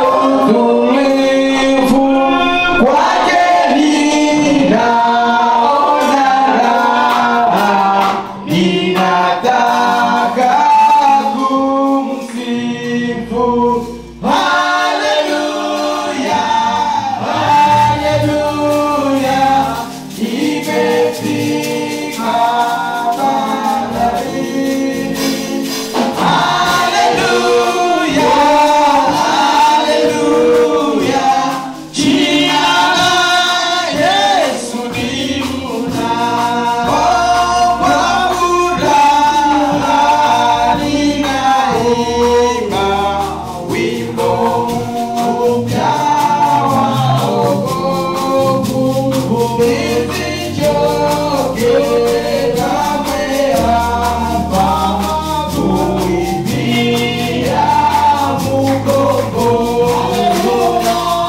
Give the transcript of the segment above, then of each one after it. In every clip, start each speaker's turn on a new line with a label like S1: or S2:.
S1: utulivu kwake ninaona raha, ninataka kumsifu. Haleluya, haleluya, nimefika bandarini. Haleluya, haleluya, jina la Yesu ni mnara. Kwa furaha ninaimba wimbo mpya wa wokovu. Nisichoke kamwe hapa kuimbia Mungu.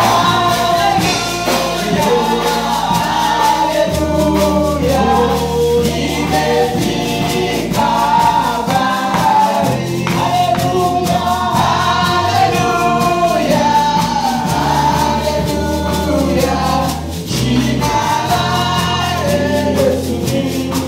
S1: Haleluya, nimefika bahari. Haleluya, haleluya, haleluya, jina la Yesu ni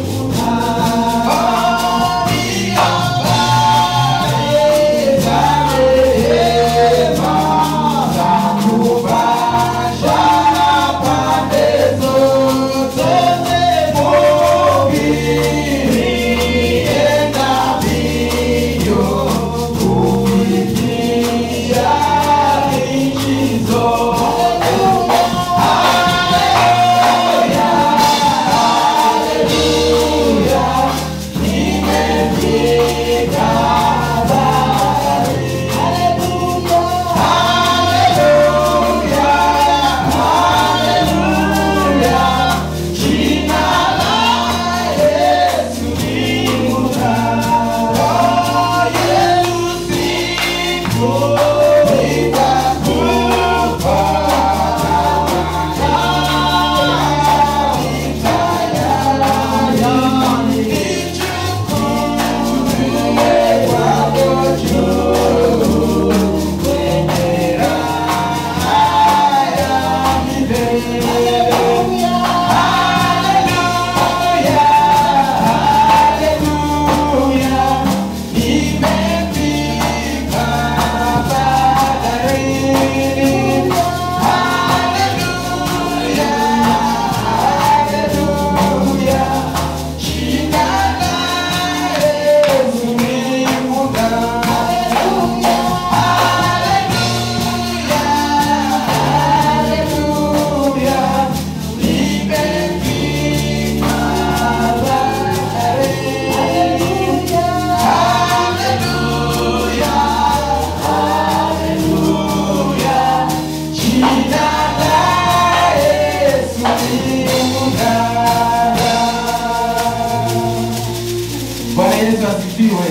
S1: Bwana Yesu asifiwe.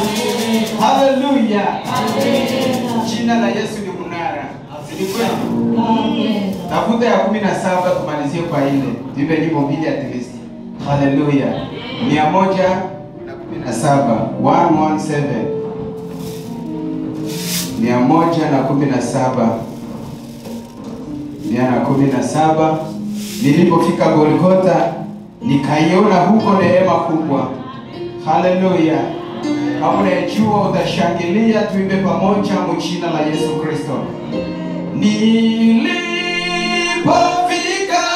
S1: Haleluya. Jina la Yesu ni mnara. Si ni kweli? Tafuta ya kumi na saba tumalizie kwa ile. Tuimbe nyimbo mbili at least. Haleluya. Mia moja na kumi na saba. 117. Mia moja na kumi na saba. Mia na kumi na saba. Nilipofika Golgotha nikaiona huko neema kubwa. Haleluya. Kama unayejua utashangilia, tuimbe pamoja mjina la Yesu Kristo. Nilipofika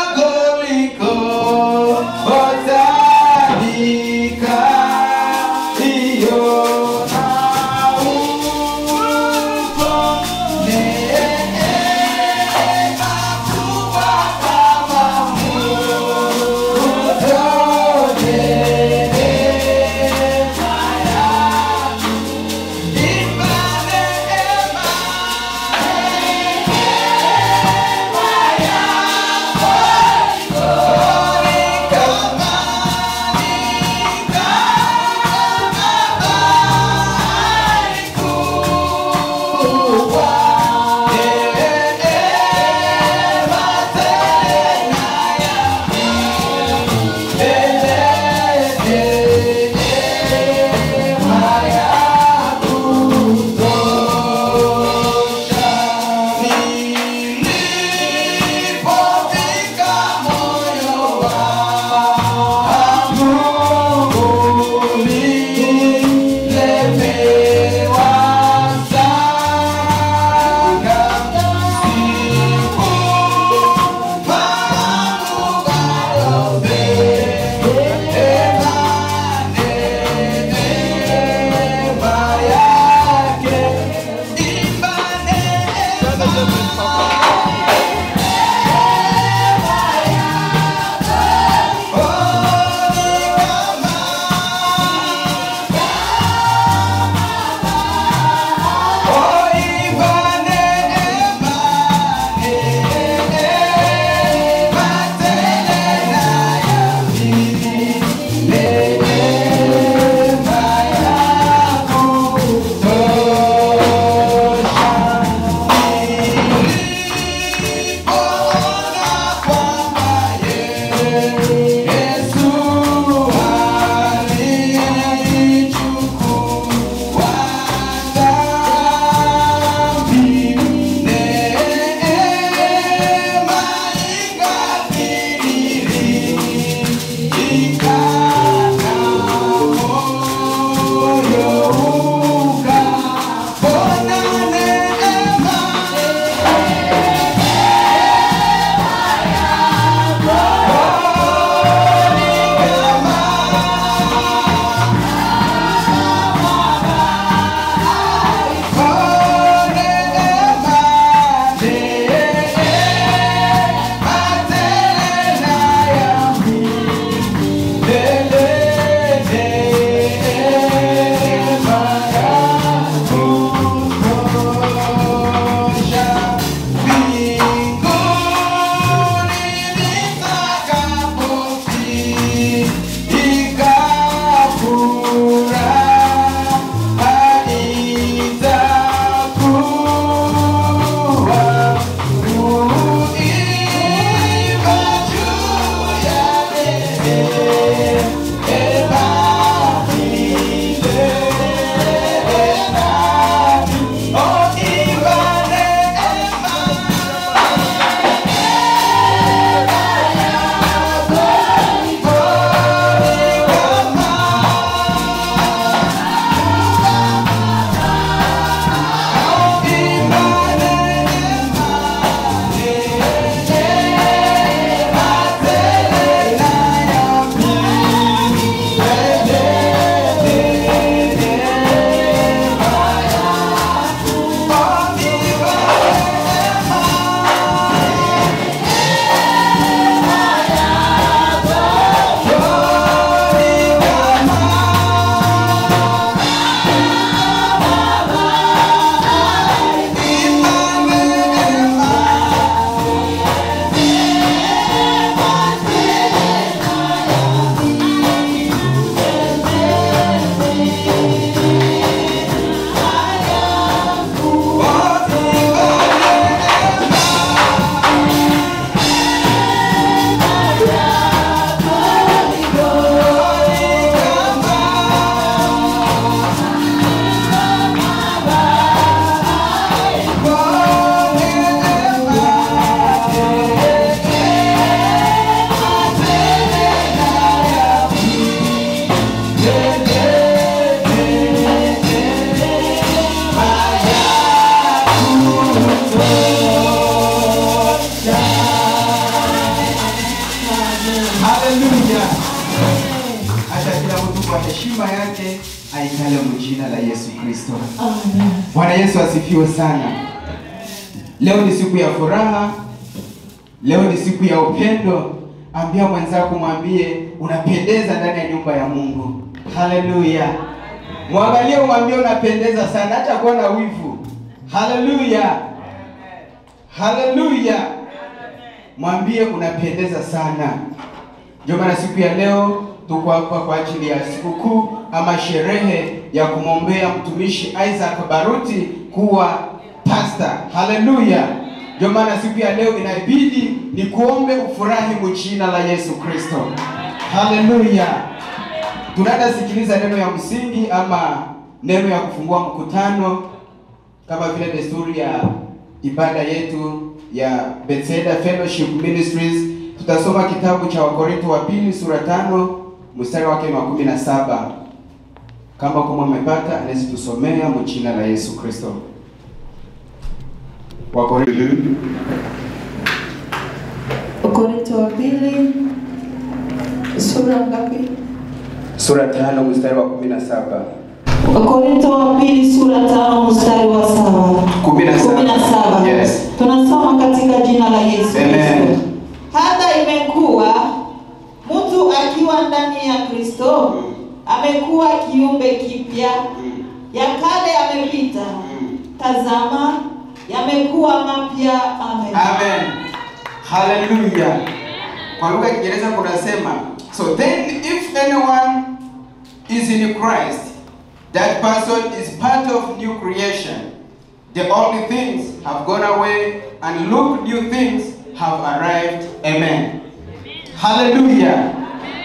S1: Golgotha nikaiona huko neema kubwa kama Yeah. aitale mjina la Yesu Kristo.
S2: Amen.
S1: Bwana Yesu asifiwe sana. Leo ni siku ya furaha, leo ni siku ya upendo. Ambia mwenzako, mwambie unapendeza ndani ya nyumba ya Mungu. Haleluya! Mwangalie, umwambie unapendeza sana, acha kuwa na wivu. Haleluya, haleluya! Mwambie unapendeza sana. Ndio maana siku ya leo tuko hapa kwa ajili ya sikukuu ama sherehe ya kumwombea mtumishi Isaac Baruti kuwa pastor. Haleluya! Ndio maana siku ya leo inabidi ni kuombe ufurahi mjina la Yesu Kristo. Haleluya! Tunaenda sikiliza neno ya msingi ama neno ya kufungua mkutano kama vile desturi ya ibada yetu ya Bethesda Fellowship Ministries. Tutasoma kitabu cha Wakorinto wa pili sura tano mstari wake wa kumi na saba. Kama kama umepata anaweza tusomea mjina la Yesu Kristo. Wakorinto
S2: Wakorintho wa pili sura ngapi?
S1: sura tano mstari wa kumi na saba.
S2: Wakorintho wa pili sura tano mstari wa saba.
S1: Kumi na saba.
S2: Kumi na saba.
S1: Yes.
S2: Tunasoma katika jina la Yesu
S1: Amen.
S2: Kristo. Hata imekuwa mtu akiwa ndani ya Kristo amekuwa kiumbe kipya, ya kale yamepita, tazama yamekuwa mapya. Amen.
S1: Amen. Hallelujah. Kwa lugha ya Kiingereza kunasema, so then if anyone is in Christ, that person is part of new creation. The only things have gone away and look new things have arrived. Amen. Hallelujah.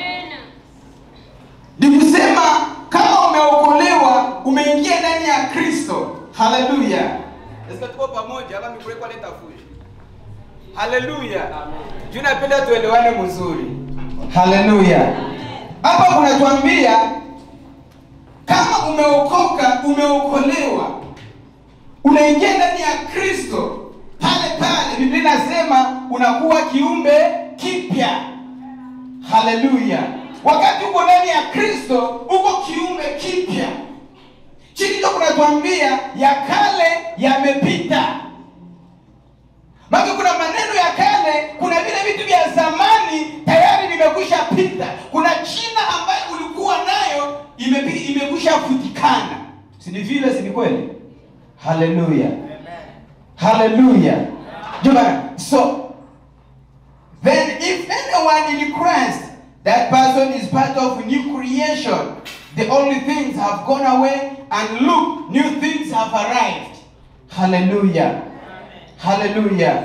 S1: Ni kusema kama umeokolewa, umeingia ndani ya Kristo. Hallelujah. Sasa tuko pamoja hapa mikule kwa leta fuji. Haleluya. Juu napenda tuelewane mzuri. Haleluya. Hapa kunatuambia kama umeokoka, umeokolewa, unaingia ndani ya Kristo, pale pale Biblia inasema unakuwa kiumbe kipya. Haleluya. Wakati uko ndani ya Kristo, uko kiumbe kipya. Chini ndio kunatuambia ya kale yamepita. Maana kuna maneno ya kale, kuna vile vitu vya zamani tayari vimekwisha pita. Kuna jina ambayo ulikuwa nayo imepi- imekwisha futikana. Si ni vile, si ni kweli? Haleluya. Haleluya. Jamani, so then if anyone in Christ, that person is part of new creation. The only things have gone away and look, new things have arrived. Hallelujah. Haleluya.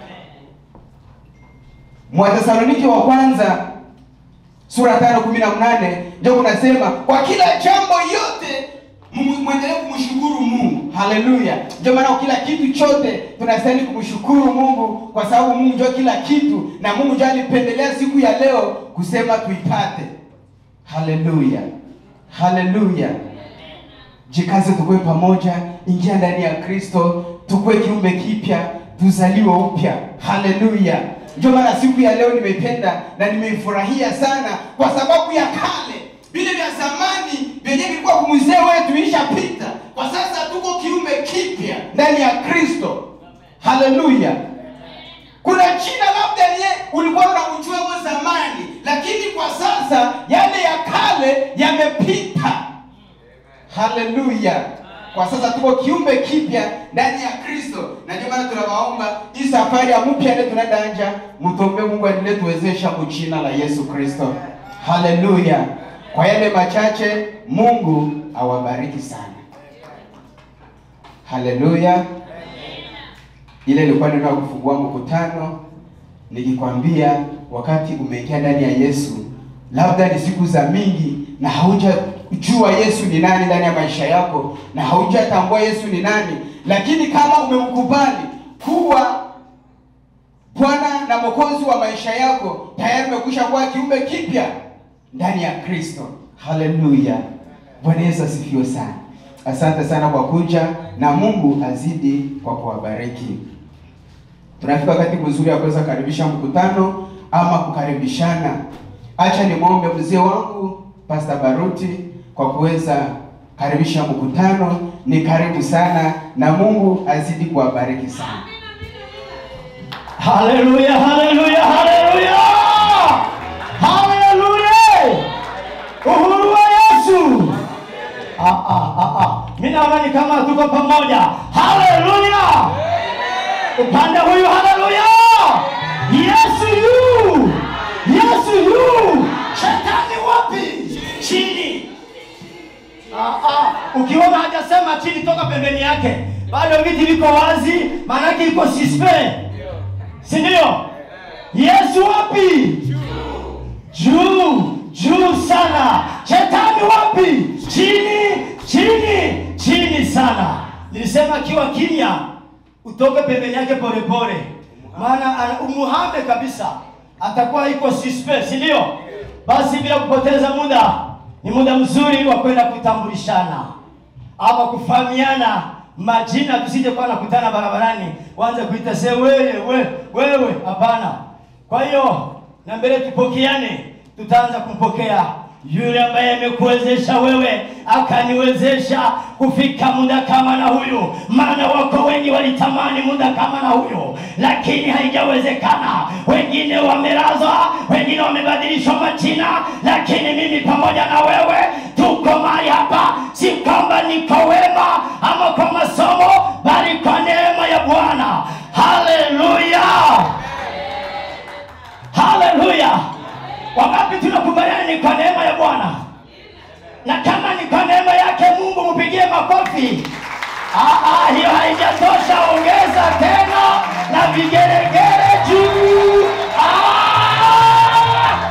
S1: Mwathesalonike wa kwanza sura tano kumi na mnane ndio kunasema kwa kila jambo yote mu- mwendelee kumshukuru Mungu. Haleluya. Ndio maana kwa kila kitu chote tunastahili kumshukuru Mungu kwa sababu Mungu ndio kila kitu na Mungu ndio alipendelea siku ya leo kusema tuipate. Haleluya. Haleluya. Jikaze tukue pamoja, ingia ndani ya Kristo, tukue kiumbe kipya, tuzaliwe upya. Haleluya! Ndio maana siku ya leo nimeipenda na nimeifurahia sana, kwa sababu ya kale, vile vya zamani vyenye vilikuwa kumzee wetu ishapita. Kwa sasa tuko kiumbe kipya ndani ya Kristo. Haleluya! Kuna jina labda ye ulikuwa unamjua hapo zamani, lakini kwa sasa yale ya kale yamepita. Haleluya! Kwa sasa tuko kiumbe kipya ndani ya Kristo, na ndio maana tunawaomba hii safari ya mpya ile tunaenda anja, mtombe Mungu aendelee tuwezesha kwa jina la Yesu Kristo. Haleluya! Kwa yale machache, Mungu awabariki sana. Haleluya! Ile ilikuwa neno ya kufungua mkutano, nikikwambia wakati umeingia ndani ya Yesu, labda ni siku za mingi na haujajua Yesu ni nani ndani ya maisha yako na haujatambua Yesu ni nani, lakini kama umemkubali kuwa Bwana na Mwokozi wa maisha yako, tayari umekwisha kuwa kiumbe kipya ndani ya Kristo. Haleluya! Bwana Yesu asifiwe sana. Asante sana kwa kuja na Mungu azidi kwa kuwabariki. Tunafika wakati mzuri wa kuweza kukaribisha mkutano ama kukaribishana. Acha nimwombe mzee wangu Pastor Baruti kwa kuweza karibisha mkutano, ni karibu sana na Mungu azidi kuwabariki sana.
S3: Haleluya, haleluya, haleluya, haleluya! Uhuru wa Yesu. Ah, ah, ah, ah. Mimi naona ni kama tuko pamoja. Haleluya! Upande huyu, haleluya! Yesu yu, Yesu yu. Shetani wapi? Chini. Ah, ah. Ukiona hajasema chini, toka pembeni yake, bado viti viko wazi, maanake iko suspect si ndio? Yesu wapi? Juu, juu sana. Shetani wapi? Chini, chini, chini sana. Nilisema akiwa kimya, utoke pembeni yake polepole, maana ana- umuhame kabisa, atakuwa iko suspect, si ndio? Basi bila kupoteza muda, ni muda mzuri wa kwenda kutambulishana ama kufahamiana majina, tusije kuwa nakutana barabarani waanze kuita se wewe we, wewe. Hapana. Kwa hiyo na mbele tupokeane, tutaanza kumpokea yule ambaye amekuwezesha wewe akaniwezesha kufika muda kama na huyu. Maana wako wengi walitamani muda kama na huyu, lakini haijawezekana. Wengine wamelazwa, wengine wamebadilishwa majina, lakini mimi pamoja na wewe tuko mahali hapa, si kwamba niko wema ama kwa masomo, bali kwa neema ya Bwana. Haleluya, haleluya! Wangapi tunakubaliana ni kwa neema ya Bwana? Na kama ni kwa neema yake Mungu, mpigie makofi. Ah, ah, hiyo haijatosha, ongeza tena na vigeregere juu. Ah!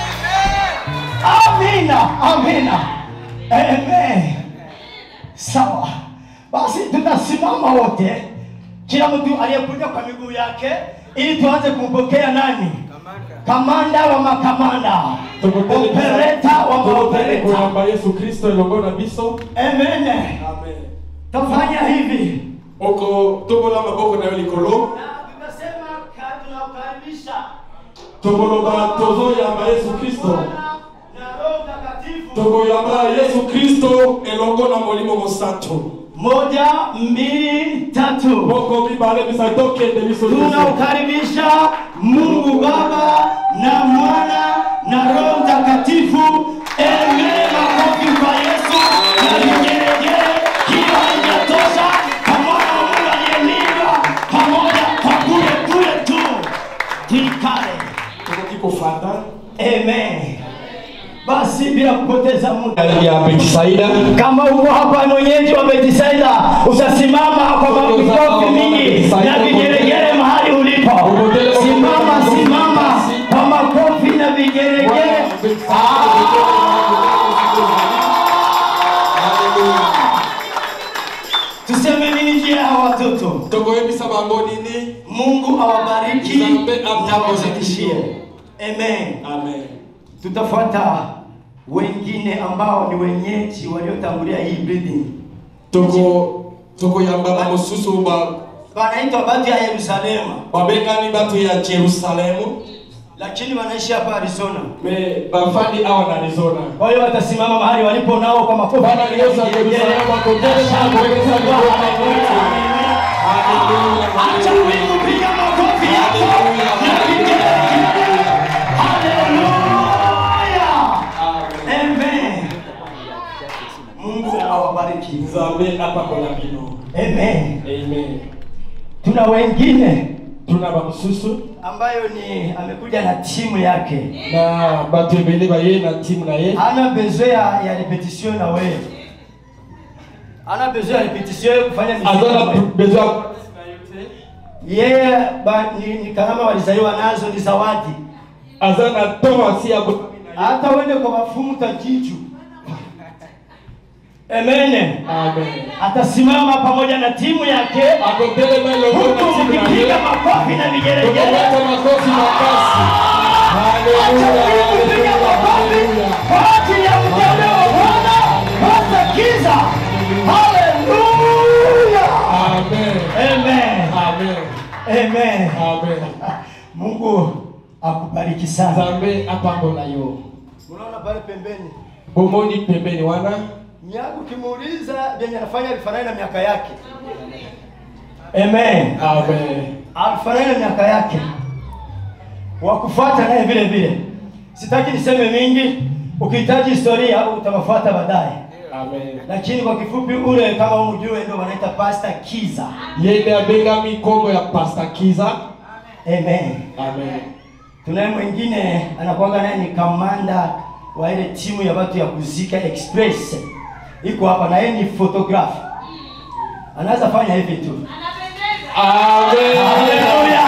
S3: Amina, amina, amen. Sawa, basi tutasimama wote, kila mtu aliyekuja kwa miguu yake, ili tuanze kumpokea nani? Kamanda wa makamanda, opereta wa
S4: tokotele
S3: maopereta.
S4: koyamba yesu kristo elongo na biso
S3: Amen.
S4: amen
S3: Tafanya hivi
S4: oko tobola maboko na yo likolo
S3: na tutasema ka- tunakukaribisha
S4: tokoloba tozoyamba yesu kristo
S3: Bwana na Roho Mtakatifu.
S4: tokoyamba yesu kristo elongo na molimo mosantu
S3: Moja, mbili, tatu.
S4: boko mibale bisa tokende biso nyonso
S3: Tunaukaribisha Mungu Baba na Mwana na Roho Mtakatifu. Amen. Makofi kwa Yesu na vigelegele. Hiyo haijatosha, kwa mwana wa Mungu aliyelindwa pamoja kwa kule kule tu. Tuikale.
S4: tokoki kofanda
S3: Amen. Basi bila kupoteza muda
S4: ya betisaida
S3: kama uko hapa mwenyeji wa Betisaida, utasimama kwa makofi mingi na vigelegele mahali ulipo. Simama, simama kwa makofi na vigelegele. Tuseme nini juu ya hawa watoto?
S4: tokoyebisa bango nini
S3: Mungu awabariki
S4: Nzambe
S3: na
S4: awabariki.
S3: awazidishie. Amen.
S4: amen
S3: Tutafuata wengine ambao ni wenyeji waliotangulia hii building.
S4: toko tokoyamba bamosusu ba
S3: Wanaitwa watu ya Yerusalemu.
S4: babengani bato ya jerusalemu
S3: lakini wanaishi hapa Arizona.
S4: me bafandi awa na arizona
S3: Kwa hiyo watasimama mahali walipo nao kwa makofi.
S4: Bwana Yesu Yerusalemu akotele sana kuweza
S3: Acha wingu piga makofi yako na vigelegele. Haleluya. Amen. Mungu awabariki.
S4: nzambe apakola bino
S3: Amen.
S4: amen
S3: Tuna wengine
S4: tuna bamosusu
S3: ambayo ni amekuja na timu yake.
S4: na bato ebele baye na timu na ye
S3: Hana besoin ya, ya repetition na wewe. Hana besoin ya repetition kufanya muziki
S4: aza
S3: na
S4: na
S3: wewe.
S4: besoin
S3: yeye ba- ni, ni karama walizaliwa nazo ni zawadi
S4: aza na to asi ya bo-
S3: hata uende kwa mafumu tajichu emene
S4: amen
S3: atasimama pamoja na timu yake
S4: akotelema elongo na
S3: huku
S4: timu na
S3: mkipiga
S4: ye
S3: makofi na vigelegele
S4: tokoweka makofi makasi
S3: acha
S4: haleluya
S3: mimi kupiga makofi
S4: haleluya
S3: kwa ajili ya mteule wa bwana hata kiza haleluya
S4: amen
S3: amen
S4: amen
S3: amen
S4: amen
S3: mungu akubariki sana
S4: nzambe apambola yo
S3: unaona pale pembeni
S4: bomoni pembeni wana
S3: miaka ukimuuliza vyenye anafanya vifanani na miaka yake amen
S4: Amen.
S3: alifanani na miaka yake wakufuata naye vile vile sitaki niseme mingi ukihitaji historia utawafuata baadaye
S4: Amen.
S3: lakini kwa kifupi ule kama umjue ndio wanaita pasta kiza
S4: Yeye abengami kombo ya Pastor Kiza.
S3: amen
S4: Amen.
S3: tunaye mwingine anakuanga naye ni kamanda wa ile timu ya watu ya kuzika express iko hapa na yeye ni photograph anaweza fanya hivi tu
S4: Amen.
S3: Haleluya!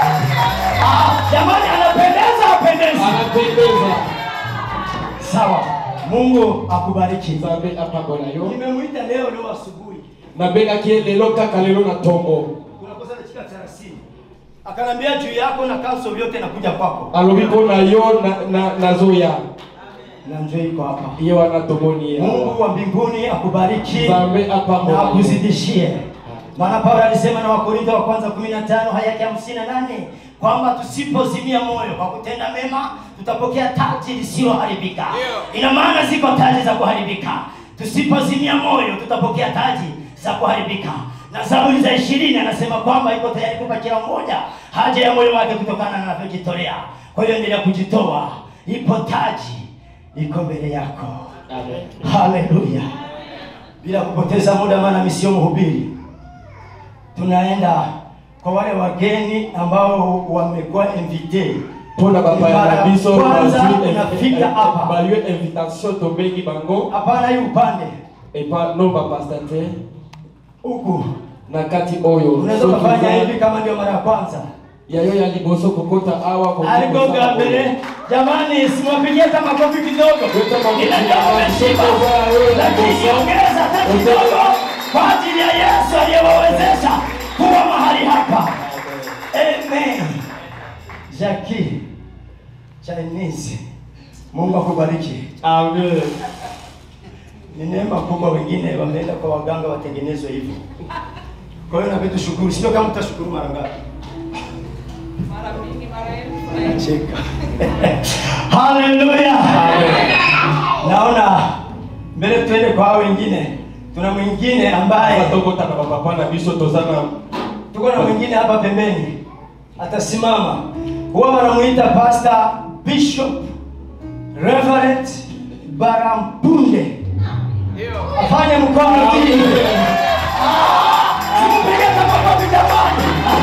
S3: Ah, jamani anapendeza apendezi
S4: Anapendeza.
S3: sawa mungu akubariki
S4: Nzambe apambola yo.
S3: nimemwita leo leo asubuhi
S4: Nabengaki ye lelo kaka lelo na ntongo.
S3: unakosa dakika 30 akanambia juu yako na kanso vyote nakuja kwako
S4: alobi mpo na yo na- na- nazoya
S3: na njoo iko hapa
S4: ye wana tomoni
S3: mungu
S4: yawa
S3: wa mbinguni akubariki
S4: nzambe
S3: na
S4: apambola yo
S3: akuzidishie maana paulo alisema na wakorintho wa kwanza 15 haya yake 58 kwamba tusipozimia moyo kwa kutenda mema tutapokea taji lisiloharibika ina maana ziko taji za kuharibika tusipozimia moyo tutapokea taji za kuharibika na zaburi za ishirini anasema kwamba iko tayari kupa kila mmoja haja ya moyo wake kutokana na anavyojitolea kwa hiyo endelea kujitoa ipo taji iko mbele yako
S4: Amen.
S3: haleluya bila kupoteza muda maana mimi sio mhubiri tunaenda kwa wale wageni ambao wamekuwa invite
S4: mpona bapaya na biso
S3: Kwanza
S4: bazwi
S3: unafika hapa.
S4: balue invitation tobengi bango
S3: hapana hii upande
S4: epa no bapasta te
S3: huku
S4: na kati oyo
S3: unaweza
S4: soki
S3: kufanya
S4: oza-
S3: hivi kama ndio mara ya kwanza
S4: yayo ya liboso kokota awa kokota
S3: aligonga
S4: kosala
S3: mbele
S4: oyo.
S3: jamani simwapigie hata makofi kidogo
S4: Weka makofi
S3: Ninajua
S4: kidogo.
S3: umeshiba,
S4: Sokoza, wewe,
S3: lakini
S4: Yesu.
S3: ongeza hata kidogo kwa ajili ya yesu aliyewawezesha kuwa mahali hapa Amen. Jackie Chinese. Mungu akubariki.
S4: Amen.
S3: Ni neema kubwa, wengine wameenda kwa waganga watengenezwe hivyo. Kwa hiyo nabidi tushukuru, sio kama mtashukuru mara ngapi? Cheka. Haleluya. Naona mbele tuende kwa hao wengine. Tuna mwingine ambaye
S4: tokota na bapapa na biso toza na
S3: tuko na mwingine hapa pembeni atasimama huwa wanamuita pastor bishop reverend barampunde afanye mkono chini Ah, simpige hata makofi jamani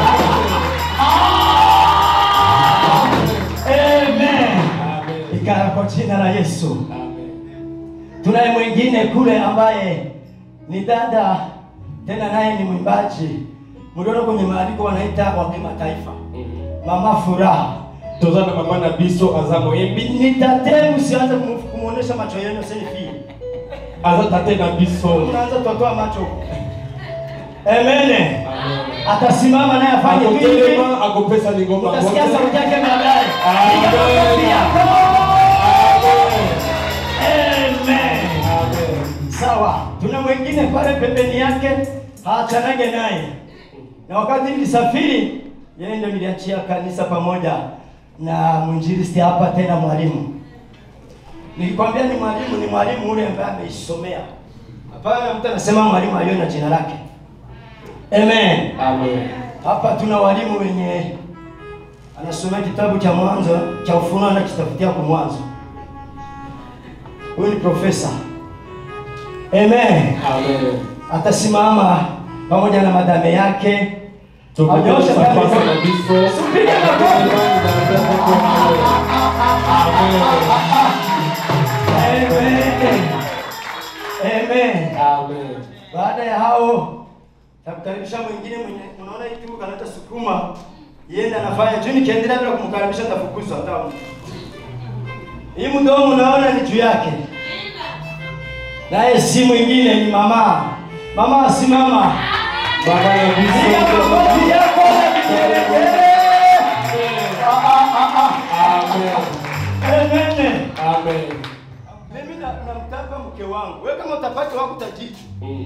S3: Ah, amen ikara kwa jina la yesu tunaye mwingine kule ambaye ni dada tena naye ni mwimbaji mliona kwenye maandiko wanaita wa kimataifa mama furaha
S4: toza na mama na biso aza moyembi
S3: nitate msianze kumu- kumuonesha macho yenu selfie
S4: aza tate na biso
S3: unaanza kutotoa macho emene atasimama naye afanye tu hivi
S4: akotelema akopesa lingomba
S3: utasikia sauti yake baadaye
S4: Amen.
S3: Piga makofi yako.
S4: Amen.
S3: Amen.
S4: Amen.
S3: sawa tuna mwingine pale pembeni yake haachanage naye na wakati nilisafiri yeye ndio niliachia kanisa pamoja na mwinjilisti hapa tena mwalimu nilikwambia ni mwalimu ni mwalimu ule ambaye ameisomea hapana mtu anasema mwalimu aliyo na jina lake amen
S4: Amen.
S3: hapa tuna walimu wenye anasomea kitabu cha mwanzo cha ufunuo anakitafutia kwa mwanzo huyu ni profesa amen
S4: Amen.
S3: atasimama pamoja na madame yake
S4: Tokopesa
S3: Anyoshe
S4: pasa
S3: pale.
S4: na biso
S3: Usipige makofi. Amen. Amen.
S4: Amen.
S3: Baada ya hao takukaribisha mwingine mwenye unaona hii timu kanata sukuma yenda anafanya juu nikiendelea bila kumkaribisha tafukuzwa hata mtu. Hii mdomo unaona ni juu yake. Naye si mwingine ni mama. Mama simama.
S4: Baba na
S3: Piga
S4: biso
S3: makofi yako na vigelegele. Ah, ah, ah, ah.
S4: Amen.
S3: Amen.
S4: Amen.
S3: Mimi na- namtaka mke wangu. Wewe kama utapata wako utajitu.
S4: Mm.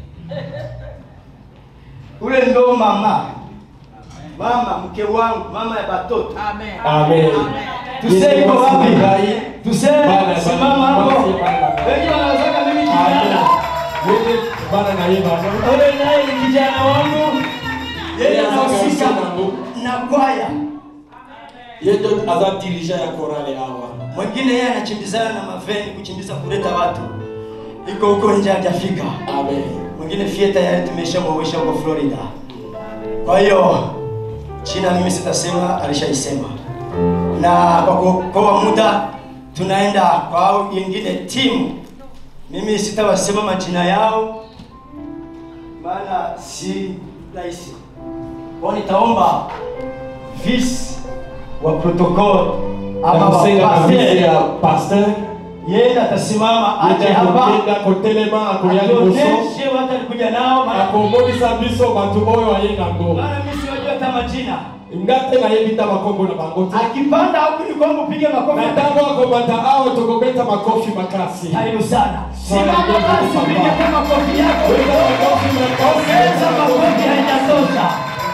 S3: Ule ndo mama. Mama mke wangu, mama ya batoto.
S4: Amen.
S3: Tuseme iko wapi?
S4: Ngai.
S3: Tuseme
S4: Bana,
S3: simama
S4: bana,
S3: hapo.
S4: bana.
S3: Wengi wanawazaka mimi
S4: Yeye bana na yeye bana.
S3: Wewe naye ni kijana wangu, yeye
S4: Yeye
S3: anahusika
S4: anahusika nangu.
S3: na kwaya.
S4: Yeye ndo aza dirija ya korale hawa.
S3: Mwingine yeye anachimbizana na maveni kuchimbiza kuleta watu, iko huko nje hajafika.
S4: Amen.
S3: Mwingine fie tayari tumeshamwowesha huko Florida. Kwa hiyo China mimi sitasema, alishaisema. Na kwa kuokoa muda tunaenda kwa hao ingine timu. Mimi sitawasema majina yao maana si rahisi. Kwa hiyo nitaomba vice wa protocol ama wa
S4: Akusema kabisa ya
S3: pastor
S4: pastor.
S3: yeye atasimama aje
S4: Yeye
S3: hapa
S4: akugenda kotelema akoya liboso.
S3: atuoneshe watu alikuja nao maana
S4: Akomonisa biso batu oyo ayenga ngo.
S3: maana mimi siwajua hata majina.
S4: Ngate na yebita makombo na bango te.
S3: Akipanda huku ni kwamba upige makofi.
S4: Na tango akomata awo tokobeta makofi makasi.
S3: Karibu sana.
S4: Sana,
S3: Simama
S4: ndio
S3: basi
S4: kupamba.
S3: piga kwa makofi yako.
S4: Weka makofi makasi.
S3: Ongeza makofi haijatosha.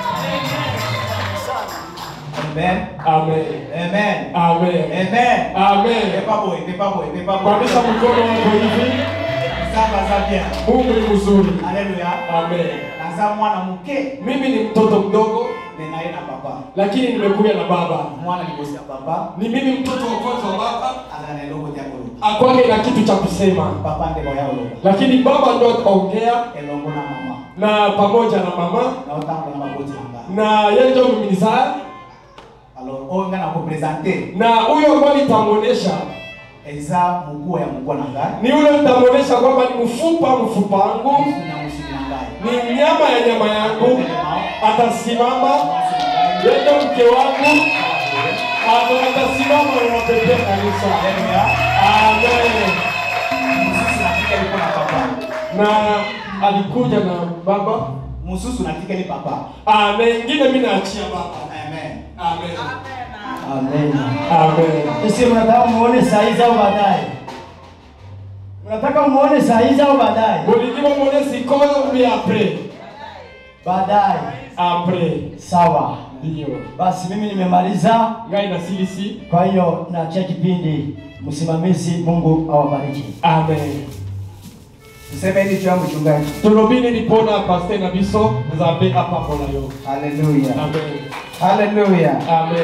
S3: Amen.
S4: Amen.
S3: Amen.
S4: Amen.
S3: Amen.
S4: Amen.
S3: Pepa boy, pepa boy, pepa boy.
S4: Kwamisha mkono wako hivi.
S3: Sasa za bien.
S4: Mungu ni mzuri.
S3: Haleluya.
S4: Amen.
S3: Nazaa mwana mke
S4: Mimi ni mtoto mdogo
S3: ninaye na baba.
S4: lakini nimekuja na baba.
S3: Mwana ni bosi ya baba.
S4: Ni mimi mtoto wa kwanza wa baba.
S3: Ana na logo ya kulu.
S4: Akwage na kitu cha kusema.
S3: Papa ndiko yao logo.
S4: Lakini baba ndo ataongea
S3: Elongo na mama.
S4: na pamoja na mama
S3: Na utango na maboti nanga.
S4: na yeye ndio mminizaa
S3: Alors, oyo nga na kupresente
S4: na huyo ambaye nitamuonesha
S3: eza muguu ya muguu na ngai.
S4: ni yule nitamuonesha kwamba ni mfupa mfupa wangu
S3: Na musiki na ngai.
S4: ni nyama ya nyama yangu atasimama yeye ndio mke wangu Ata- atasimama na wapepea kanisa
S3: Haleluya.
S4: amen
S3: Mususu nafika liko na papa.
S4: na alikuja na baba
S3: Mususu nafika ni papa.
S4: Ah, na ingine mimi naachia baba
S3: Amen.
S4: amen
S3: Amen.
S4: amen
S3: Sisi mnataka muone saa hizi au baadaye? Mnataka muone saa hizi au baadaye?
S4: bolingima mone sikoyo ubi apres
S3: Baadaye.
S4: apres
S3: Sawa.
S4: ndio
S3: Basi mimi nimemaliza.
S4: ngai nasilisi
S3: Kwa hiyo naachia kipindi. Msimamizi, Mungu awabariki.
S4: amen
S1: Tuseme hili juu ya mchungaji.
S4: tolobini lipona paster na biso nzambe apambola yo
S1: Haleluya.
S4: amen
S1: Haleluya.
S4: amen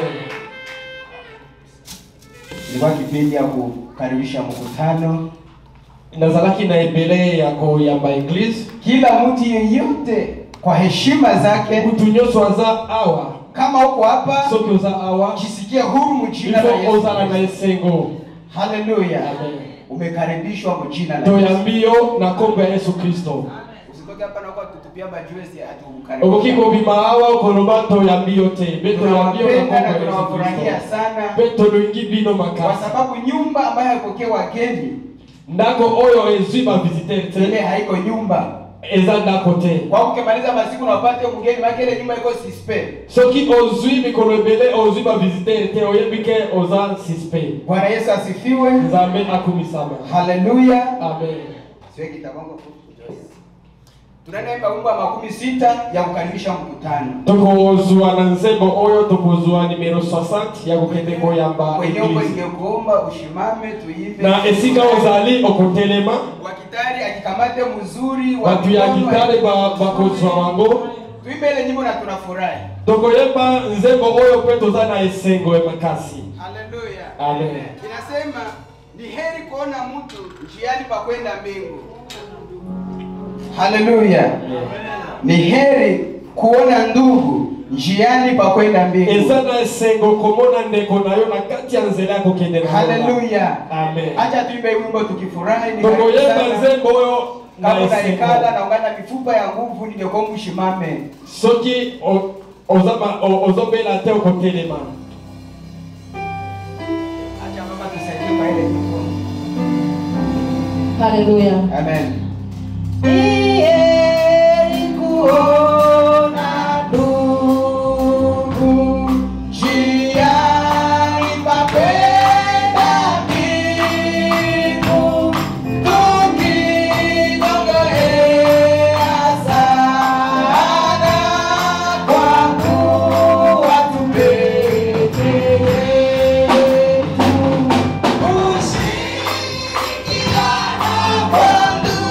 S1: Ilikuwa kipindi ya kukaribisha mkutano.
S4: nazalaki na ebele ya koyamba eglise
S1: Kila mtu yeyote kwa heshima zake,
S4: mutu nyonso aza awa
S1: kama uko hapa,
S4: soki oza awa
S1: jisikie huru mjina la
S4: ifo ozala na
S1: Yesu.
S4: esengo
S1: Haleluya.
S4: Amen.
S1: Umekaribishwa mjina la Yesu.
S4: toyambi yo na nkombo ya yesu kristo
S1: Usitoke hapa na kwa kutupia majiwe si
S4: okoki
S1: atukukaribisha.
S4: kobima awa okoloba toyambi yo te be toyambi yo na
S1: Tunawapenda
S4: nkombo
S1: na
S4: ya yesu
S1: tunawafurahia
S4: kristo
S1: sana
S4: mpe tolongi bino
S1: kwa
S4: makasi
S1: sababu nyumba ambayo haipokee wageni
S4: ndako oyo ezwi bavisitere
S1: ile
S4: te
S1: haiko nyumba.
S4: eza ndako te
S1: Kwa ukimaliza masiku na upate mgeni, maana ile nyumba iko suspe.
S4: soki ozwi mikolo ebele ozwi bavisitere te oyebi ke oza suspect
S1: Bwana Yesu asifiwe.
S4: nzambe akumisama
S1: Haleluya.
S4: amen
S1: Siwe kitabango tunaenda wimbo wa makumi sita ya kukaribisha mkutano.
S4: tokozwa na nzembo oyo tokozwa nimero 60 ya kokende koyamba
S1: Kwenye uko
S4: eglise
S1: ingekuomba ushimame tuimbe.
S4: na esika ozali okotelema
S1: wa kitari akikamate mzuri wa
S4: bato ya
S1: mikono,
S4: gitare ba- bakozwa bango
S1: tuimbe ile nyimbo na tunafurahi.
S4: tokoyemba nzembo oyo mpe toza na esengo ya makasi
S1: Haleluya.
S4: Amen.
S1: Inasema ni heri kuona mtu njiani pa kwenda mbingu. Haleluya. Ni heri kuona ndugu njiani pa kwenda mbingu.
S4: eza na esengo komona ndeko na yo na kati ya nzela ya kokende na Roma.
S1: Haleluya.
S4: amen
S1: Acha tuimbe wimbo tukifurahi. ni karibu
S4: tokoyemba
S1: sana.
S4: nzembo oyo na
S1: Kama unaikala
S4: esengo
S1: na ungana mifupa ya nguvu ningekuwa mshimame.
S4: soki o- oza ba- o- ozobela te okotelema
S1: Acha mama tusaidie kwa ile nyimbo.
S2: Haleluya.
S1: Amen.
S5: Ushirikiana kwa ndugu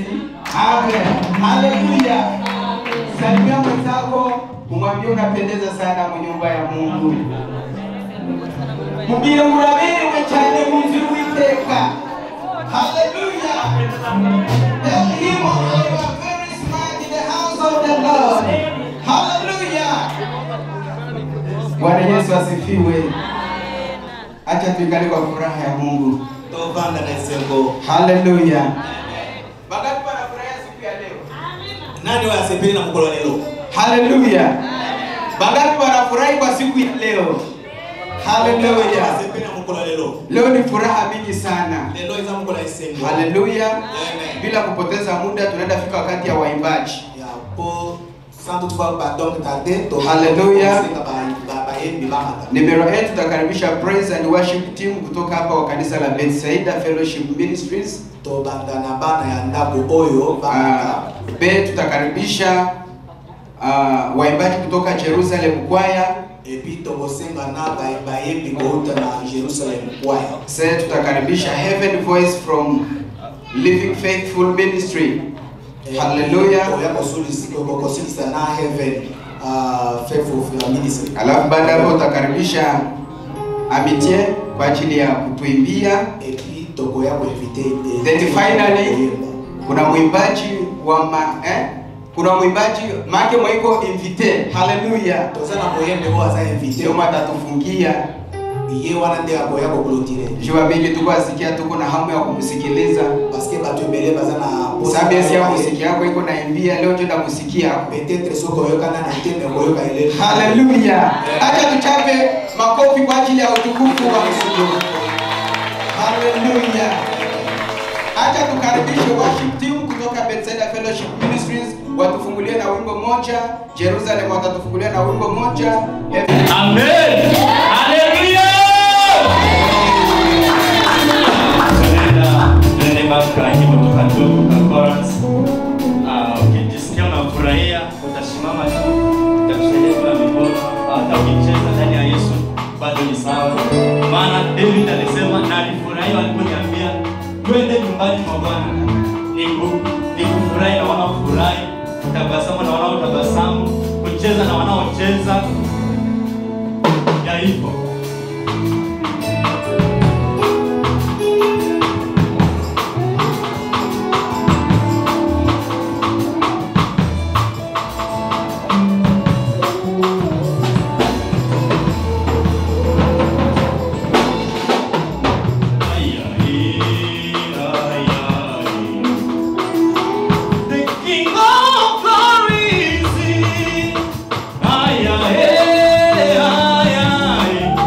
S1: Amen. Haleluya. Salimia mwenzako, umwambie unapendeza sana mu nyumba ya Mungu. Mubwire muraberewe cyane mu nzu y'Uwiteka. Haleluya. Tell him oh, you are very smart in the house of the Lord. Haleluya. Bwana Yesu asifiwe. Acha tuikale kwa furaha ya Mungu.
S5: tovanda na esengo
S1: Haleluya. Wangapi wanafurahia siku ya leo?
S5: nani oyo asepeli na mokolo ya lelo
S1: Haleluya. Wangapi wanafurahi kwa siku ya leo? Haleluya.
S5: asepeli na mokolo ya lelo
S1: Leo ni furaha mingi sana.
S5: lelo eza mokolo ya esengo
S1: Haleluya.
S5: Amen.
S1: Bila kupoteza muda tunaenda fika wakati ya waimbaji.
S5: ya po sans toutefois pardon tarde to
S1: Hallelujah.
S5: tosenga ba- ba- bayembi bamata
S1: Numero 8 tutakaribisha praise and worship team kutoka hapa wa kanisa la Bethsaida Fellowship Ministries.
S5: tobanda na bana ya ndako oyo
S1: Uh,
S5: bamata
S1: B tutakaribisha uh, waimbaji kutoka Jerusalem Choir.
S5: epi tokosenga na ba- bayembi kouta na jerusalem kwaya
S1: C tutakaribisha Heaven Voice from Living Faithful Ministry. Hallelujah.
S5: oya kosilisa na heaven uh, faithful ministry
S1: Alafu baada ya hapo tutakaribisha Amitie kwa ajili ya kutuimbia.
S5: epi tokoya koinvite
S1: Then finally kuna mwimbaji wa ma, eh? kuna mwimbaji make mwaiko invite. Haleluya.
S5: toza na moyembe oyo aza invite
S1: Ndio matatufungia
S5: ye wana nde akoya koklotire
S1: jua mingi tuko asikia, tuko na hamu ya kumsikiliza.
S5: parceke bato ebele baza na
S1: Sababu esi ya muziki yako iko naimbia leo, ndio ndamusikia
S5: peut-être soki oyokana na te me koyoka eleli
S1: Haleluya. Acha tuchape makofi kwa ajili ya utukufu wa Mungu. Haleluya. Acha tukaribishe worship team kutoka Bethsaida Fellowship Ministries watufungulie na wimbo moja, Jerusalem watatufungulia na wimbo moja.
S3: Amen. Haleluya. Tunaenda tuende mpaka nyimbo tukatubu ka chorus. Ah, ukijisikia unafurahia utasimama tu, utakusaidia kuna mikono, hata ukicheza ndani ya Yesu bado ni sawa. Maana David alisema na alifurahi waliponiambia twende nyumbani mwa Bwana. Niku nikufurahi na wanaofurahi, tabasamu na wanaotabasamu, kucheza na wanaocheza ya hivyo. Ay, ay, ay, ay. The King of Glory is here. Ay, ay, ay, ay.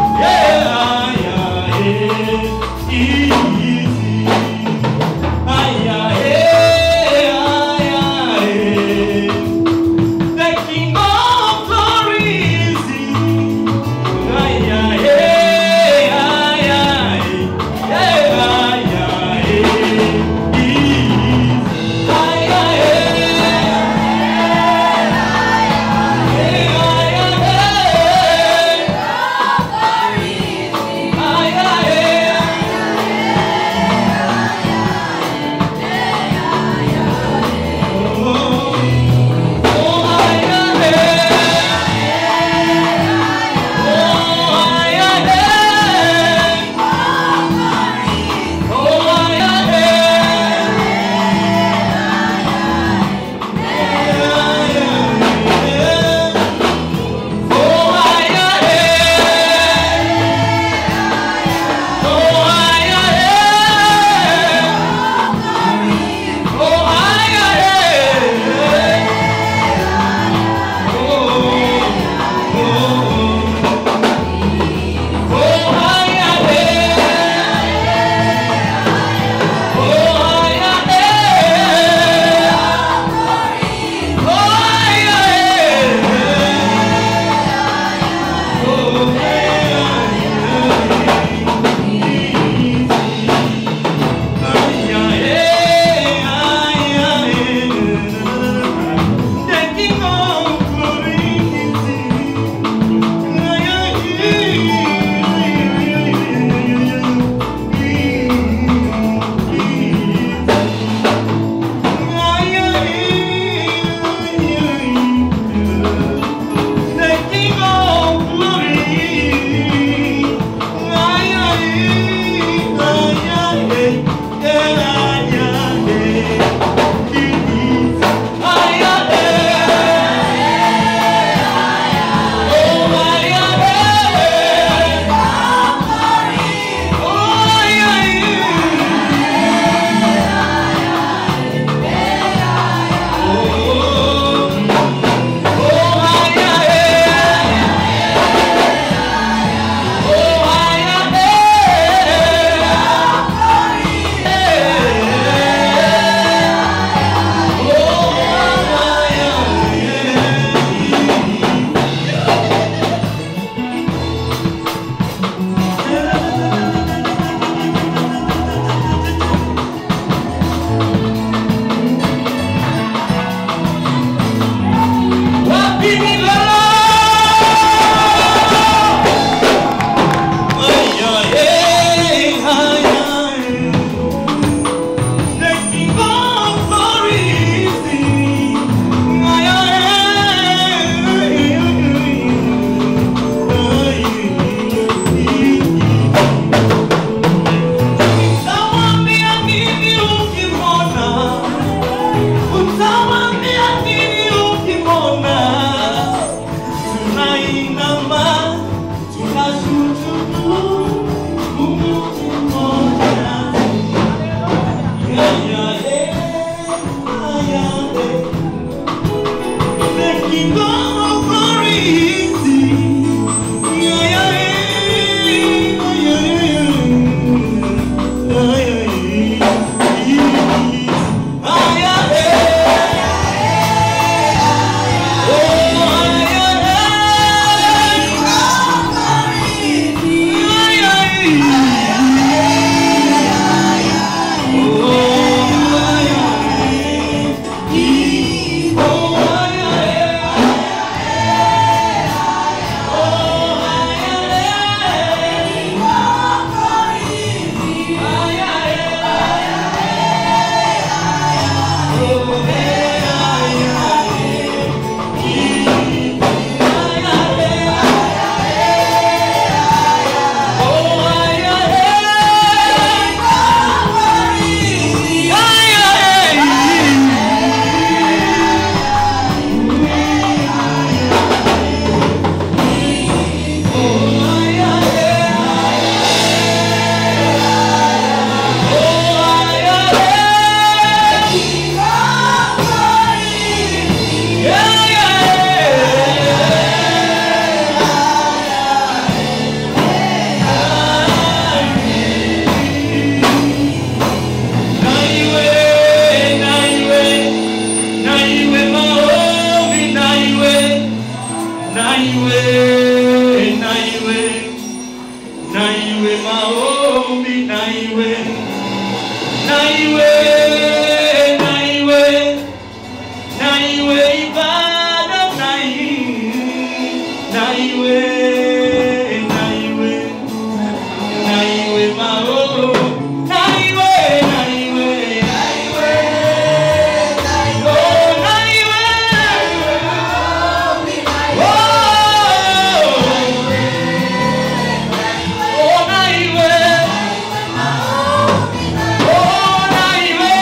S6: Oh,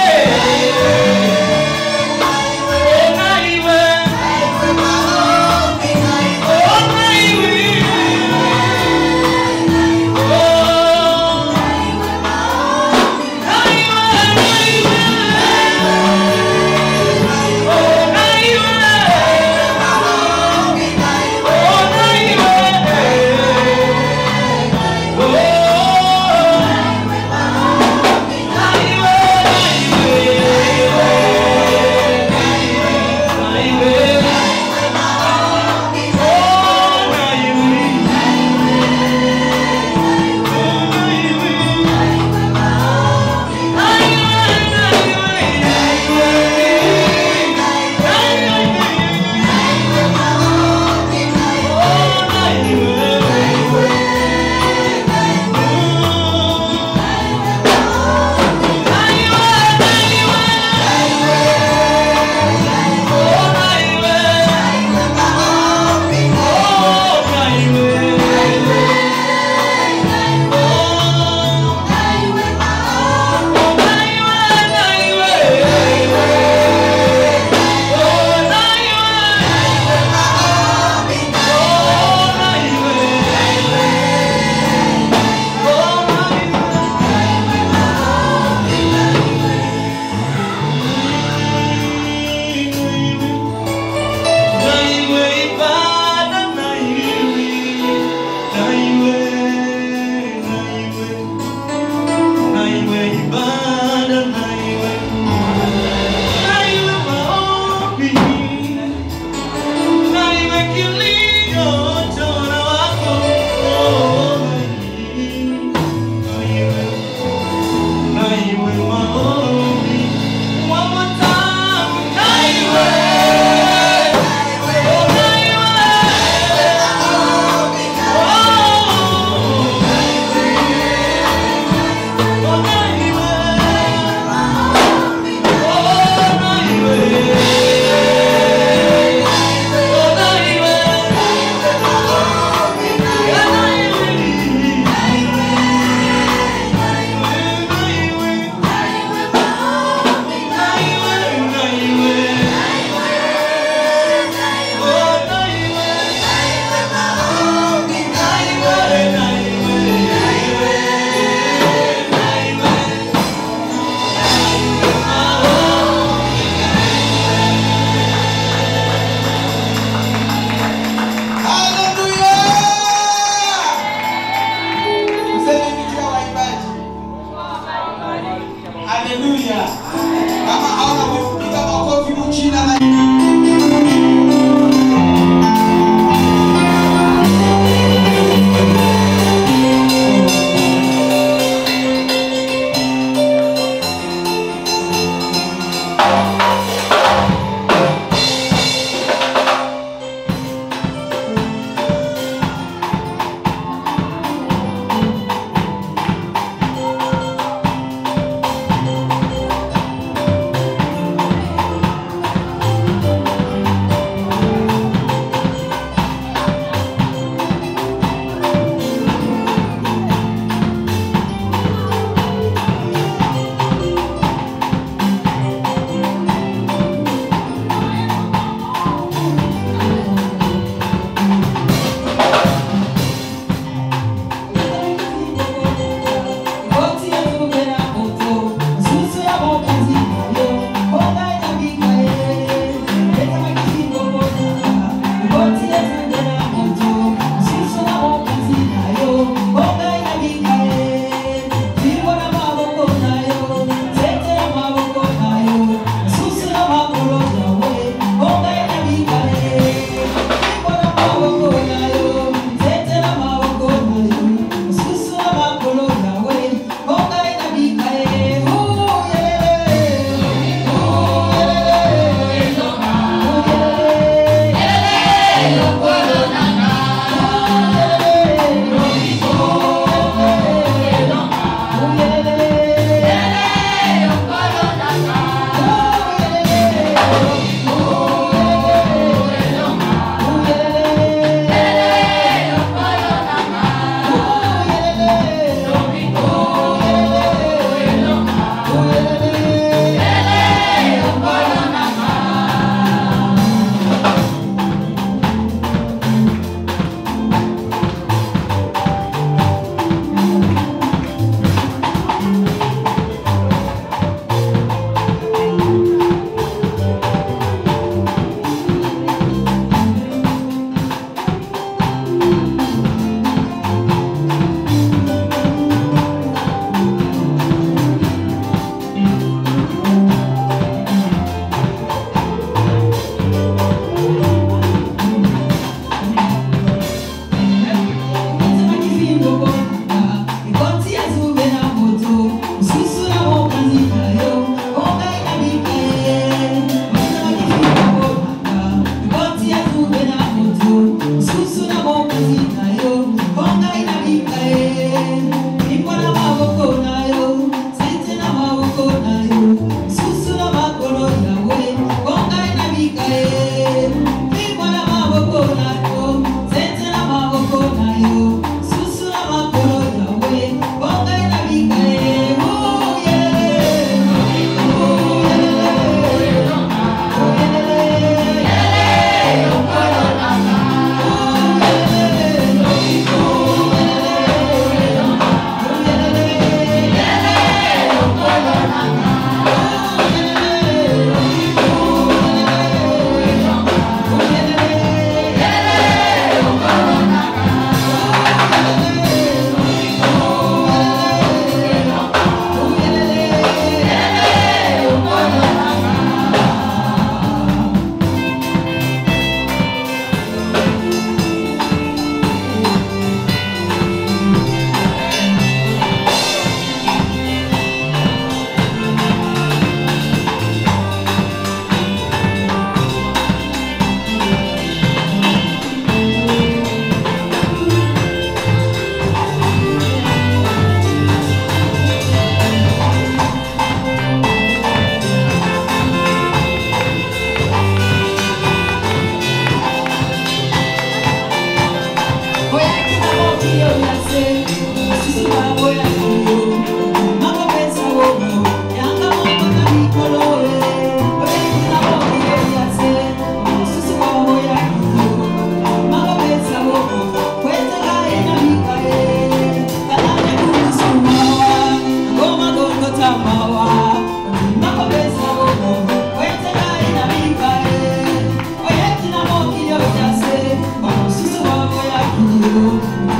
S1: Haleluya. Kama hauna kupiga makofi mchina na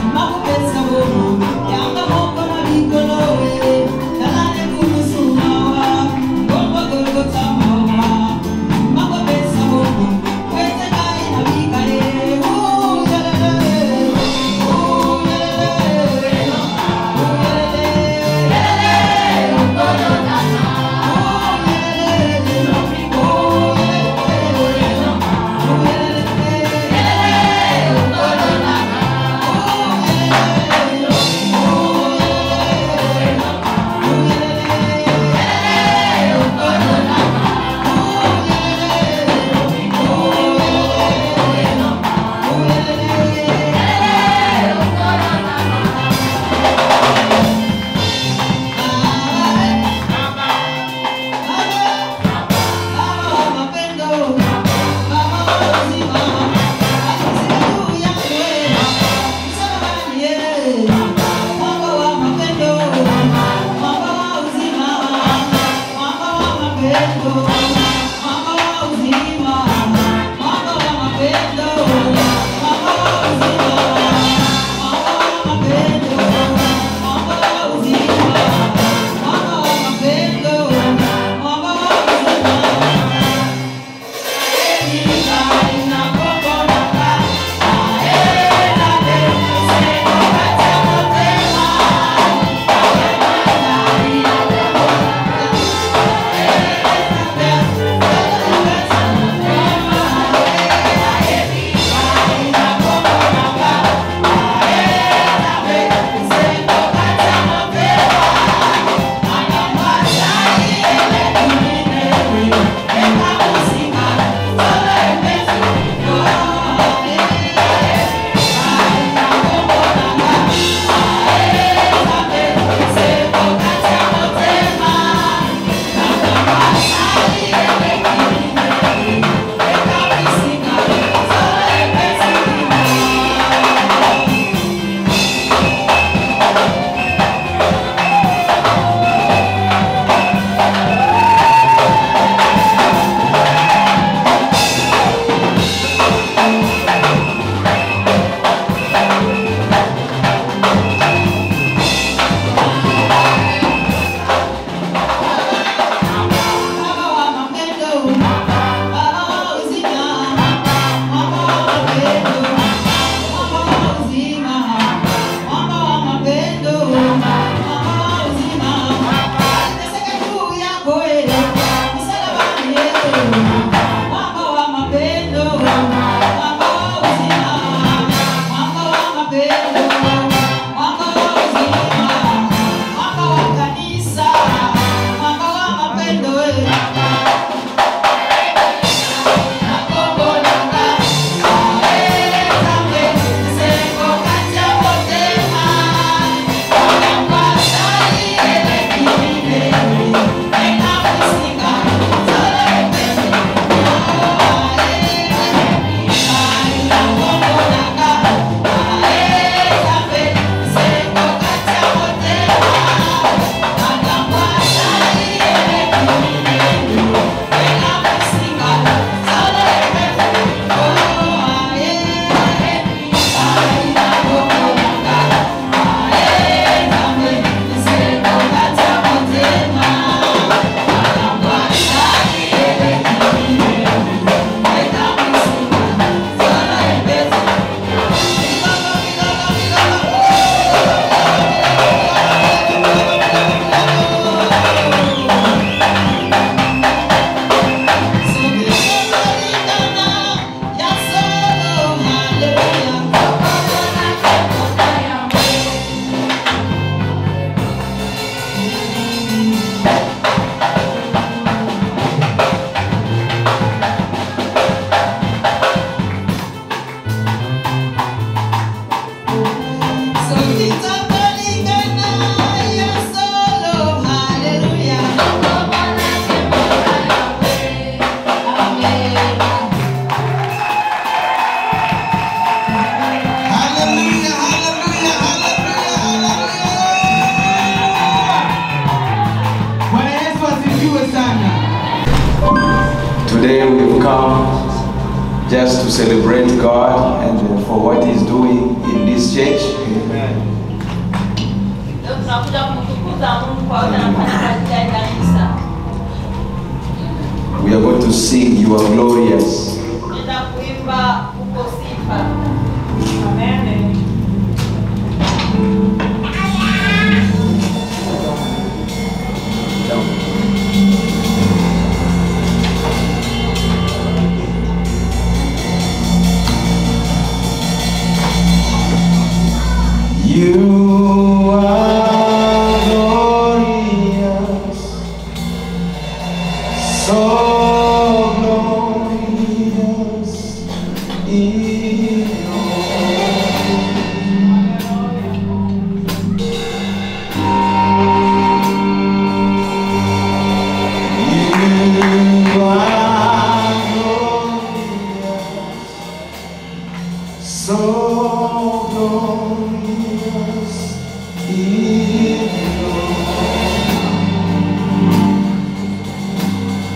S2: Yanga moko na bikolo we, kalane kumusuma
S1: Today we've come just to celebrate God and for what He's doing in this church.
S6: Leo tunakuja kumtukuza Mungu kwa yote anafanya katika hili kanisa.
S1: We are going to sing You Are Glorious.
S6: Tunaenda kuimba uko sifa.
S1: You are glorious, so glorious in You are glorious, so glorious in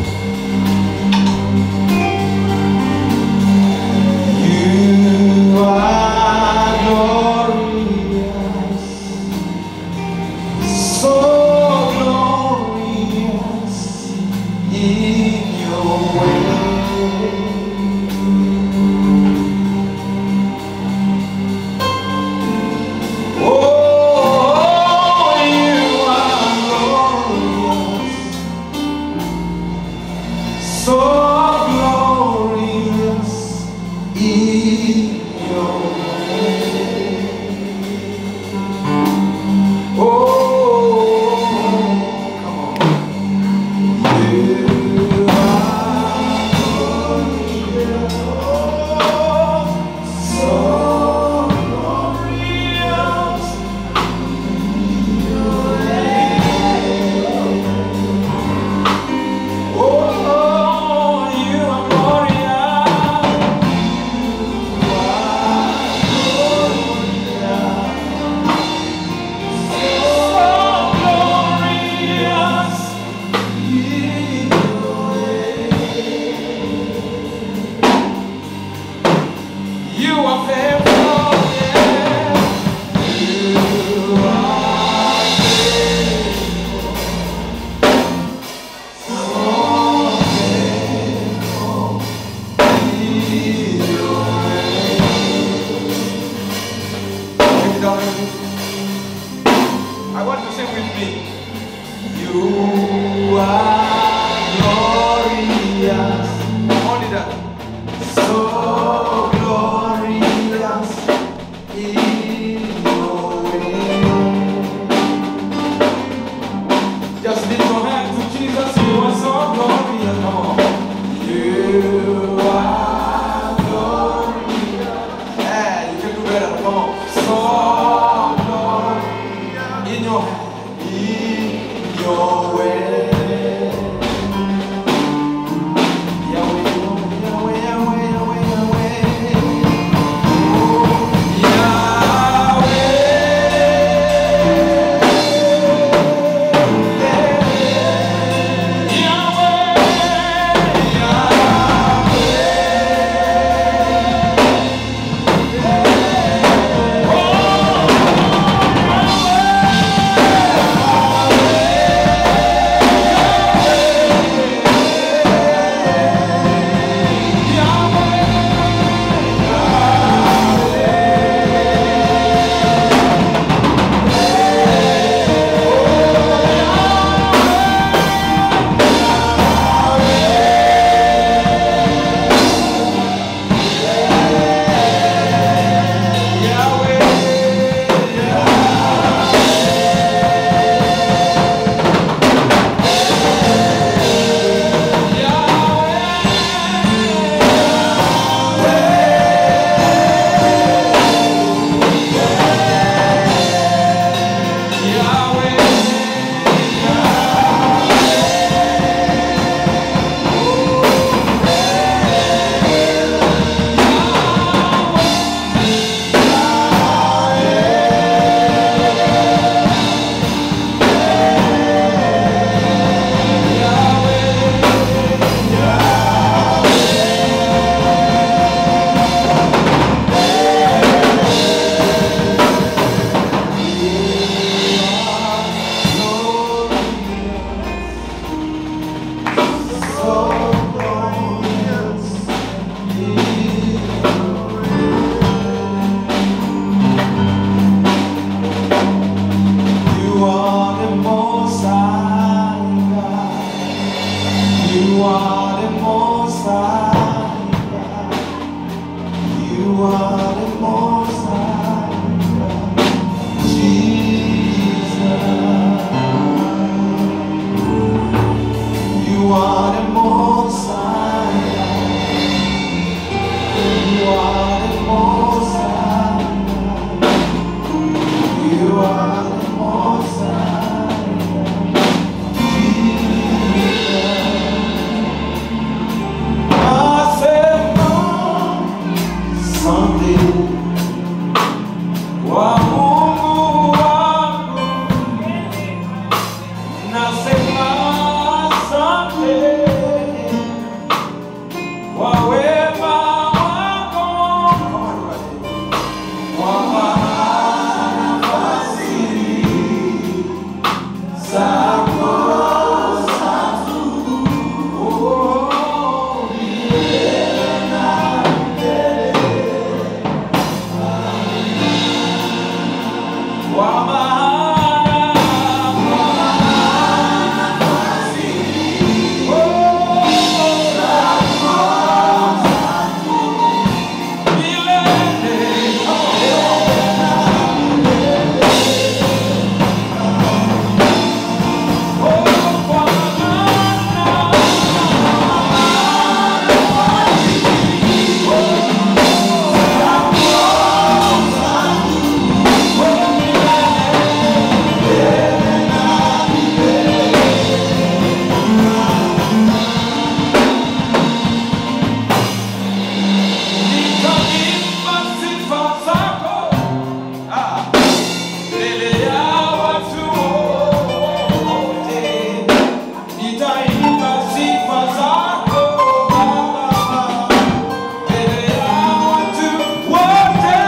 S1: I want to sing with me. You are glorious. Only that. So glorious in your way. Just lift your hand to Jesus. You are so glorious. Come on. You are glorious. Yeah, you can do better. Come on. So glorious in your in your way. Yahweh, Yahweh, Yahweh, Yahweh, Yahweh. You are the most high God. You are the most high God. You are the most high God. Jesus. You are the most high God. You are the most high God. You are the most high. Nasema asante kwa Mungu wangu. Nasema asante nitaimba sifa zako Baba, mbele ya watu wote.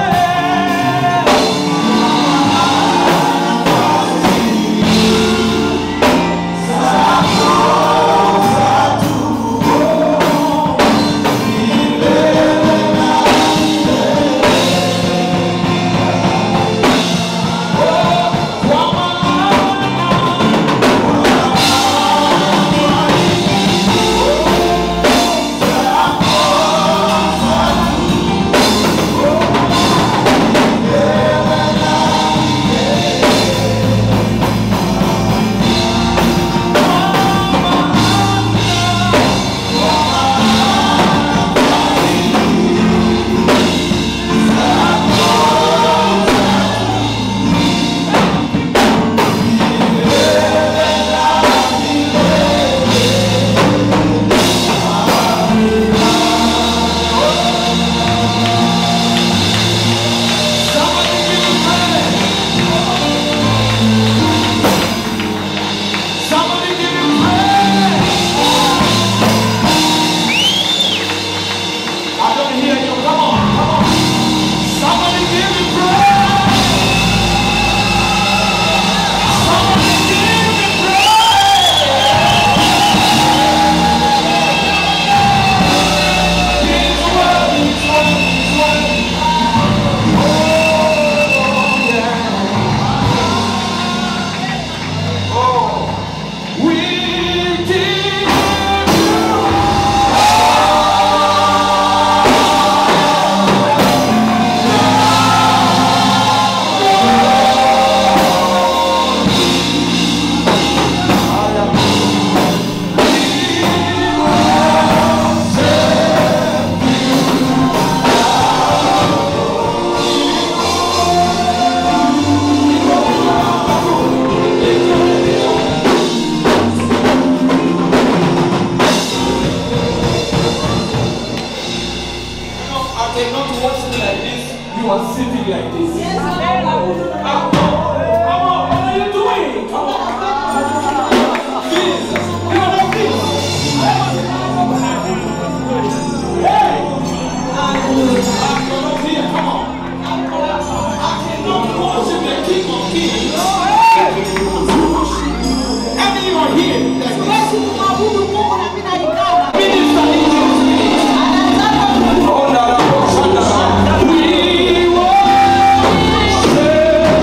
S1: Somebody give him praise. I don't hear you. Come on, come on. Somebody give him praise. Somebody give him praise. He's worthy, he's worthy, he's worthy. Oh, yeah. Oh. We give I cannot watch me like this. You are sitting like this. Come on, come on, what are you doing? Come on. Jesus, you are not this. Hey! I'm not here, come on. I cannot worship the King of Kings. How many are here? Minister in Jesus' name. We worship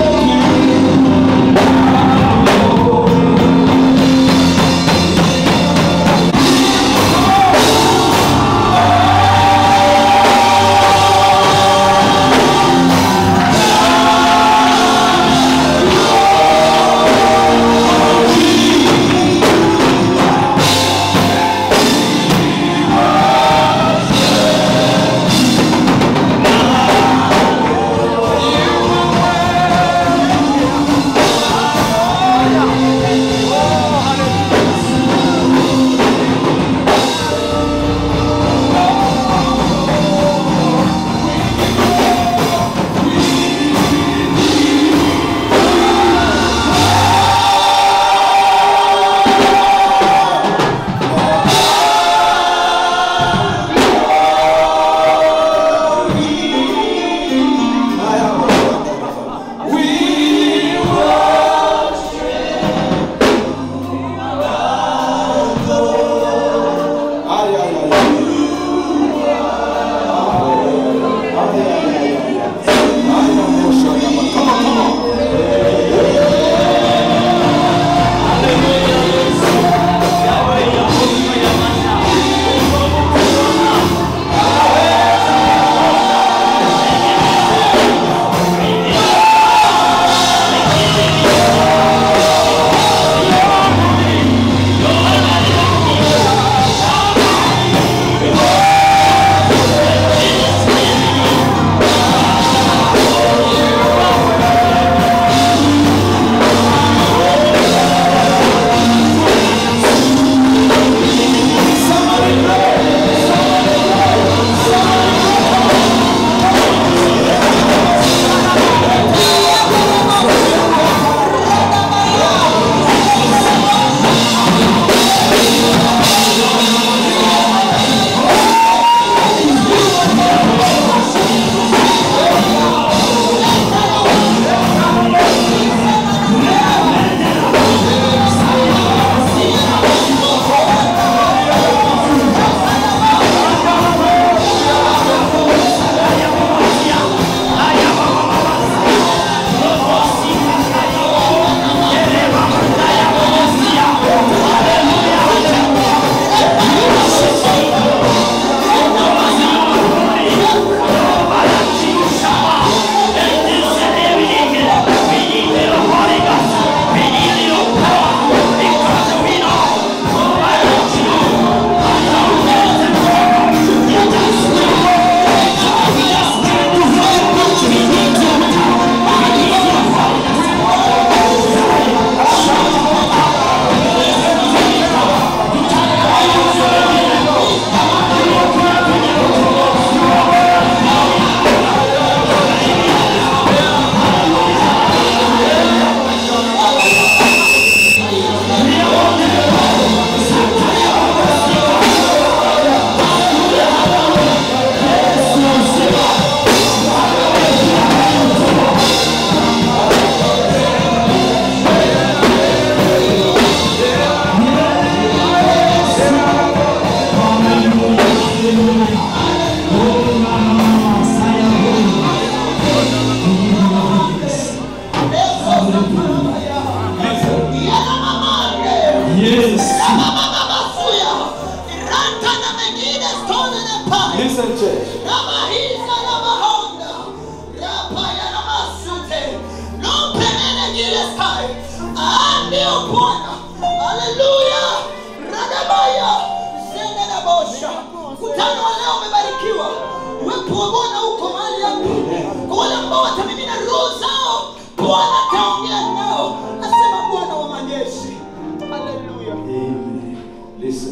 S4: Listen, church.
S7: Ramahisa na mahonda. Rapaya na masute. Lompenene gile sai. Ndio Bwana. Haleluya. Radabaya. Sende na bosha. Mkutano wa leo umebarikiwa. Uwepo wa Bwana uko mahali hapa. Kwa wale ambao watamimina roho zao, Bwana ataongea nao. Nasema Bwana wa majeshi. Haleluya.
S4: Amen. Listen.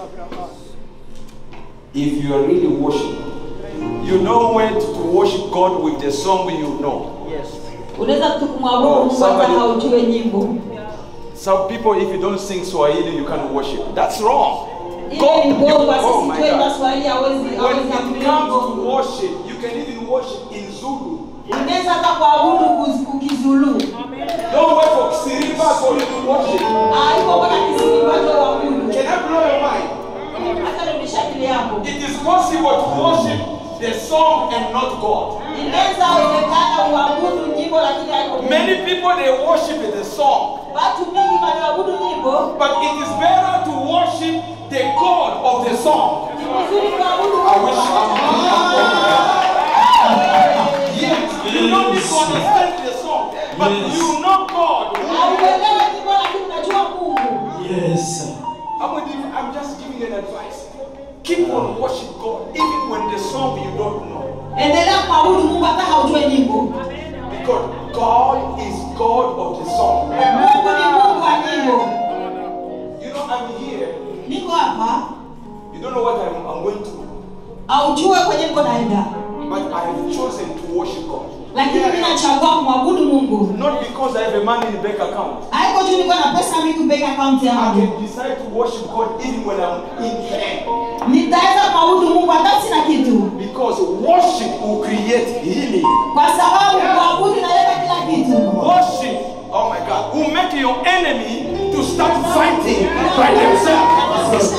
S4: If you are really worshiping, you know when to worship God with the song you know.
S2: unaweza tu kumwabudu
S4: Oh,
S2: Mungu hata
S4: somebody-
S2: haujue nyimbo
S4: Some people, if you don't sing Swahili, you can't worship. That's wrong.
S2: ile ni
S4: you-
S2: bongo
S4: oh
S2: sisi
S4: my
S2: tuenda
S4: God.
S2: swahili hawezi
S4: When
S2: hawezi
S4: it
S2: kutumia
S4: comes to
S2: bongo
S4: worship, you can even worship in Zulu.
S2: unaweza hata kuabudu kuz- kukizulu
S4: Don't wait for Siriba for you to worship.
S2: haiko mpaka kisini watu waabudu
S4: Can I blow your mind?
S2: hata rudisha akili yako
S4: It is possible to worship the song and not God.
S2: inaweza wezekana uabudu nyimbo lakini haiko Mungu.
S4: Many people they worship the song,
S2: watu mingi wanaoabudu nyimbo
S4: but it is better to worship the God of the song.
S2: ni vizuri kuabudu
S4: I
S2: Mungu
S4: wish
S2: pamoja
S4: Yes, you don't need to understand the song, but you know God.
S2: hauelewi nyimbo lakini unajua Mungu
S3: Yes.
S4: I'm, with you. I'm just giving you an advice. Keep on worship God, even when the song you don't know.
S2: endelea kuabudu Mungu hata haujue nyimbo
S4: Because God is God of the song.
S2: Mungu ni Mungu wa nyimbo
S4: You know, I'm here.
S2: niko hapa
S4: You don't know what I'm, I'm going to,
S2: aujue kwenye niko naenda
S4: but I have chosen to worship God.
S2: lakini mimi nachagua kumwabudu Mungu
S4: Not because I have a money in the bank account.
S2: haiko tu niko na pesa mingi bank account
S4: I
S2: yangu
S4: can decide to worship God even when I'm in pain.
S2: nitaweza kumwabudu Mungu hata sina kitu
S4: Because worship will create healing.
S2: kwa sababu kuabudu inaleta kila kitu
S4: Worship, oh my God, will make your enemy to start fighting by themselves.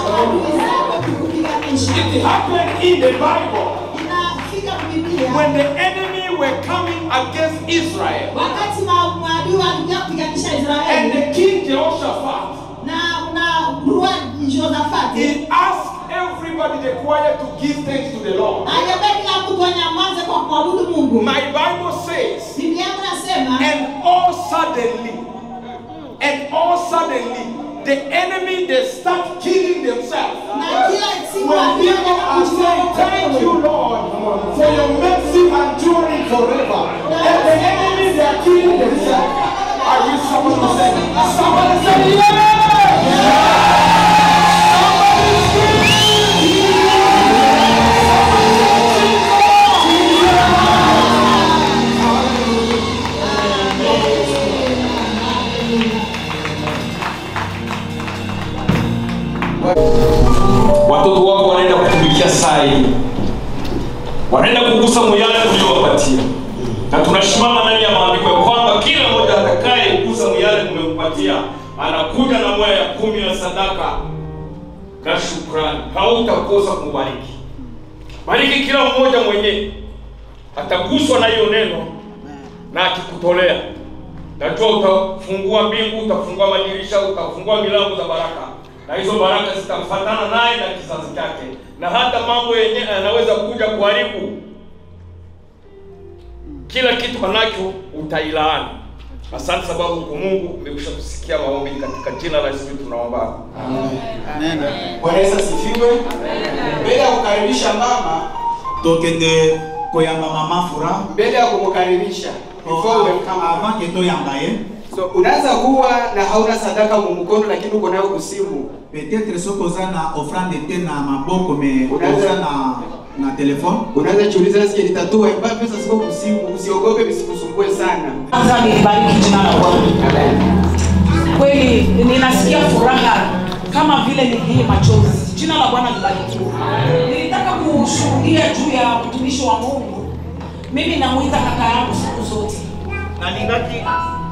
S4: It happened in the Bible
S2: inafika Biblia
S4: when the enemy were coming against Israel
S2: wakati ma- maadui walikuja kupiganisha
S4: and
S2: Israeli
S4: the king Jehoshaphat.
S2: na na rua Josafati
S4: He asked everybody, the choir, to give thanks to the Lord.
S2: aliambia kila mtu anyamaze kwa kuabudu Mungu
S4: My Bible says,
S2: Biblia yangu nasema
S4: and all suddenly, and all suddenly, the enemy they start killing themselves.
S2: na kila siku
S4: When
S2: adui
S4: people are saying, Thank you, Lord, for your mercy enduring forever. And the enemy they are killing themselves. I wish someone would say, Somebody say, Yeah!
S8: watoto wako wanaenda kutumikia saa hii wanaenda kugusa muyale uliowapatia na tunasimama ndani ya maandiko ya kwamba kila mmoja atakaye kugusa muyale umempatia anakuja na moya ya kumi ya sadaka na shukrani hautakosa kumbariki bariki kila mmoja mwenyewe ataguswa na hiyo neno na akikutolea najua utafungua mbingu utafungua madirisha utafungua milango za baraka na hizo baraka zitamfatana naye na kizazi chake na hata mambo yenyewe yanaweza kuja kuharibu kila kitu anacho utailaani asante sababu kwa mungu umekwisha kusikia maombi katika jina la yesu tunaomba
S1: Bwana Yesu asifiwe. Mbele ya kukaribisha mama,
S5: tokende koyamba mama fura
S1: mbele ya kumkaribisha, before we welcome her.
S5: avant ke toyamba ye
S1: So unaweza kuwa na hauna sadaka mu mkono lakini uko nayo kusimu.
S5: peut-être soki oza na offrande te na maboko me
S1: Unaweza-
S5: oza na na telefone
S1: Unaweza jiuliza nasikia nitatoa mbona pesa siko kusimu, usiogope visikusumbue sana.
S9: Kwanza nilibariki jina la Bwana. Kweli ninasikia furaha kama vile nilii machozi. Jina la Bwana libarikiwe. Nilitaka kushuhudia juu ya mtumishi wa Mungu. Mimi namuita kaka yangu siku zote.
S3: nalingaki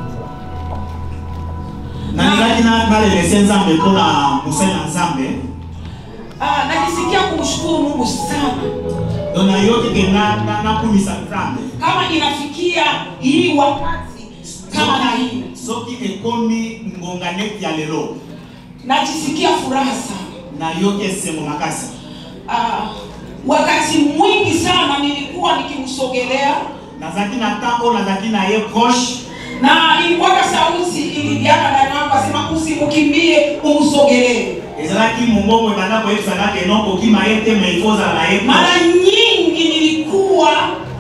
S5: nalingaki na- nalelese nzambe mpona mosali na nzambe
S9: Ah, najisikia kumshukuru Mungu sana
S5: to nayoki ke na- na- nakumisa nzambe
S9: kama inafikia hii wakati kama na hii,
S5: soki ekomi ngonga neti ya lelo
S9: najisikia furaha sana.
S5: nayoki esengo makasi
S9: Ah, wakati mwingi sana nilikuwa nikimsogelea
S3: nazalaki na temps oyo nazalaki na ye proche
S9: na ilikuwaka sauti ilidiaka ndani yangu asema usimkimbie umsogelee
S3: ezalaki mongongo ebanda koyebisanga ke non kokima ye te mais ifo ozala na ye
S9: mara
S3: proche.
S9: nyingi nilikuwa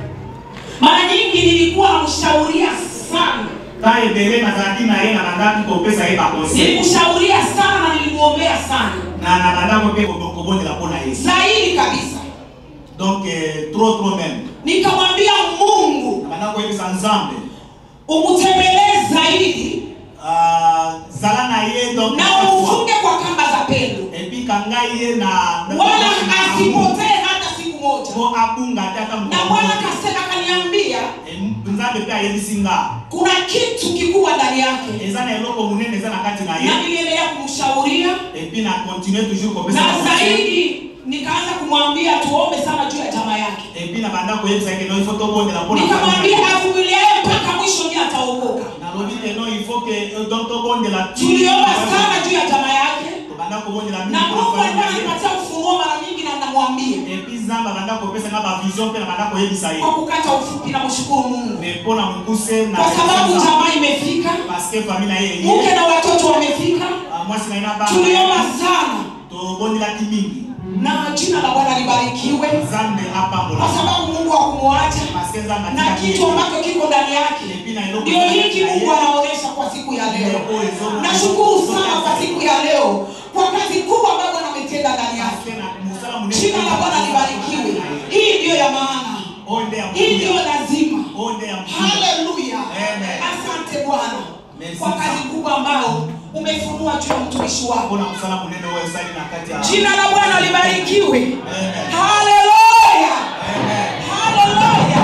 S9: mara nyingi nilikuwa namshauria sana
S3: ta ebele nazalaki na ye na bandaki kopesa ye baconseil
S9: nilimshauria sana na nilimwombea sana
S3: na na bandako mpe ko- kobondela mpo na ye
S9: zaidi kabisa
S3: donc eh, trop trop même
S9: nikamwambia mungu
S3: na banda koyebisa nzambe
S9: umutembelee zaidi
S3: ah, zala na ye donc
S9: na umfunge kwa kamba za pendo
S3: epi kanga ye na na-
S9: wala
S3: na-
S9: asipotee hata siku moja
S3: po abunga te ata
S9: na bwana kase- akaniambia
S3: Eh, nzambe mpe ayebisi nga
S9: kuna kitu kikubwa ndani yake
S3: eza na eloko monene eza na kati na
S9: na
S3: ye
S9: niliendelea kumshauria
S3: epi na continue toujours kopesa
S9: na
S3: conseil.
S9: zaidi nikaanza kumwambia tuombe sana juu ya jamaa yake
S3: epi na banda koyebisa ke no ifo tobondela mpona
S9: nikamwambia avumiliaye mpaka mwisho ndiye ataokoka
S3: nalobi ke no ifo ke donc tobondela tu-
S9: tuliomba sana juu ya jamaa yake
S3: tobanda kobondela mingi
S9: na
S3: mpona
S9: mungu alikuwa
S3: famille na ye.
S9: ananipatia ufunuo mara nyingi na namwambia
S3: epi nzambe abanda kopesa nga bavision mpe na banda koyebisa ye
S9: kwa kukata ufupi na mshukuru mungu
S3: me mpona mokuse na
S9: kwa sababu jamaa imefika
S3: parceke famille na ye
S9: mke
S3: eye
S9: na watoto wamefika
S3: mwasi na ye na
S9: tuliomba
S3: bana
S9: sana
S3: tobondelaki mingi
S9: na jina la bwana libarikiwe
S3: nzambe apambola
S9: kwa sababu mungu hakumwacha
S3: parceke nzambe
S9: na
S3: atikaki
S9: kitu
S3: ye.
S9: ambacho kiko ndani yake
S3: epi na eloko
S9: ndio hiki
S3: na ye.
S9: mungu anaonyesha kwa siku ya leo
S3: Oyo ezo-
S9: nashukuru sana kwa siku ya leo kwa kazi kubwa ambayo bwana ametenda ndani yake
S3: Parceke na mosala monene
S9: jina la bwana libarikiwe hii ndiyo ya maana
S3: oyo nde ya
S9: hii ndiyo
S3: mokili.
S9: lazima
S3: oyo nde ya mokili.
S9: haleluya
S3: Amen.
S9: asante bwana
S3: Merci
S9: kwa kazi
S3: sana.
S9: kubwa ambayo umefunua juu ya mtumishi wako
S3: mpona mosala monene oyo esali na kati ya
S9: jina la bwana libarikiwe
S3: Amen.
S9: haleluya
S3: Amen.
S9: haleluya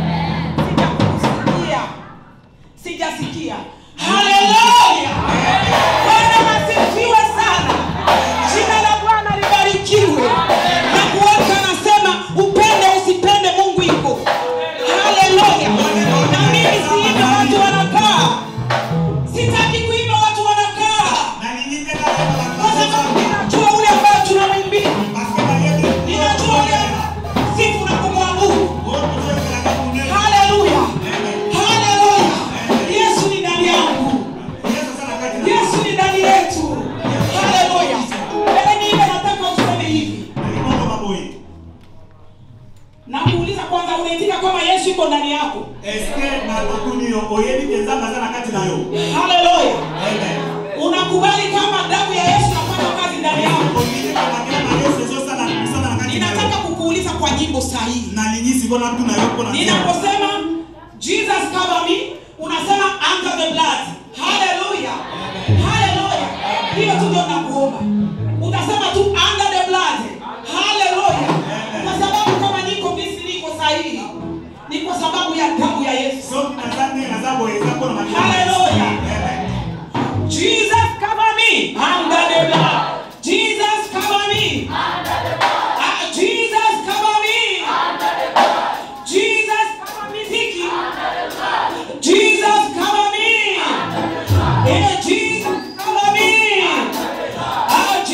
S9: sijakusikia sijasikia haleluya bwana asifiwe sana jina la bwana libarikiwe na kuweka anasema upende usipende mungu iko haleluya na mimi siimbe watu wanakaa sitaki kuimba watu wanakaa
S3: Na ninyi tena leo
S9: kwa sababu ninajua ule ambayo tunamwimbia
S3: Parceke na ye ndio-
S9: ninajua ule sifu na kumwabudu
S3: Oyo tozoyokelaka monene.
S9: haleluya haleluya yesu ni ndani yangu
S3: Yesu aza na kati na
S9: yesu ni ndani yetu haleluya mbele niile nataka useme hivi
S3: Na libondo maboye.
S9: na kuuliza kwanza unaitika kwamba yesu iko ndani yako
S3: eske na tokuni yo oyebi ke nzambe aza na kati na yo
S9: haleluya
S3: Amen.
S9: unakubali kama damu ya yesu nafanya kazi ndani yako
S3: Olingi kaka kila na Yesu ezosala misala na kati na yo
S9: ninataka kukuuliza kwa nyimbo sahihi
S3: nalingi sikoyo natuna yo mpona
S9: ninaposema jesus cover me unasema under the blood haleluya haleluya hiyo tu ndio nakuomba utasema tu under the blood haleluya kwa sababu kama niko visi niko sahihi ni kwa sababu ya damu ya yesu
S3: soki naza nde naza boye eza mpona makili
S9: Hallelujah.
S3: Amen.
S9: jesus cover me under the blood jesus cover me Ah, jesus cover me jesus cover me Ziki. Jesus cover me. Yeah, Jesus cover me. Ah,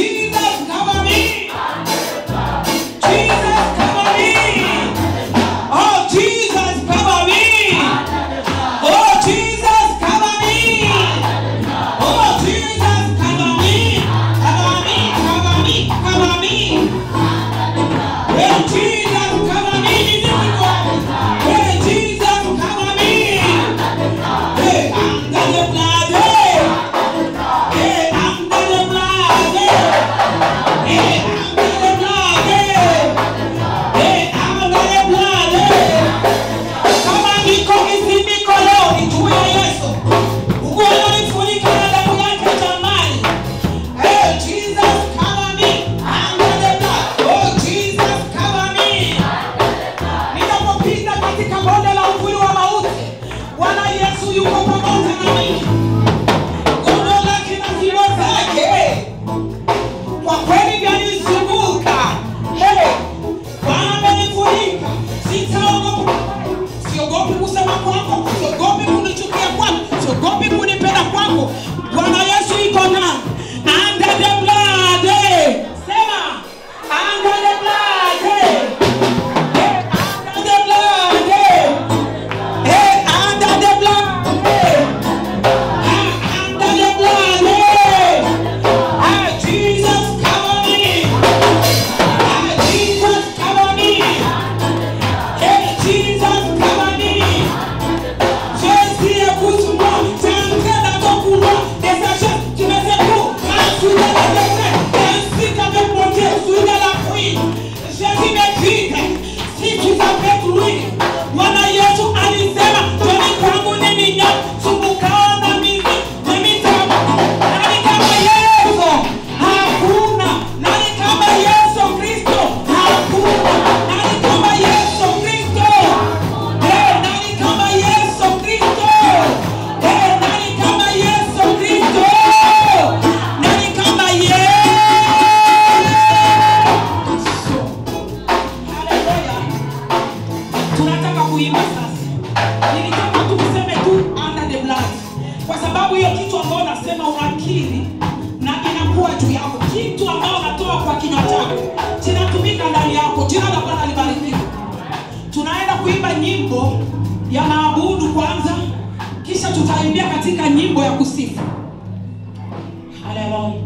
S9: nyimbo ya kusifu haleluya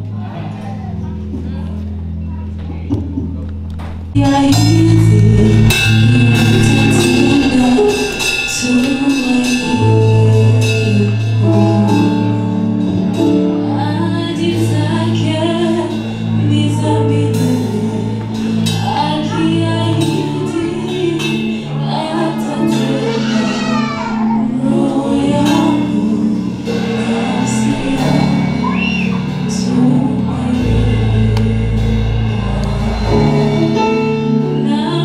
S10: Now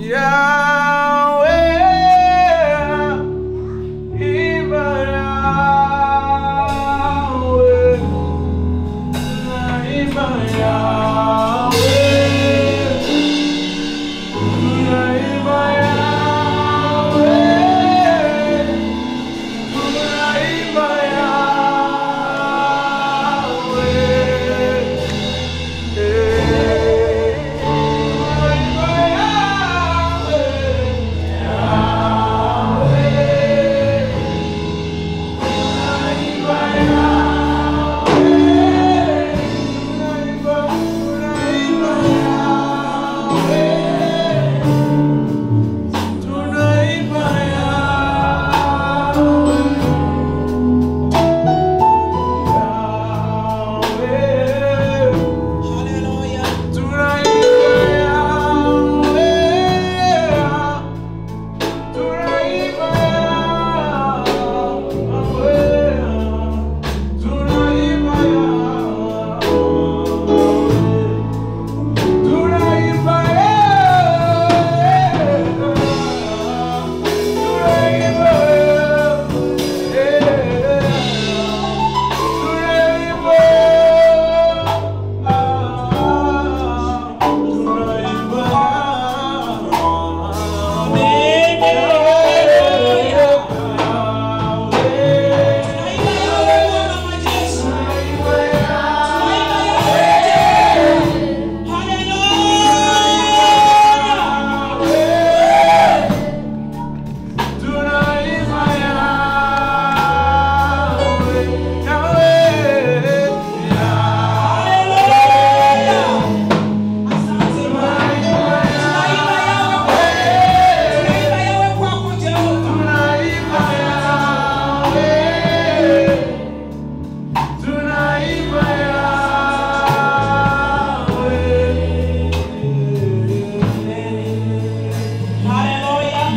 S9: Haleluya.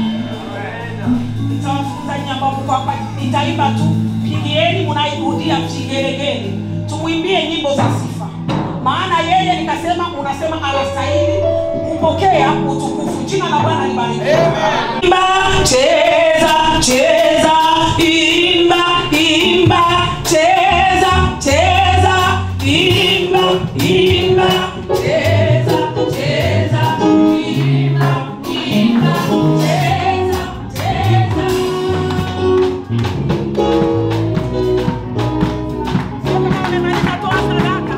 S9: Nitawafunza nyimbo kwamba nitaimba tu, pigieni mnairudia vigelegele, tumwimbie nyimbo za sifa, maana yeye nikasema, unasema anastahili kupokea utukufu. Jina la Bwana libarikiwe. Imba, cheza, cheza, imba, imba, cheza, cheza, imba, imba, cheza, cheza, imba, imba, cheza, cheza. Sio kama wamemaliza toa sadaka,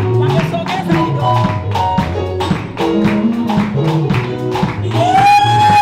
S9: wamesogeza kidogo. Yeah!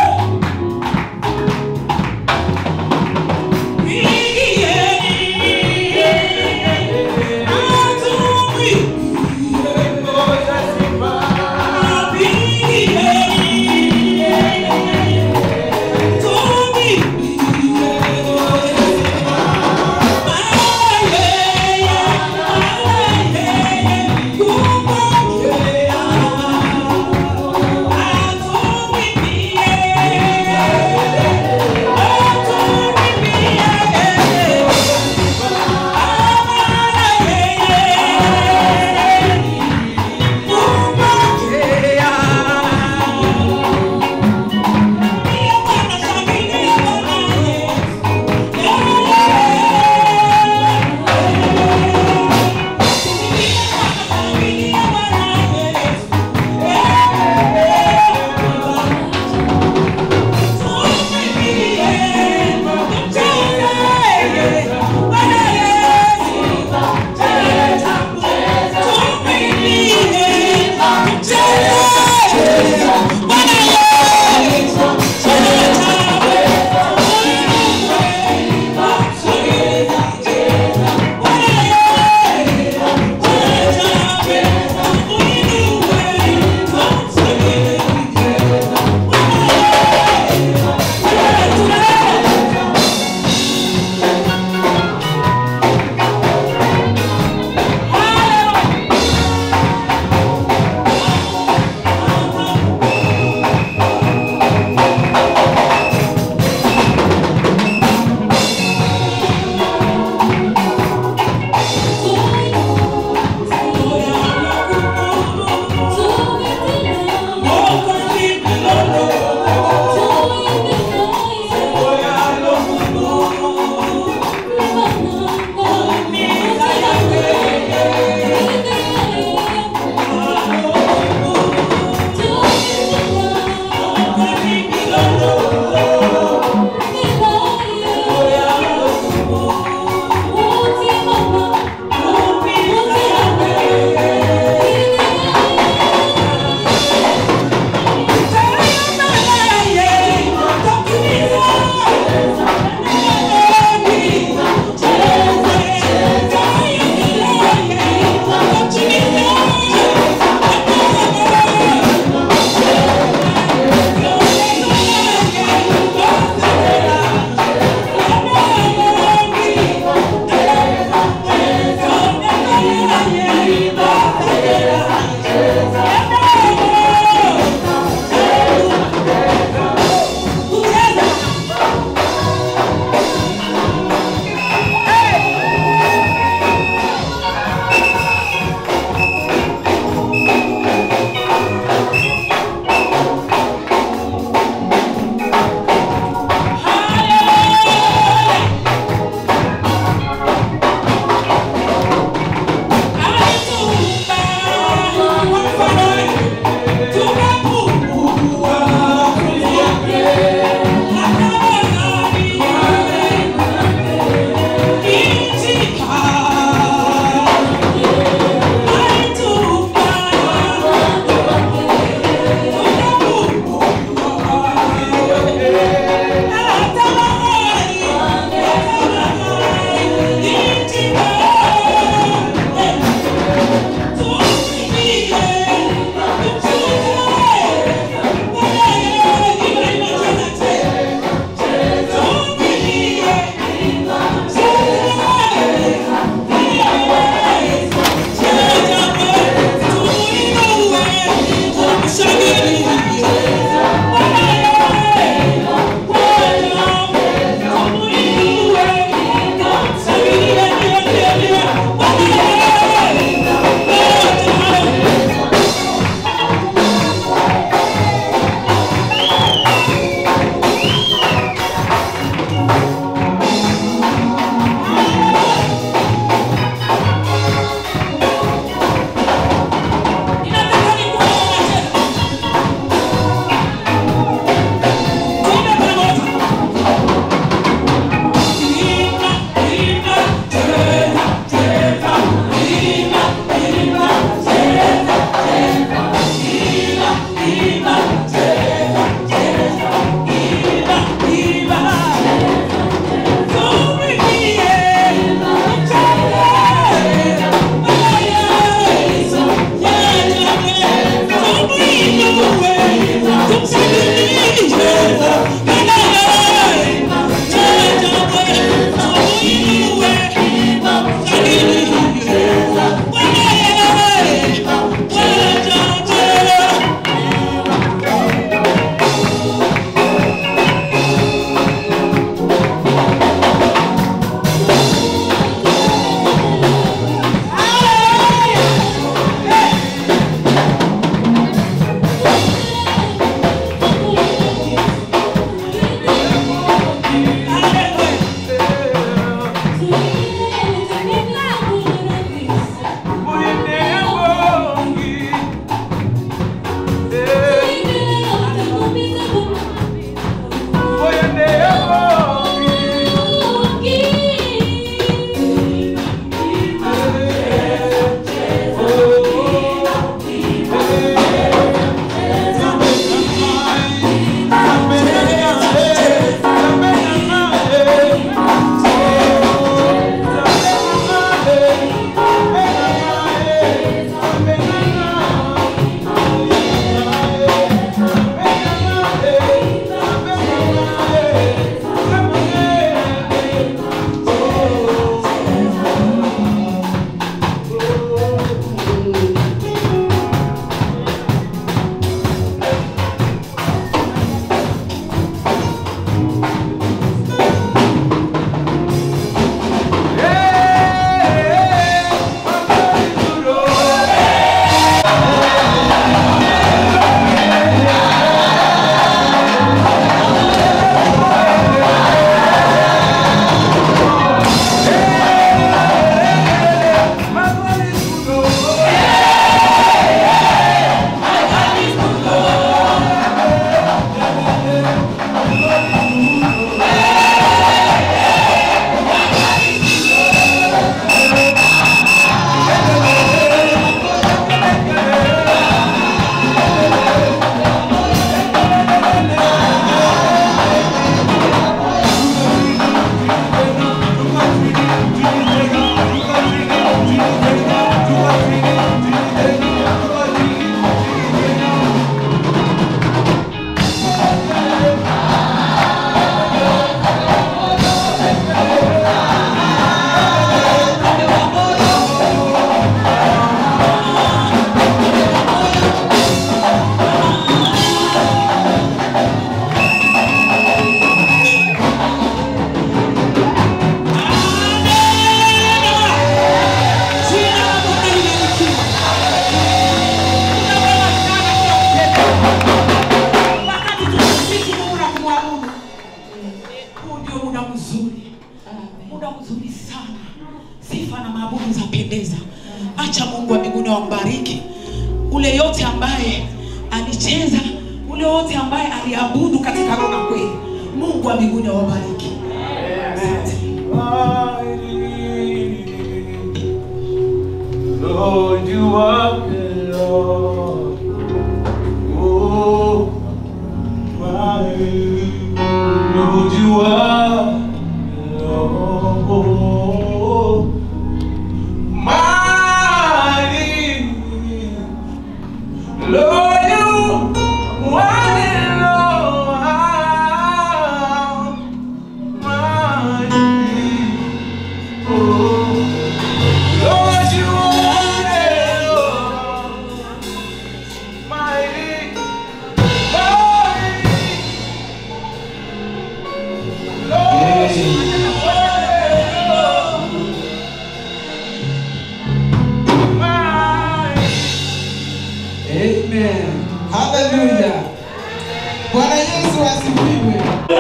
S9: acha mungu wa mbinguni wambariki ule yote ambaye alicheza ule yote ambaye aliabudu katika roho na kweli mungu wa mbinguni awabariki
S4: Lord, you are the Lord. Oh, my Lord, you are the Lord. Mighty Lord, you are the Lord. Mighty Oh. Lord, you are the Lord, mighty, mighty. Lord, you are the Lord, mighty.
S1: Amen. Hallelujah. Bwana Yesu asifiwe.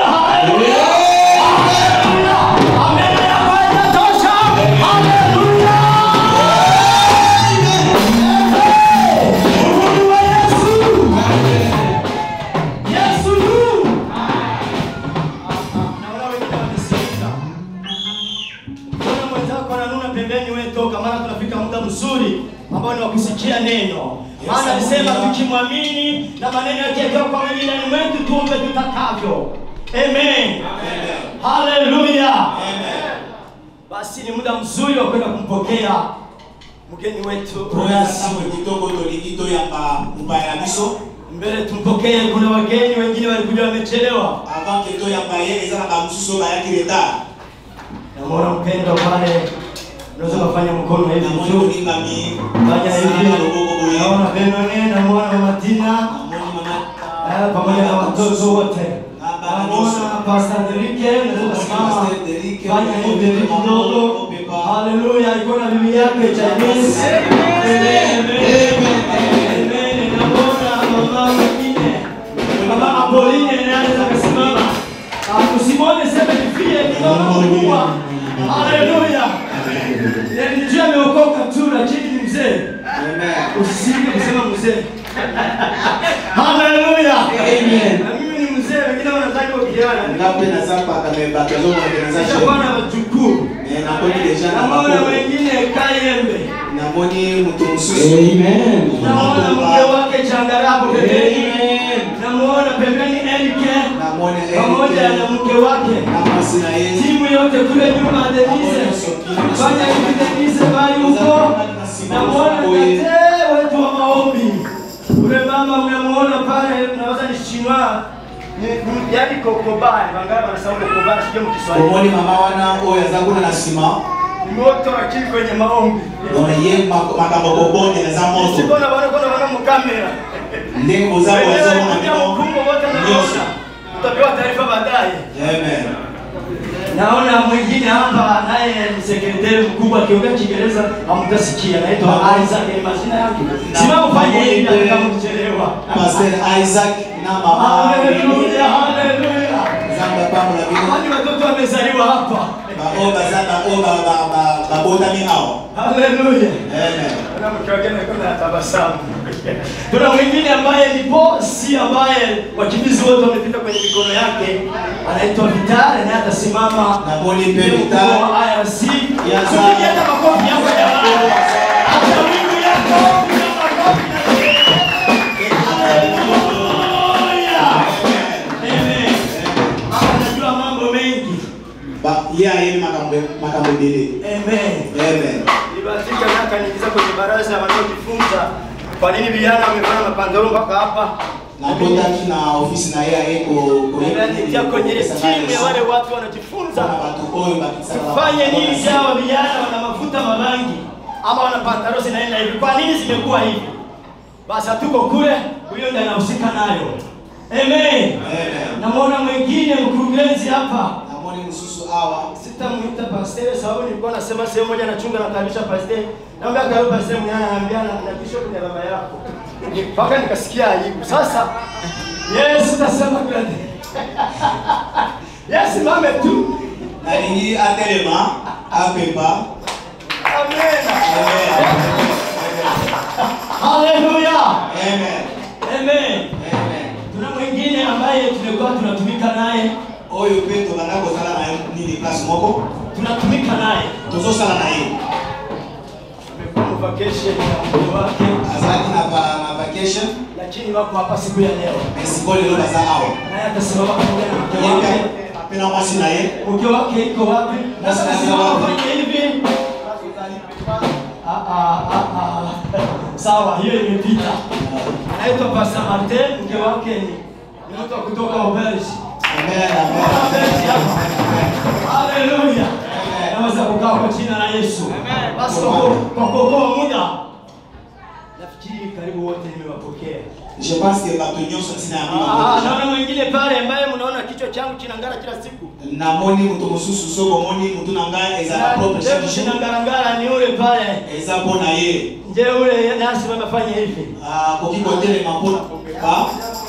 S3: Mbona mwenzako ananuna pembeni, wewe toka, maana tunafika muda mzuri ambao ni wa kusikia neno. Maana alisema tukimwamini na maneno yake yakiwa kwa mwilini mwetu tuombe tutakavyo. Amen. Haleluya. Basi ni muda mzuri wa kwenda kumpokea mgeni wetu
S5: Ntango kitoko tolingi toyamba mupaya na biso
S3: mbele tumpokee. Kuna wageni wengine walikuja wamechelewa.
S5: avant ke toyamba ye eza na bamosusu oyo bayaki retard
S3: Namwona mpendwa pale, unaweza kufanya mkono hivi
S5: namoni
S3: tu,
S5: molingami
S3: fanya hivi. Naona Benone, namwona Mama Tina eh, pamoja na watoto wote. Namwona Pastor Derike, unaweza kusimama, fanya hivi hivi kidogo. Haleluya, alikuwa na bibi yake Chinese. Amen, amen, amen. Namwona mama mwingine, mama Apolline, naye anaweza kusimama. Ah, Usimwone sema nifie, ni mama mkubwa. Haleluya. Nilijua ameokoka tu lakini ni mzee. Usisike kusema mzee. Haleluya. haleluya
S1: Amen.
S3: na mimi ni mzee wengine wanataka kijana
S5: ngapi na sapa kamebakazo mwageneza
S3: nishakuwa na wajukuu
S5: eh na kodi deja na
S3: naona
S5: makoko
S3: wengine kayembe
S5: na moni mtu msusu
S1: Amen.
S3: naona mke wake changarapo pembeni
S1: Amen.
S3: namuona pembeni Erike
S5: na moni
S3: pamoja na
S5: Erike
S3: mke wake
S5: na masi na yeye
S3: timu yote kule nyuma Denise fanya hivi Denise bali huko namuona tate wetu wa maombi ule mama mnamuona pale naweza ni chinois ni yani kokobani wangapi wanasema kokobani sio mkiswahili
S5: omoni mama wana oyo aza kuna na nsima
S3: moto akili kwenye maombi
S5: ona ye mak- makambo kobonde naza moto
S3: sikona bana kona bana mukamera
S5: ndenge bozali bazomona bino
S3: mkumbo wote
S5: nyonso
S3: naona utapewa taarifa baadaye
S5: amen
S3: naona mwingine hapa naye ni sekretari mkubwa akiongea kiingereza hamtasikia anaitwa Isaac ni majina yake simama ufanye hivi hata kama ukichelewa
S5: pasteur isaac na mama
S3: haleluya haleluya
S5: zamba pambola bino
S3: kwani watoto wamezaliwa hapa
S5: bao baza bao ba- ba- ba- babotami awa
S3: haleluya
S5: amen
S3: Kuna mke wake anakuwa anatabasamu. Kuna mwingine ambaye ni bosi ambaye wakimbizi wote wamepita kwenye mikono yake, anaitwa Vitale naye atasimama
S5: na moni mpe
S3: Ndio
S5: vita
S3: mkuu wa IRC.
S5: Ya za-
S3: Tupige hata makofi yako jamani. Hata wingu yako piga makofi na Haleluya. Amen. Mama anajua mambo mengi.
S5: Ba- ye ayeni makambo makambo ebele
S3: Amen.
S5: amen
S3: Nibahatika na akaniingiza kwenye baraza ya wanaojifunza kwa nini vijana wamevaa mapandalo mpaka hapa.
S5: nakotaki na ofisi na ye aye
S3: Nimeandikia kwenye ile timu ya wale watu wanajifunza
S5: bato oyo bakisaka
S3: tufanye nini sawa vijana wana mafuta marangi ama wana pantalo zinaenda hivi. Kwa nini zimekuwa hivi? Basi hatuko kule, huyo ndiye anahusika nayo. Amen.
S5: Amen.
S3: Namwona mwingine mkurugenzi hapa
S5: namoni mususu awa
S3: sitamuita pasteur sababu nilikuwa nasema sehemu moja nachunga nakaribisha pasteur naambia karibu pasteur mwenyewe anaambia na na bishop ni baba yako mpaka nikasikia aibu sasa yes utasema kwa yes mame tu
S5: nalingi atelema apepa
S3: amen haleluya
S5: amen
S3: amen
S5: amen
S3: tuna mwingine ambaye tumekuwa tunatumika naye
S5: oyo mpe tobanda kozala na ye nini place moko
S3: tunatumika naye
S5: tozosala na ye
S3: tumekuwa mu vacation na mke wake
S5: azalaki na va- na vacation
S3: lakini wako hapa siku ya leo
S5: mais sikoyo lelo baza awa
S3: naye atasimama pamoja na mke
S5: ye
S3: wake
S5: mpe ape na mwasi na ye
S3: mke wake iko wapi? Na
S5: Basi
S3: sasa
S5: lazima wapi?
S3: fanye hivi. Ah, ah, ah, ah. Sawa, hiyo imepita. Anaitwa Pastor Martin, mke wake ni ni mtu wa kutoka Ubershi.
S5: amen amen
S3: Ubershi hapa. Haleluya. Naweza kukaa kwa jina la Yesu. Basi kwa ku- kwa kuokoa muda nafikiri karibu wote nimewapokea.
S5: je pense que bato nyonso ntina ya
S3: Ah,
S5: mima
S3: naona mwingine pale ambaye mnaona kichwa changu kinangara kila siku.
S5: namoni moto mosusu soki omoni mutu na ngai ezala propre chaque jour
S3: Kinangarangara ni ule pale.
S5: eza mpo na ye
S3: Je, ule nasi wamefanya hivi?
S5: akoki kotelema mpo ba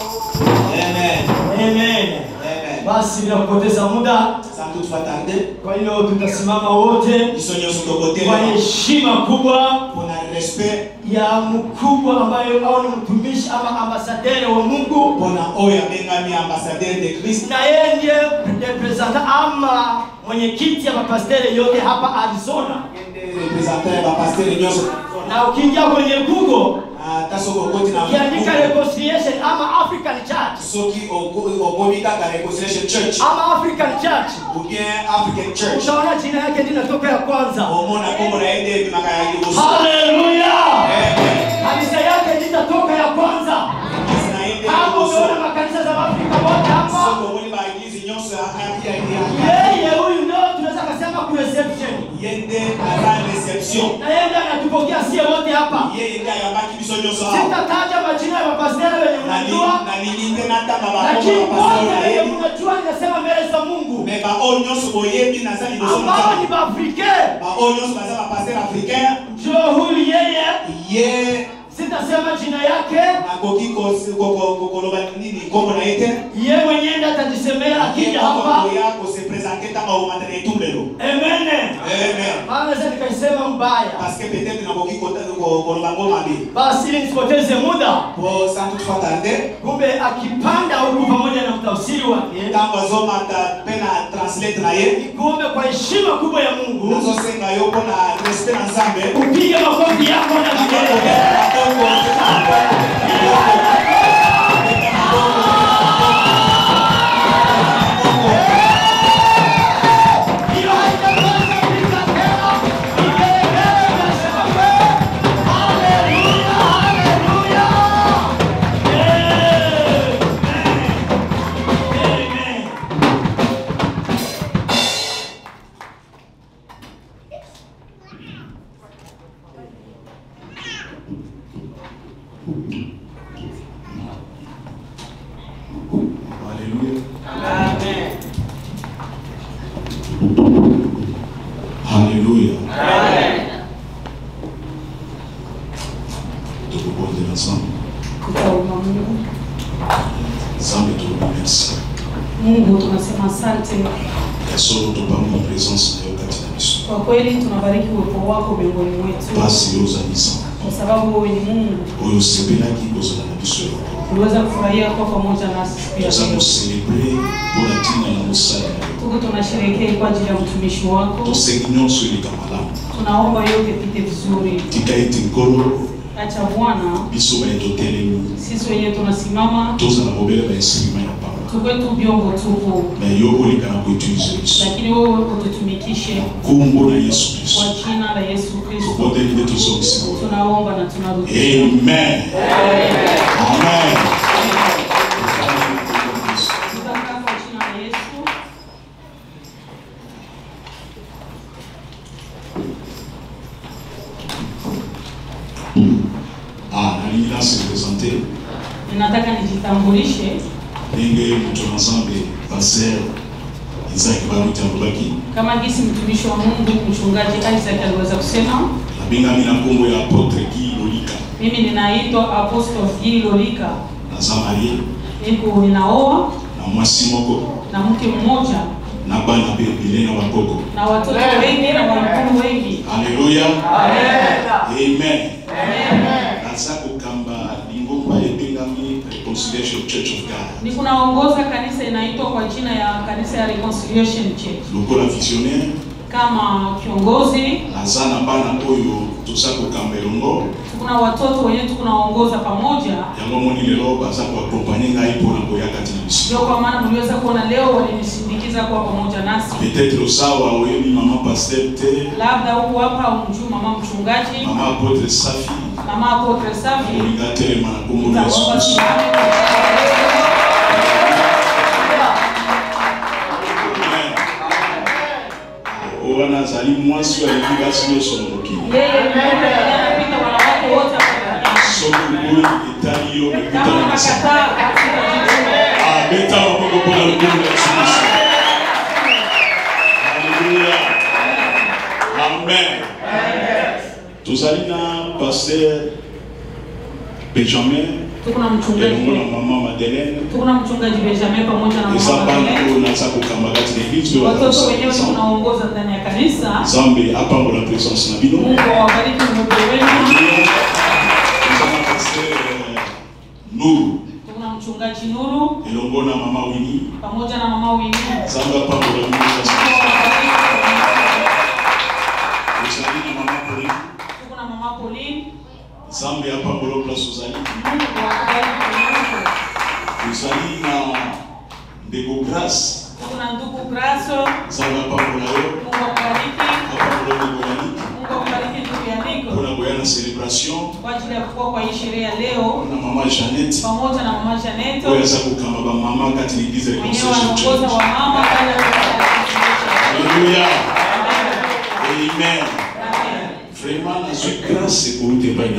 S5: amen
S3: Amen.
S5: amen
S3: Basi bila kupoteza muda,
S5: sans toutefois tarde
S3: kwa hiyo tutasimama wote
S5: biso nyonso
S3: kwa
S5: tokotelema
S3: heshima kubwa
S5: mpona respect
S3: ya mkubwa ambaye au ni mtumishi ama ambasadere wa Mungu,
S5: mpona oyo abengami ambassadeur de christ
S3: na yeye ndiye representa ama mwenyekiti ya mapastere yote hapa Arizona.
S5: représentant ya bapastere nyonso
S3: Na ukiingia kwenye Google
S5: ata soki okoti na
S3: ukiandika reconciliation ama African Church
S5: soki oko- okomi kaka reconciliation church
S3: ama African Church,
S5: ou bien african church
S3: utaona jina yake linatoka ya kwanza.
S5: omona kombo na ye nde ebimaka ya liboso
S3: Haleluya!
S5: Amen.
S3: Kanisa yake litatoka ya kwanza.
S5: Yesu na ye nde
S3: Hapo
S5: liboso
S3: umeona makanisa za Afrika wote hapa.
S5: soki omoni baeglize nyonso ya- ya- ya- ya-
S3: Yeye huyu ndio tunaweza kusema ku reception.
S5: ye nde aza reception
S3: Na yeye ndiye anatupokea sie wote hapa.
S5: yeye nde ayambaki biso nyonso awa
S3: Sitataja majina ya mapasteri wenye mnajua,
S5: nalingi nde natanga
S3: lakini
S5: bakombo bapasteur
S3: wote
S5: na
S3: wenye
S5: ye
S3: mnajua ninasema mbele za Mungu.
S5: me baoyo nyonso boyebi naza liboso na
S3: Ambao ni
S5: nzambe
S3: Baafrikain.
S5: baoyo nyonso baza bapasteur africain
S3: Njoo huyu yeye
S5: ye
S3: sita atasema jina yake
S10: akoki kos- ko- ko- ko- koloba nini nkombo na ye te
S3: ye mwenyewe ndiye atajisemea akija hapa
S10: ya kosepresente ntango akomanda na etumbu lelo
S3: emene
S10: Amen.
S3: maana sasa nikaisema mbaya
S10: parce que peut-être nakoki kota- ko- koloba ngoma mabe
S3: basi ili nisipoteze muda
S10: po sans toutefois tarde
S3: kumbe akipanda huku pamoja na mtafsiri wake
S10: ntango azomata mpe na translate na ye
S3: kumbe kwa heshima kubwa ya mungu
S10: nazosenga yo mpona respect na nzambe
S3: upige makofi yako na vigelegele Hiyo haijapasa pika tena. Vigelegele vya shangwe. Haleluya, haleluya. Amen. Amen.
S10: Haleluya.
S9: Amen.
S10: Haleluya.
S9: Amen.
S10: tukubondela nzambe
S2: Tutaomba Mungu.
S10: nzambe tolumersi
S2: Mungu tunasema asante
S10: ya solo topamba présence na yo kati na biso
S2: kwa kweli, tunabariki uwepo wako miongoni mwetu,
S10: pasi oyo ozalisa
S2: kwa sababu wewe ni Mungu.
S10: oyo osepelaki kozala na biso eloko
S2: Tuliweza kufurahia kuwa pamoja nasi siku ya
S10: toza
S2: leo.
S10: koselebre mpona ntina na mosali na yo
S2: Tuko tunasherehekea kwa ajili ya mtumishi wako,
S10: tosengi nyonso eleka malamu
S2: tunaomba yote pite vizuri.
S10: tika ete nkolo
S2: Acha Bwana,
S10: biso baye totelemi
S2: sisi wenyewe tunasimama,
S10: toza na mobele bainstrima ya pamba
S2: tukwe tu vyombo tupu,
S10: na yo oleka na koutilize biso
S2: lakini wewe ututumikishe
S10: kombo na yesu kristo
S2: kwa jina la Yesu Kristo.
S10: tobondeli nde tozongisi boye
S2: Tunaomba na tunarudi.
S10: amen amen
S2: Tutakaa kwa jina la Yesu.
S10: ah nalingi nase présente
S2: Ninataka nijitambulishe
S10: ndenge moto na nzambe paster isaki baluti alobaki
S2: kama gisi mtumishi wa Mungu mchungaji Isaac aliweza kusema,
S10: nabengami na nkombo ya apotre gi lolika
S2: mimi ninaitwa Apostle Gil Lolika,
S10: naza marie
S2: niko ninaoa
S10: na mwasi moko
S2: na mke mmoja
S10: na bana mpe ebele na bakoko
S2: na watoto wengi na wamkulu wengi.
S10: alleluya
S2: Amen.
S10: amen naza kokamba lingomba ebengami reconciliation church of god
S2: Ni kunaongoza kanisa inaitwa kwa jina ya kanisa ya Reconciliation Church.
S10: lokola visionnaire
S2: Kama kiongozi,
S10: naza na bana oyo toza kokamba elongo
S2: kuna watoto wenyewe tukunaongoza pamoja.
S10: yango moni lelo baza koakompanye ngai mpona koya kati na biso
S2: Ndio kwa maana mliweza kuona leo walinisindikiza kuwa pamoja nasi.
S10: peut-être osawa oyebi mama paster te
S2: Labda huku hapa umjui mama mchungaji,
S10: mama apotre safi
S2: mama Apotre Safi
S10: olinga telema na nkombo na yesu
S2: Nitaomba
S10: kristo
S2: simame kwa
S10: o wana azali mwasi oyo alingi basi nyonso na mokili
S2: yeye ndiye anapita wanawake wote hapa
S10: soki oyo etali yo
S2: kama
S10: mekutana na sa
S2: unakataa katika jicho
S10: abeta maboko mpona lokomo na yesu kristo alleluya amen tozali na paster benjamin
S2: tuko na
S10: elongo
S2: mchungaji
S10: na mama madeleine
S2: tuko na mchungaji Benjamin pamoja na
S10: eza
S2: mama
S10: bana
S2: Madeleine.
S10: oyo naza kokamba kati na eglise oyo
S2: watoto wenyewe
S10: bazali
S2: tunaongoza ndani ya kanisa
S10: nzambe apambola présence na bino
S2: Mungu awabariki mmoja wenu
S10: eza na paster nuru
S2: tuko na mchungaji Nuru
S10: elongo na mama wini
S2: pamoja na mama Winnie
S10: nzambe apambola bino
S2: Mungu awabariki.
S10: ozali na mama poli
S2: tuko na mama Pauline
S10: nzambe apambola place ozali
S2: Mungu awabariki
S10: ozali na ndeko grace
S2: tuko na ndugu Graso
S10: nzambe apambola yo
S2: Mungu awabariki
S10: apambola ndeko yaniki
S2: Mungu awabariki ndugu Yaniko
S10: mpona koya na célébration
S2: kwa ajili ya kukua kwa hii sherehe ya leo
S10: na mama janete
S2: pamoja na mama Janeto
S10: oyo aza kokamba bamama kati na eglise
S2: wenyewe
S10: reconciliation
S2: wanaongoza
S10: church
S2: wa mama ndani ya
S10: alleluya amen vraiment nazwi grâce ekouti epai na nzambe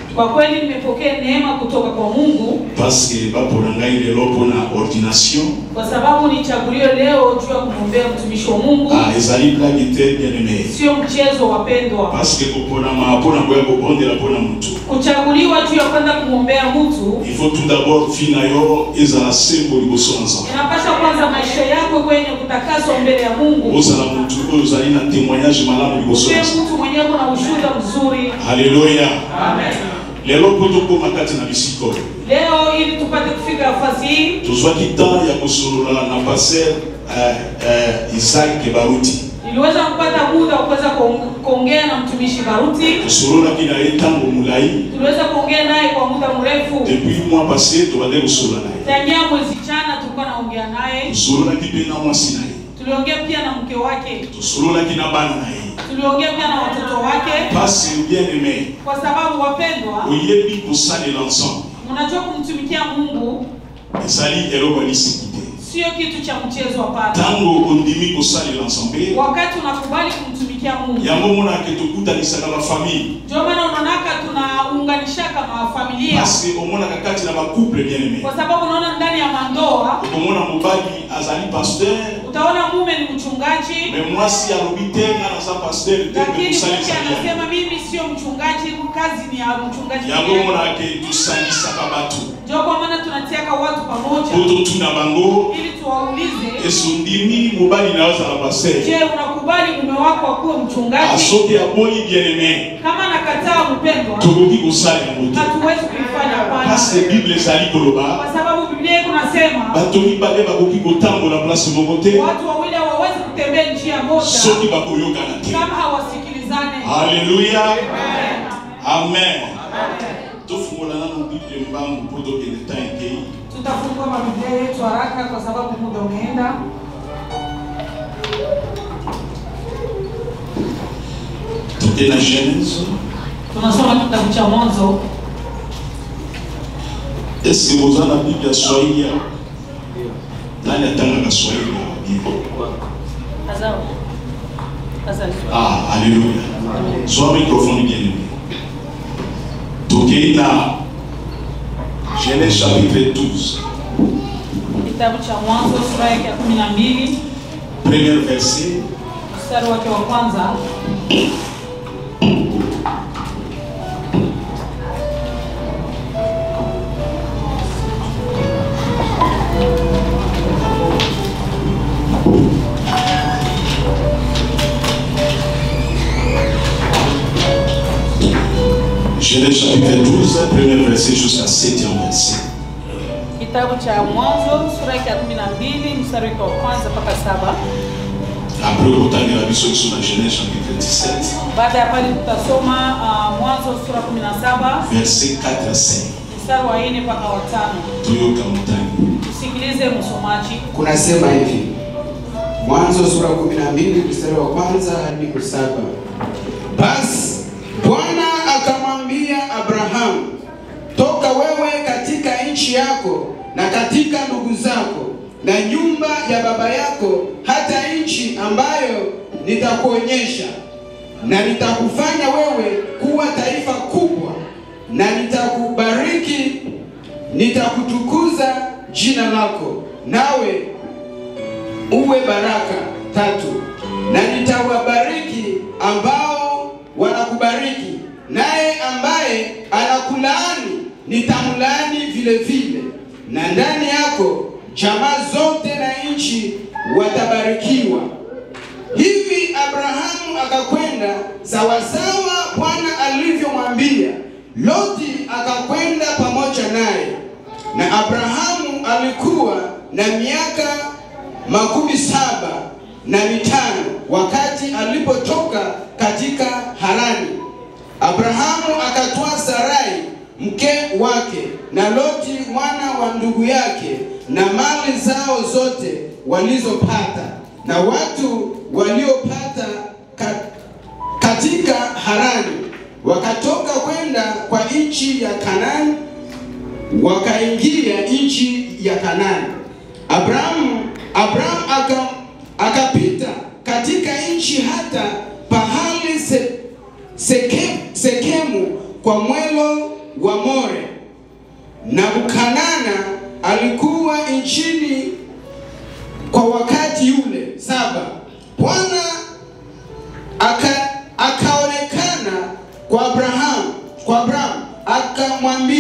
S2: Kwa kweli nimepokea neema kutoka kwa Mungu
S10: parce que bapona ngai lelo mpona ordination
S2: kwa sababu nichaguliwe leo juu ya kumwombea mtumishi wa Mungu.
S10: ah, ezali blage te bien aimé
S2: Sio mchezo wapendwa.
S10: parce que koponama mpona koya kobondela mpona motu
S2: Kuchaguliwa juu ya kwenda kumwombea mtu
S10: il faut tout d'abord vi na yo ezala sembo liboso na nzambe
S2: inapasha kwanza maisha yako kwenye kutakaswa mbele ya Mungu.
S10: ozala motu oyo ozali na témoignage malamu liboso
S2: Uwe
S10: na nzambe
S2: mtu mwenyewe kuna ushuhuda mzuri.
S10: halleluya
S2: Amen.
S10: lelo mpo tokóma kati na bisika oyo
S2: Leo ili tupate kufika nafasi hii
S10: tozwaki temps ya kosolola na paster eh, eh, isaac baruti
S2: niliweza kupata muda wa kuweza kuong- kuongea na mtumishi Baruti.
S10: tosololaki na ye ntango molai
S2: Tuliweza kuongea naye kwa muda mrefu.
S10: depuis mois passé tobande kosolola na ye
S2: Tangia mwezi jana tulikuwa naongea naye.
S10: tosololaki mpe na mwasi na ye
S2: Tuliongea pia na mke wake.
S10: tosololaki na bana na ye
S2: Tuliongea pia na watoto wake
S10: pasi bien aimé
S2: kwa sababu wapendwa,
S10: oyebi kosalela ensemble
S2: mnajua kumtumikia Mungu
S10: ezali eloko ya lisiki te
S2: sio kitu cha mchezo hapana.
S10: ntango ondimi kosalela ensemble
S2: Wakati unakubali kumtumikia Mungu,
S10: yango monaka tokutanisaka bafamille
S2: ndio maana unaonaka tunaunganishaka mafamilia,
S10: parce omonaka kati na bacouple bien aimé
S2: kwa sababu unaona ndani ya mandoa
S10: okomona mobali azali pasteur
S2: utaona mume ni mchungaji,
S10: me mwasi alobi te nga naza pasteur te
S2: lakini mke
S10: tosalisa
S2: anasema mimi sio mchungaji, kazi ni ya mchungaji.
S10: yango
S2: pekee."
S10: monaka tosangisaka bato
S2: Ndio kwa maana tunatiaka watu pamoja
S10: po totuna bango
S2: ili tuwaulize,
S10: esondimi mobali na azala pasteur
S2: je, unakubali mume wako akuwe mchungaji?
S10: asoki aboyi bien aimé
S2: Kama nakataa mpendwa,
S10: tokoki kosala yango te
S2: hatuwezi kuifanya hapana,
S10: parce bible ezali koloba
S2: kwa sababu Biblia yetu nasema
S10: bato mibale bakoki kotambola place moko te
S2: watu wawili hawawezi kutembea njia moja
S10: soki bakoyokana te
S2: kama hawasikilizane.
S10: Alléluia. Amen. tofungola nano bible mbangu mpo tokende ta ekei
S2: Tutafungua mabiblia yetu haraka kwa sababu muda umeenda.
S10: toke na genèse
S2: Tunasoma kitabu cha Mwanzo.
S10: eske boza na bible ya swahili awa nani atangaka swahili awa bible ah alléluia soa microphone bien aimé tokei na genèse chapitre 12
S2: Kitabu cha Mwanzo sura yake ya kumi na mbili
S10: premier verset
S2: mstari wake wa kwanza.
S10: genèse chapitre 12 premier verset jusqu'à 7e verset
S2: Kitabu cha Mwanzo sura yake ya kumi na mbili mstari wake wa kwanza mpaka saba.
S10: après kotangela biso biso na genèse chapitre 17
S2: Baada ya pale tutasoma uh, Mwanzo sura kumi na saba
S10: verset 4 à 5
S2: mstari wa nne mpaka wa tano.
S10: toyoka motangi
S2: Tusikilize msomaji.
S1: kunasema hivi mwanzo sura kumi na mbili mstari wa kwanza hadi saba basi bwana akamwambia abrahamu toka wewe katika nchi yako na katika ndugu zako na nyumba ya baba yako hata nchi ambayo nitakuonyesha na nitakufanya wewe kuwa taifa kubwa na nitakubariki nitakutukuza jina lako nawe uwe baraka tatu na nitawabariki ambao wanakubariki naye ambaye anakulaani nitamlaani vile vile na ndani yako jamaa zote na nchi watabarikiwa hivi abrahamu akakwenda sawasawa bwana alivyomwambia loti akakwenda pamoja naye na abrahamu alikuwa na miaka makumi saba na mitano wakati alipotoka katika harani abrahamu akatwaa sarai mke wake na loti mwana wa ndugu yake na mali zao zote walizopata na watu waliopata ka, katika harani wakatoka kwenda kwa nchi ya kanani wakaingia nchi ya kanani abrahamu abrahamu aka, akapita katika nchi hata pahali se, seke, sekemu kwa mwelo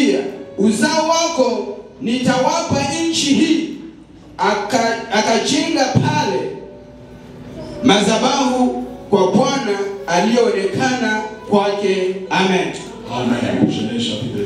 S11: akamwambia, uzao wako nitawapa nchi hii. Aka- Akajenga pale madhabahu kwa Bwana aliyoonekana kwake. Amen.
S10: Amen. Genèse chapitre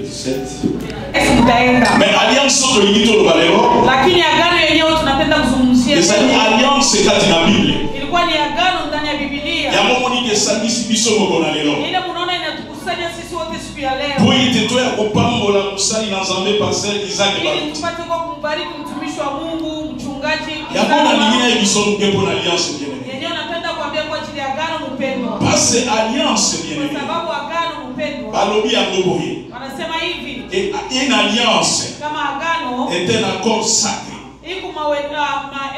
S10: 17.
S2: tutaenda
S10: Mais alliance oyo tolingi toloba lelo
S2: lakini agano yenyewe tunapenda kuzungumzia
S10: ezali
S2: leo.
S10: alliance kati na bible
S2: ilikuwa ni agano ndani ya bibilia
S10: yango moniki esangisi biso moko na lelo
S2: ile munaona inatukusanya sisi wote siku ya
S10: po
S2: leo
S10: ete toya kopambola mosali na nzambe pasteur isaac
S2: ili
S10: baluti
S2: tupate kwa kumbariki mtumishi wa mungu mchungaji
S10: yango
S2: Isaka
S10: nalingi
S2: Maru.
S10: nayebiso moke mpo na alliance bien
S2: yenyewe napenda kuambia kwa ajili ya agano mpendwa
S10: parce alliance bien
S2: kwa sababu agano mpendwa
S10: balobi yango boye
S2: wanasema hivi
S10: Et une alliance
S2: kama agano
S10: est un accord sacré
S2: iko mawe- ah,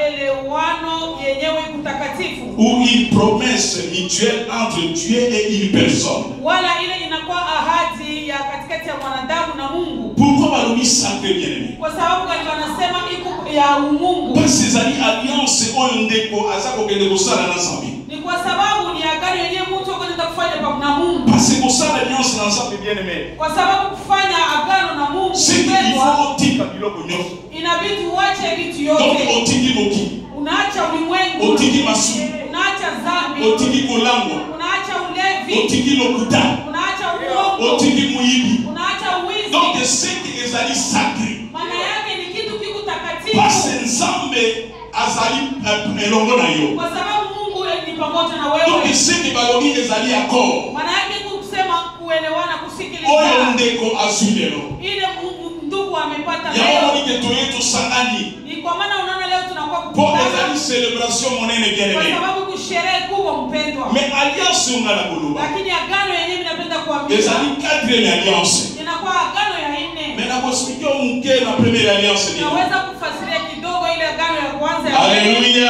S2: maelewano yenyewe kutakatifu
S10: ou une promesse mutuelle entre Dieu et une personne.
S2: wala ile inakuwa ahadi ya katikati ya mwanadamu na mungu
S10: Pourquoi balobi sacré bien aimé
S2: kwa sababu gani wanasema iko ya umungu
S10: Parce que ezali alliance oyo ndeko aza kokende kosala na nzambe
S2: ni kwa sababu ni agano yenyewe mtu akwenda kufanya pa- na mungu
S10: parce que kosala alliance na nzambe bien aimé
S2: kwa sababu kufanya agano na mungu
S10: c'est qu'il
S2: mpendwa,
S10: faut otika biloko nyonso
S2: inabidi uache vitu
S10: donc
S2: yote
S10: otiki moki
S2: unaacha ulimwengu
S10: otiki masumu
S2: unaacha zambi
S10: otiki kolangwa
S2: unaacha ulevi
S10: otiki lokuta
S2: unaacha uongo
S10: otiki moyibi
S2: unaacha uwizi
S10: donc seke ezali sacré
S2: maana yake ni kitu kiku
S10: parce
S2: takatifu
S10: nzambe azali eh, elongo na yo
S2: kwa sababu mungu ni pamoja na
S10: donc
S2: wewe
S10: seke balobi ezali accord
S2: maana yake kusema kuelewana
S10: oyo
S2: kusikilizana
S10: ndeko azwi lelo
S2: ile Mungu- ndugu amepata
S10: yango
S2: leo
S10: monike toye tosangani
S2: ni kwa maana unaona leo tunakuwa
S10: mpo
S2: kukutana
S10: ezali célébration monene bien
S2: kwa
S10: aimé
S2: sababu kusherehe kubwa mpendwa
S10: mais alliance oyo nga na koloba
S2: lakini agano yenyewe inapenda kuambia
S10: ezali quatrième alliance
S2: inakuwa agano ya nne
S10: mais nakoexplike oyo moke na première alliance nini
S2: naweza kufasiria kidogo ile agano ya kwanza ya nne.
S10: alléluia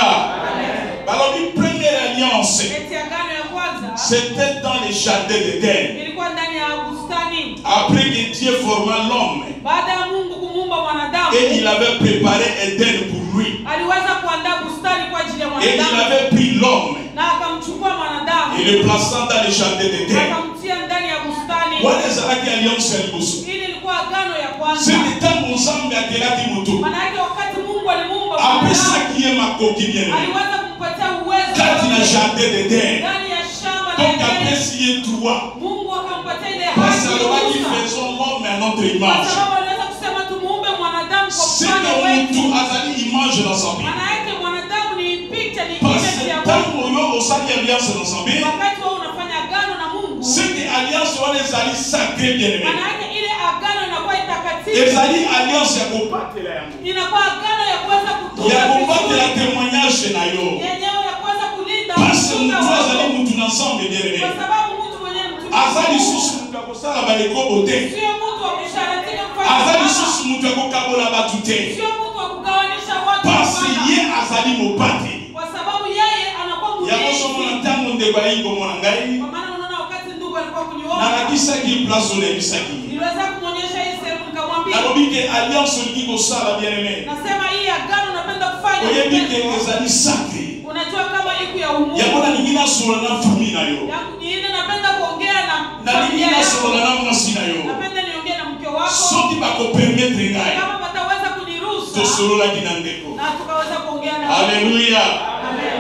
S10: balobi première alliance
S2: eti agano ya kwanza
S10: c'était dans les jardins d'Éden
S2: ilikuwa ndani ya bustani
S10: après que Dieu forma l'homme
S2: baada ya mungu kumuumba mwanadamu
S10: et il avait préparé Éden pour lui
S2: aliweza kuandaa bustani kwa ajili ya
S10: et il
S2: mwanadamu
S10: avait pris l'homme
S2: na akamchukua mwanadamu
S10: et le plaçant dans les jardins d'Éden
S2: akamtia ndani ya bustani
S10: wana ezalaki alliance ya liboso
S2: ili ilikuwa agano ya kwanza
S10: seke ntango nzambe akelaki moto
S2: maana yake wakati mungu alimuumba mwanadamu
S10: apesaki ye makoki bien aimé
S2: aliweza kumpatia uwezo
S10: kati na jardin d'Éden
S2: ndani ya shamba la
S10: donc
S2: Edeni.
S10: apesi ye droit
S2: mungu akampatia ile
S10: parce
S2: haki
S10: alobaki
S2: ruhusa.
S10: faisons l'homme à notre
S2: kwa
S10: image
S2: sababu aliweza kusema tumuumbe mwanadamu kwa
S10: seke
S2: mfano wetu
S10: mutu azali image na nzambe
S2: maana yake mwanadamu ni picha ni
S10: parce
S2: image ya
S10: ntango
S2: mungu
S10: oyo osali alliance na nzambe
S2: wakati wewe unafanya agano na mungu
S10: seke alliance wana ezali sacré bien aimé
S2: maana yake ile agano inakuwa itakatifu
S10: ezali alliance ya kobatela yango
S2: inakuwa agano ya kuweza kutunza
S10: ya kobatela
S2: vizuri
S10: témoignage na yo
S2: yenyewe ya kuweza kulinda
S10: parce
S2: utunza
S10: mutu azali
S2: wako.
S10: mutu na nzambe bien aimé
S2: kwa sababu mtu mwenyewe mtumishi
S10: aza
S2: wa Mungu
S10: lisusu mutu akosala baekobo te
S2: sio mtu wa kusharatika kufanya
S10: aza
S2: ibada.
S10: lisusu mutu akokabola bato te
S2: sio mtu wa kugawanisha watu
S10: parce
S2: hapana.
S10: ye azali mobateli
S2: kwa sababu yeye anakuwa
S10: yango somona
S2: mlinzi
S10: ntango ndeko ayi komona ngai
S2: kwa maana unaona wakati ndugu alikuwa kuniona
S10: nalakisaki place oyo nayebisaki ye
S2: niliweza kumwonyesha hii sehemu nikamwambia
S10: nalobi ke alliance olingi kosala bien aimé
S2: nasema hii agano napenda kufanya
S10: oyebi ke ezali sacre
S2: unajua kama iku ya umungu
S10: yango nalingi nasola na famille na yo
S2: yangu nyingine napenda kuongea na
S10: nalingi
S2: familia yako
S10: nasola na mwasi na yo
S2: napenda niongee na mke wako
S10: soki bakopermetre ngai
S2: kama wataweza kuniruhusu
S10: tosololaki na ndeko
S2: na tukaweza kuongea na
S10: alleluya
S2: Amen.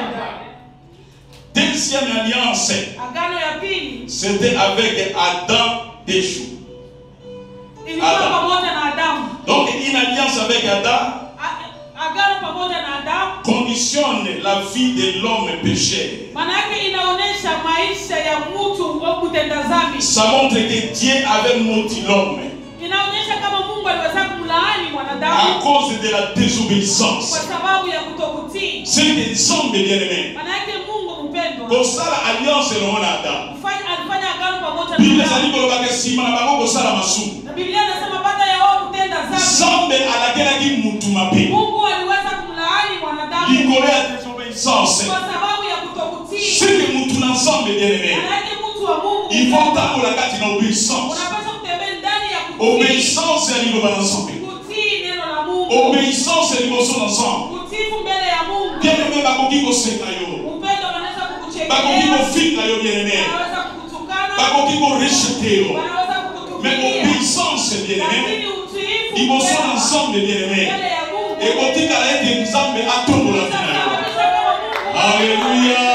S10: deuxième alliance
S2: agano ya pili
S10: c'était avec adam déchou
S2: ilikuwa
S10: Adam.
S2: pamoja na adamu
S10: donc une alliance avec adam
S2: A- agano pamoja na adamu
S10: conditionne la vie de l'homme pécheur
S2: maana yake inaonyesha maisha ya mtu wa kutenda dhambi
S10: ça montre que Dieu avait maudit l'homme
S2: inaonyesha kama mungu aliweza kumlaani
S10: à
S2: mwanadamu
S10: cause de la désobéissance
S2: kwa sababu ya kutokutii
S10: c'est que nzambe bien aimé
S2: maana yake mungu mpendwa
S10: kosala alliance elongo na adam
S2: kufanya alifanya agano pamoja na
S10: bible
S2: Adamu.
S10: ezali kolobaka nsima na bango kosala masumu
S2: na biblia inasema baada ya wao kutenda dhambi
S10: nzambe alakelaki mutu mabe
S2: mungu aliweza kumlaani mwanadamu
S10: likolo ya désobéissance
S2: kwa sababu ya kutokutii
S10: seke mutu na nzambe bien aimé
S2: maana yake mtu wa mungu
S10: il faut tambola kati na obéissance
S2: unapaswa kutembea ndani ya kutii
S10: obéissance ya liloba na nzambe
S2: kutii neno la mungu
S10: obéissance ya liboso na nzambe
S2: kutifu mbele ya mungu
S10: bien aimé bakoki koseka yo
S2: upendo wanaweza
S10: bakoki
S2: kukuchekelea
S10: kofika yo bien aimé
S2: wanaweza kukutukana
S10: bakoki korejete yo
S2: wanaweza
S10: mais
S2: kukutupilia
S10: obéissance bien-aimé
S2: lakini utiifu
S10: liboso na
S2: mwema
S10: nzambe bien-aimé
S2: mbele ya Mungu
S10: ekotikala ete nzambe atombola tina yo
S2: itasababisha kama Mungu
S10: Alléluia.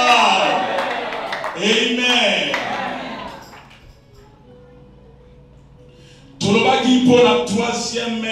S10: Amen. tolobaki mpo na troisième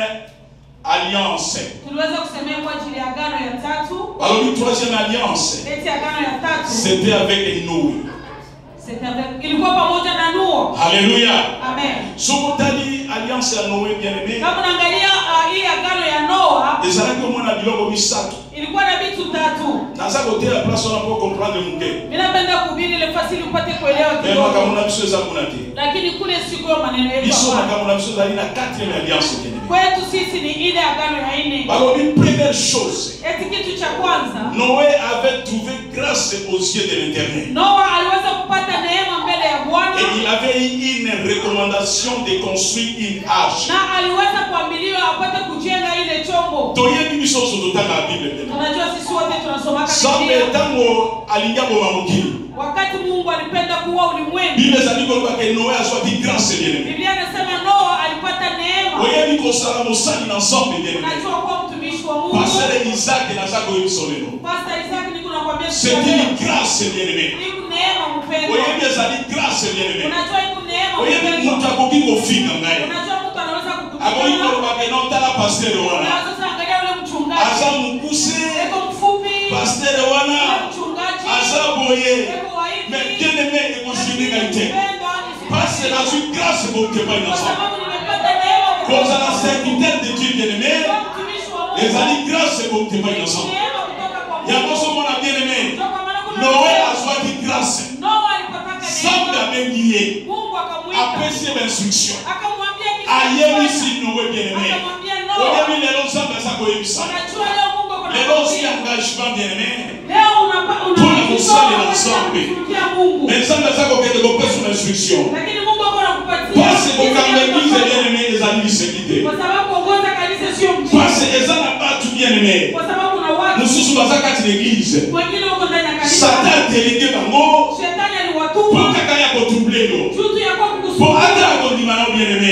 S10: alliance
S2: tuliweza kusemea kwa ajili ya agano ya tatu
S10: balobi troisième alliance
S2: eti agano ya tatu
S10: c'était avec noé
S2: C'était avec- ilikuwa pamoja na Nuo
S10: alléluia
S2: amen
S10: soki otali alliance ya noé bien aimé
S2: kama unaangalia uh, hii agano ya Noa
S10: ezalaki omona biloko misato
S2: ilikuwa na vitu tatu
S10: naza kotela place wana mpo comprendre moke
S2: mimi napenda kuhubiri ile fasili upate kuelewa
S10: me
S2: kidogo
S10: makambo na biso eza kuna te
S2: lakini kule siku ya maneno yetu
S10: biso
S2: hapana.
S10: makambo na biso ezali na quatrième alliance bien aimé
S2: kwetu sisi ni ile agano ya nne
S10: balobi première chose
S2: eti kitu cha kwanza
S10: Noé avait trouvé grâce aux yeux de l'éternel.
S2: Noa aliweza kupata neema mbele ya Bwana
S10: Et il avait eu une recommandation de construire une arche.
S2: na aliweza kuambiliwa apate kujenga ile chombo
S10: toyebi biso nyonso totanga ya bible pene
S2: tunajua sisi wote tunasomaka
S10: nzambe
S2: Biblia
S10: ntango alingi aboma mokili
S2: wakati Mungu alipenda kuua ulimwengu
S10: bible ezali koloba ke noe azwaki grâce bien
S2: Biblia inasema Noa alipata neema
S10: oyebi kosala mosali na nzambe bien
S2: unajua kuwa mtumishi wa Mungu
S10: pasere isake naza koyebiso lelo
S2: Pastor Isaac niko nakwambia siku
S10: c'est
S2: ya leo.
S10: une grâce bien aimé
S2: Iku neema mpendwa
S10: oyebi ezali grâce bien aimé
S2: unajua iku neema
S10: oyebi
S2: mpendwa
S10: moto akoki kofinga ngai
S2: unajua mtu anaweza
S10: akoki
S2: kukutukana
S10: koloba ke notala pastere wana
S2: na sasa angalia ule mchungaji
S10: aza mokuse
S2: eko mfupi
S10: pastere wana
S2: ule mchungaji
S10: aza boye
S2: eko waivi
S10: mais bien aimé ekosuni ngai te
S2: mpendwa
S10: parce
S2: nisipende
S10: nazwi grâce bokepai na
S2: kwa
S10: nzambe
S2: sababu nimepata neema kutoka
S10: kozala serviteur de dieu bien aimé
S2: kwa mtumishi wa Mungu
S10: ezali grâce bokepai na nzambe
S2: neema kutoka kwa Mungu
S10: yango somona bien aimé
S2: Ndio kwa maana kuna
S10: noe
S2: neema.
S10: azwaki grâce
S2: Noa alipataka
S10: nzambe
S2: neema
S10: abengi ye
S2: Mungu akamwita
S10: apesi ye bainstruction
S2: akamwambia kitu
S10: ayebisi noe bien aimé
S2: akamwambia Noa
S10: oyebi lelo nzambe aza koyebisa
S2: unajua leo Mungu ako na
S10: lelo ozwi
S2: kuambia.
S10: engagement bien aimé
S2: leo unapa
S10: Mpona kosalela
S2: unajitoa
S10: nzambe.
S2: kutumikia Mungu
S10: mais nzambe aza kokende kopesa na instruction
S2: lakini Mungu ako anakupatia
S10: pasi kokanga
S2: jinsi ya
S10: eglize
S2: kufanya.
S10: bien aimé ezali liseki te
S2: kwa sababu kuongoza kanisa sio mjini
S10: pasi eza na bato bien aimé
S2: kwa sababu kuna watu
S10: mosusu baza kati na eglize
S2: wengine wako ndani ya kanisa
S10: satan atelenge bango
S2: shetani
S10: mpo
S2: aliwatuma
S10: kaka ya kotrouble yo
S2: jutu ya kwa
S10: mpo
S2: kukusumbua
S10: ata na kondima na yo bien aimé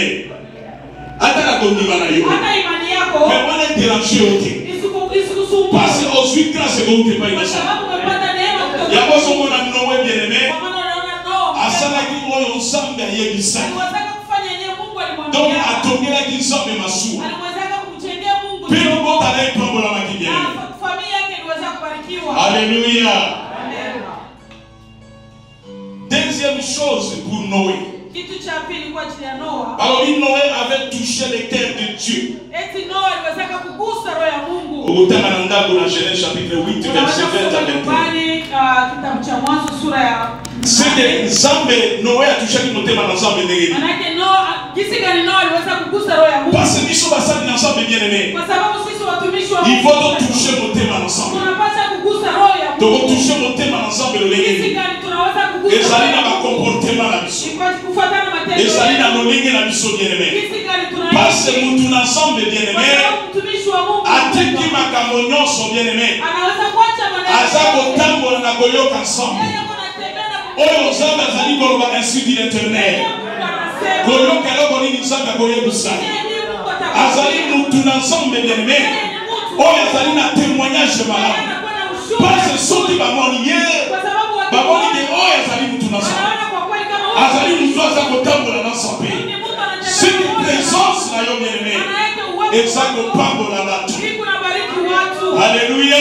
S10: ata na kondima na yo
S2: hata imani yako
S10: me wana ederange yo te
S2: isiku- isikusumbue
S10: pasi ozwi grâce ekoutepai na
S2: kwa
S10: nzambe
S2: sababu umepata neema kutoka
S10: yango ozomona nowe bien aimé
S2: kwa maana unaona Noa
S10: asalaki oyo nzambe ayebisaki
S2: aliwezaka kufanya yenyewe Mungu
S10: donc
S2: alimwambia
S10: atongelaki nzambe masuwa
S2: aliwezaka kumjengea Mungu
S10: mpe lobotana epambolamaki bien aimé
S2: na familia yake iliweza kubarikiwa
S10: alléluia
S2: Amen.
S10: deuxième chose pour noé
S2: kitu cha pili kwa ajili ya Noa
S10: balobi noé avait touché le cœur de dieu
S2: eti Noa aliwezaka kugusa roho ya Mungu
S10: okotanga na ndako na genèse chapitre 8
S2: unaweza
S10: verset 20
S2: kusoma
S10: à 21
S2: nyumbani ah, kitabu cha mwanzo sura ya
S10: seke nzambe noé atushaki motema na nzambe ndenge nini
S2: manake Noa jinsi gani Noa aliweza kugusa roho ya Mungu
S10: parce biso basali na nzambe bien aimé
S2: kwa sababu sisi watumishi wa
S10: il
S2: Mungu
S10: faut totouche motema na nzambe
S2: tunapaswa kugusa roho ya Mungu
S10: tokotouche motema na nzambe lolenge
S2: jinsi
S10: nini
S2: gani tunaweza kugusa
S10: ezali
S2: roho
S10: na
S2: ya Mungu
S10: bakomportema na biso
S2: Ni kwa kufuatana na matendo
S10: ezali na
S2: yetu.
S10: lolenge na biso bien aimé
S2: jinsi gani
S10: parce
S2: tunaishi
S10: mutu na nzambe bien
S2: kwa
S10: aimé
S2: sababu mtumishi wa Mungu
S10: atiki makambo nyonso bien aimé
S2: anaweza kuacha maneno
S10: aza
S2: yake.
S10: kotambola na koyoka nzambe
S2: Yeye ako anatembea na
S10: oyo nzambe azali koloba ainsi dit l'éternel
S2: Mungu anasema.
S10: koyoka eloko nini nzambe akoyebisa
S2: Yeye ndiye Mungu atakuwa.
S10: azali mutu na nzambe bien aimé
S2: Yeye ni mtu.
S10: oyo azali na témoignage
S2: Yeye
S10: malamu
S2: anakuwa na ushuhuda.
S10: parce soki bamoni ye
S2: Kwa sababu watu
S10: bamoni
S2: wote
S10: ke oyo azali mutu na nzambe
S2: wanaona kwa kweli kama huyu
S10: azali mutu aza kotambola na nzambe
S2: ni mtu anatembea
S10: siki
S2: pamoja.
S10: présence na yo bien aimé
S2: Maana yake uwepo
S10: eza
S2: wako
S10: kopambola bato
S2: hii kunabariki watu.
S10: alleluya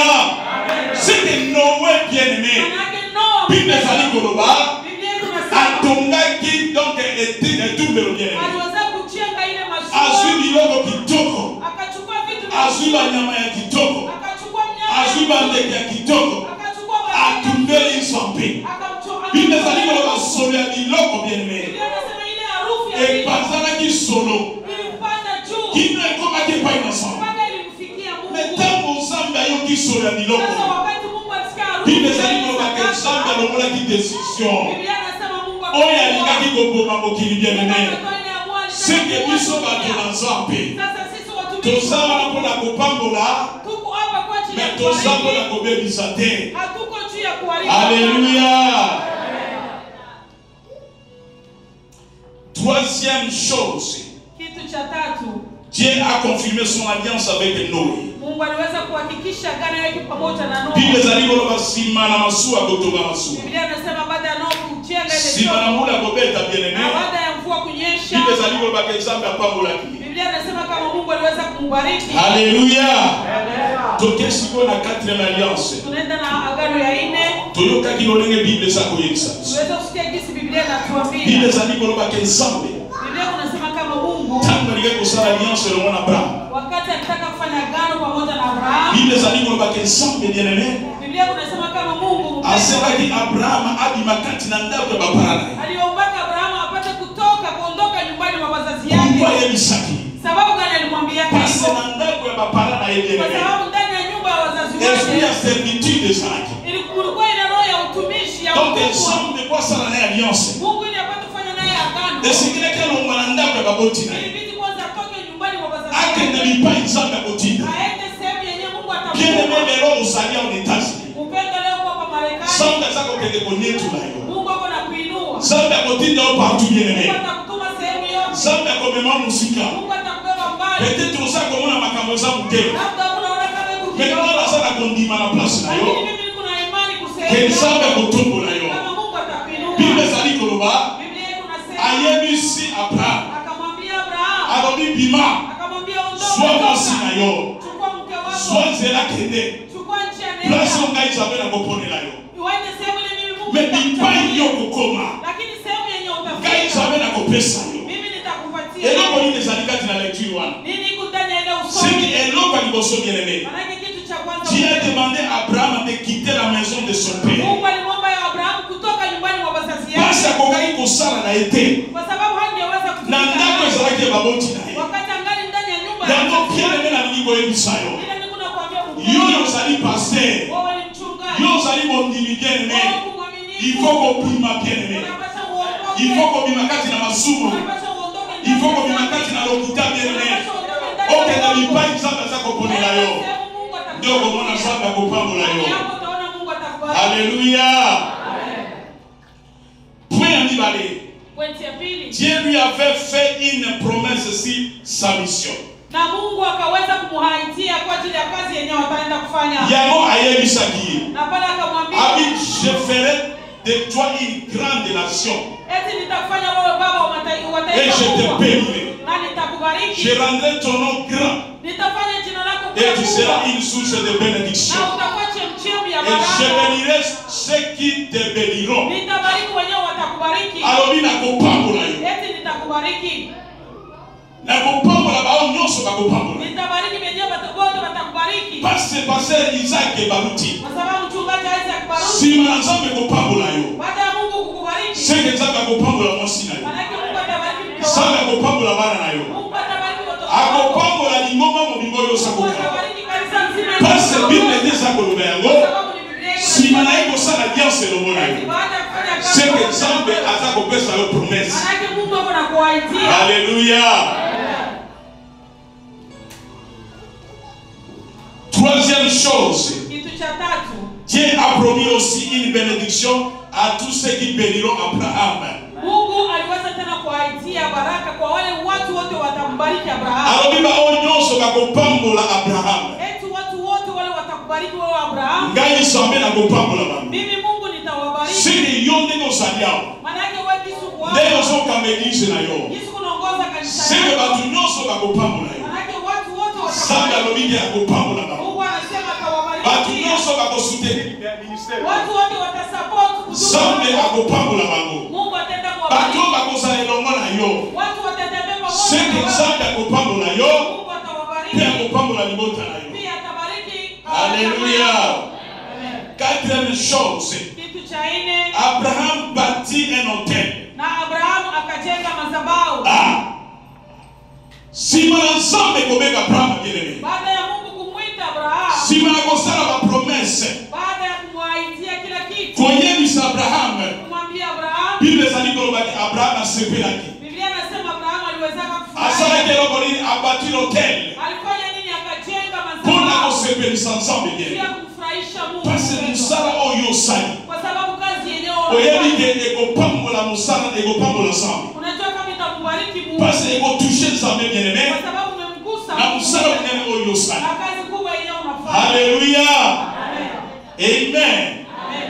S10: siki nowe bien aimé
S2: Maana yake Noa,
S10: bible ezali koloba
S2: Biblia inasema
S10: atongaki donc etumbelo bien aimé
S2: aliweza kujenga ile
S10: azwi
S2: mashua
S10: biloko kitoko
S2: akachukua vitu
S10: azwi banyama ya kitoko
S2: akachukua mnyama
S10: azwi bandeke ya kitoko
S2: akachukua wanyama,
S10: atumbeli nzambe
S2: akamcho-
S10: bible ezali koloba solo ya biloko bien aimé
S2: Biblia inasema ile harufu ya vitu
S10: epanzanaki solo
S2: ilipanda juu
S10: kino ekomaki epai na nzambe
S2: mpaka ilimfikia
S10: me
S2: Mungu.
S10: ntango nzambe ayoki solo ya biloko
S2: Sasa wakati Mungu alisikia harufu
S10: bible
S2: ya
S10: ezali
S2: ile
S10: kolobaka
S2: sadaka,
S10: nzambe alongolaki décision
S2: Biblia inasema Mungu
S10: oyo
S2: akaamua.
S10: alingaki koboma mokili bien aimé
S2: Akatoa ile amua, alitaka
S10: seke
S2: kuua
S10: biso bato
S2: dunia.
S10: na nzambe
S2: Sasa sisi watumishi
S10: toza wana mpona kopambola
S2: tuko hapa kwa ajili
S10: me
S2: ya
S10: toza mpona
S2: kubariki.
S10: kobebisa te
S2: Hatuko juu ya kuharibu.
S10: alléluia troisième chose
S2: Kitu kitu cha tatu
S10: Dieu a confirmé son alliance avec Noé.
S2: mungu aliweza kuhakikisha agano yake pamoja na
S10: Bible
S2: noa
S10: ezali koloba nsima na masuwa kotonga masuwa
S2: biblia inasema baada ya noa kujenga ile
S10: nsima na
S2: chombo,
S10: mula kobeta bien
S2: na
S10: aimé
S2: baada ya mvua kunyesha
S10: bible ezali kolobaka nzambe apambolaki
S2: biblia inasema kama mungu aliweza kumbariki
S10: Alléluia. toke sikoyo na quatrième alliance
S2: tunaenda na agano ya ine
S10: toyokaki lolenge bible eza koyebisa biso
S2: tuweze kusikia jinsi biblia inatuambia
S10: bible ezali kolobaka nzambe
S2: biblia kunasema kama mungu
S10: ntango alingi kosala alliance elongo na abraham
S2: wakati alitaka kufanya agano pamoja na abrahamu
S10: bible ezali kolobaka nzambe bien aimé
S2: biblia kunasema kama mungu mpendwa,
S10: aselaki abrahama abima kati na ndako ya bapara na ye
S2: aliombaka abrahamu apate kutoka kuondoka nyumbani mwa wazazi
S10: mungu
S2: yake
S10: ayebisaki
S2: sababu gani alimwambiaka
S10: pase
S2: hivyo
S10: na ndako ya bapara na ye bien
S2: kwa
S10: aimé
S2: sababu ndani ya nyumba ya wazazi
S10: esprit ya
S2: wake
S10: servitude ezalaki
S2: ili- kulikuwa ina roho ya utumishi ya
S10: donc
S2: utumwa
S10: nzambe po asala na ye alliance
S2: mungu ili apate kufanya naye agano
S10: esekilaki alongwa na ndako ya baboti na ye
S2: ilibidi kwanza atoke nyumbani mwa wazazi
S10: akende
S2: wake
S10: bipai nzambe akotinda
S2: aende sehemu yenye mungu
S10: bien aimé
S2: atamtuma
S10: lelo ozali awa na etats-unis
S2: upendo leo kwa hapa marekani
S10: nzambe aza kokende konietula yo
S2: mungu ako na kuinua
S10: nzambe akotinda yo partout bien aimé
S2: mungu atakutuma sehemu yote
S10: nzambe akomema mosika
S2: mungu atakubeba mbali
S10: peut-être oza komona makambo eza motema
S2: labda unaona kama iko
S10: mais
S2: kidogo
S10: nga naza na kondima na place na yo
S2: lakini mimi niko na imani
S10: ke
S2: kusema
S10: nzambe akotombola yo
S2: kama mungu atakuinua
S10: bible ezali koloba
S2: biblia iko nasema
S10: ayebisi abraham
S2: akamwambia abrahamu
S10: alobi bima
S2: akamwambia
S10: zwa
S2: ondoka
S10: mwasi na yo
S2: chukua mke
S10: zwa
S2: wako
S10: nzela kende
S2: chukua njia
S10: place oyo
S2: nenda
S10: ngai nzambe nakoponela yo
S2: uende sehemu ile mimi mungu
S10: me
S2: nitakutafutia.
S10: bipai yo kokoma
S2: lakini sehemu yenye
S10: ngai
S2: utafika
S10: nzambe nakopesa yo
S2: mimi nitakupatia
S10: eloko nini ezali kati na lecture wana
S2: nini iko ndani ya ile
S10: seki
S2: usomi
S10: eloko ya liboso bien aimé
S2: manake kitu cha kwanza
S10: Dieu a demandé à Abraham de quitter la maison de son père.
S2: mungu alimwomba ya abrahamu kutoka nyumbani mwa wazazi
S10: Basi
S2: yake
S10: akokaki kosala na ye te
S2: kwa sababu hangeweza
S10: na
S2: kutumika
S10: ndako
S2: naye.
S10: ezalaki ya baboti na ye
S2: wakati angali ndani ya nyumba ya
S10: yango
S2: wazazi
S10: bien
S2: wake.
S10: aimé nalingi koyebisa yo
S2: Ila niko nakwambia
S10: yo
S2: ukweli.
S10: ozali paster
S2: wewe ni mchungaji
S10: yo ozali mondimi bien aimé
S2: Wewe uko mwaminifu.
S10: il faut kobima bien aimé
S2: Unapaswa uondoke.
S10: il faut kobima kati na masumu
S2: Unapaswa uondoke ndani
S10: il faut
S2: ya
S10: kobima
S2: dhambi.
S10: kati na lokuta bien aimé
S2: Unapaswa uondoke ndani ya
S10: okenda
S2: dhambi.
S10: bipai nzambe aza koponela yo
S2: Sehemu Mungu atakubariki.
S10: nde okomona nzambe akopambola yo
S2: Hapo utaona Mungu atakubariki.
S10: alleluya point ya mibale
S2: Pointi ya pili.
S10: Dieu lui avait fait une promesse sur sa mission.
S2: na mungu akaweza kumuhaitia kwa ajili ya kazi yenyewe wataenda kufanya
S10: yango ayebisaki ye
S2: na pale akamwambia
S10: abi je ferai de toi une grande nation
S2: eti nitakufanya wewe baba wa matai- wa
S10: et
S2: taifa
S10: je te
S2: kubwa
S10: bénirai
S2: na nitakubariki
S10: je rendrai ton nom grand
S2: nitafanya jina lako
S10: et tu
S2: kuwa
S10: seras
S2: kubwa
S10: une source de bénédiction
S2: na utakuwa chemchemi ya
S10: et je
S2: baraka
S10: bénirai ceux qui te béniront
S2: nitabariki wenyewe watakubariki
S10: alobi nakopambola yo
S2: eti nitakubariki
S10: nakopambola bao nyonso bakopambola
S2: nitabariki wenyewe wata- wote watakubariki
S10: parce paster isaki baruti
S2: kwa sababu mchungaji awezi akubariki
S10: nsima na nzambe kopambola yo
S2: baada ya mungu kukubariki
S10: seke nzambe akopambola mwasi na yo
S2: manake mungu atabariki mke
S10: nzambe
S2: wako
S10: akopambola bana na yo
S2: mungu atabariki watoto wako
S10: akopambola lingomba mobimbo oyo
S2: mungu
S10: osakoka
S2: atabariki kanisa nzima ya
S10: pase
S2: Mungu.
S10: bible nde eza koloba yango
S2: Kwa sababu ni Biblia iko
S10: nsima na ye
S2: nasema,
S10: kosala alliance elongo na yo
S2: baada ya kufanya kazi
S10: seke
S2: pamoja
S10: nzambe
S2: na
S10: aza kopesa yo promese
S2: manake mungu ako na kuwaitia
S10: alleluya troisième chose
S2: kitu cha tatu
S10: dieu a promis aussi une bénédiction à tous ceux qui béniront abraham
S2: mungu aliweza tena kuwaitia baraka kwa wale watu wote watambariki abrahamu
S10: alobi baoyo nyonso bakopambola abraham
S2: eti watu wote wale watakubariki wewe abrahamu
S10: ngai nzambe nakopambola bango
S2: mimi mungu nitawabariki
S10: seke yo ndenge ozali awa
S2: manake we kisu
S10: ndenge
S2: kuwako
S10: ozokamba eglise na yo
S2: kisu kunaongoza kanisa
S10: seke
S2: yako
S10: bato nyonso bakopambola yo
S2: manake watu wote
S10: nzambe
S2: watakubariki
S10: alobi ke akopambola bango
S2: mungu anasema
S10: bato
S2: atawabariki
S10: nyonso bakosoutenir
S2: watu wote watasupport
S10: nzambe
S2: huduma
S10: akopambola bango
S2: mungu atenda
S10: bato
S2: kuwabariki
S10: oyo bakozala elongo na yo
S2: watu watatembea pamoja
S10: seke
S2: na wewe.
S10: nzambe akopambola yo
S2: mungu
S10: mpe
S2: atawabariki
S10: akopambola libota na yo
S2: pia atabariki
S10: Alléluia.
S2: Amen.
S10: quatrième chose
S2: kitu cha nne
S10: abraham bâtit un hôtel
S2: na abrahamu akajenga madhabahu
S10: ah. nsima na nzambe kobeka abraham bien-aimé
S2: baada ya mungu kumwita abrahamu
S10: nsima na kosala bapromese
S2: baada ya kumwaitia kila kitu
S10: koyebisa abraham
S2: kumwambia abrahamu
S10: bible ezali kolobaki abraham asepelaki
S2: biblia anasema abrahamu aliwezaka
S10: asalaki
S2: kufurahi
S10: eloko nini abati hotel
S2: alifanya nini akajenga
S10: mpona
S2: madhabahu
S10: kosepelisa nzambe
S2: pia
S10: bien
S2: kumfurahisha mungu
S10: pasi mosala oyo osali
S2: kwa sababu kazi yenyewe
S10: oyebi
S2: unafanya.
S10: ke ekopambola mosala ekopambola nzambe
S2: unajua kama itakubariki Bariki Mungu.
S10: parce que ekotouche nzambe bien aimé
S2: Kwa sababu umemgusa
S10: na
S2: Mungu.
S10: mosala monene oyo
S2: Na
S10: osali
S2: kazi kubwa yenyewe unafanya.
S10: halleluya
S2: Amen.
S10: amen
S2: Amen.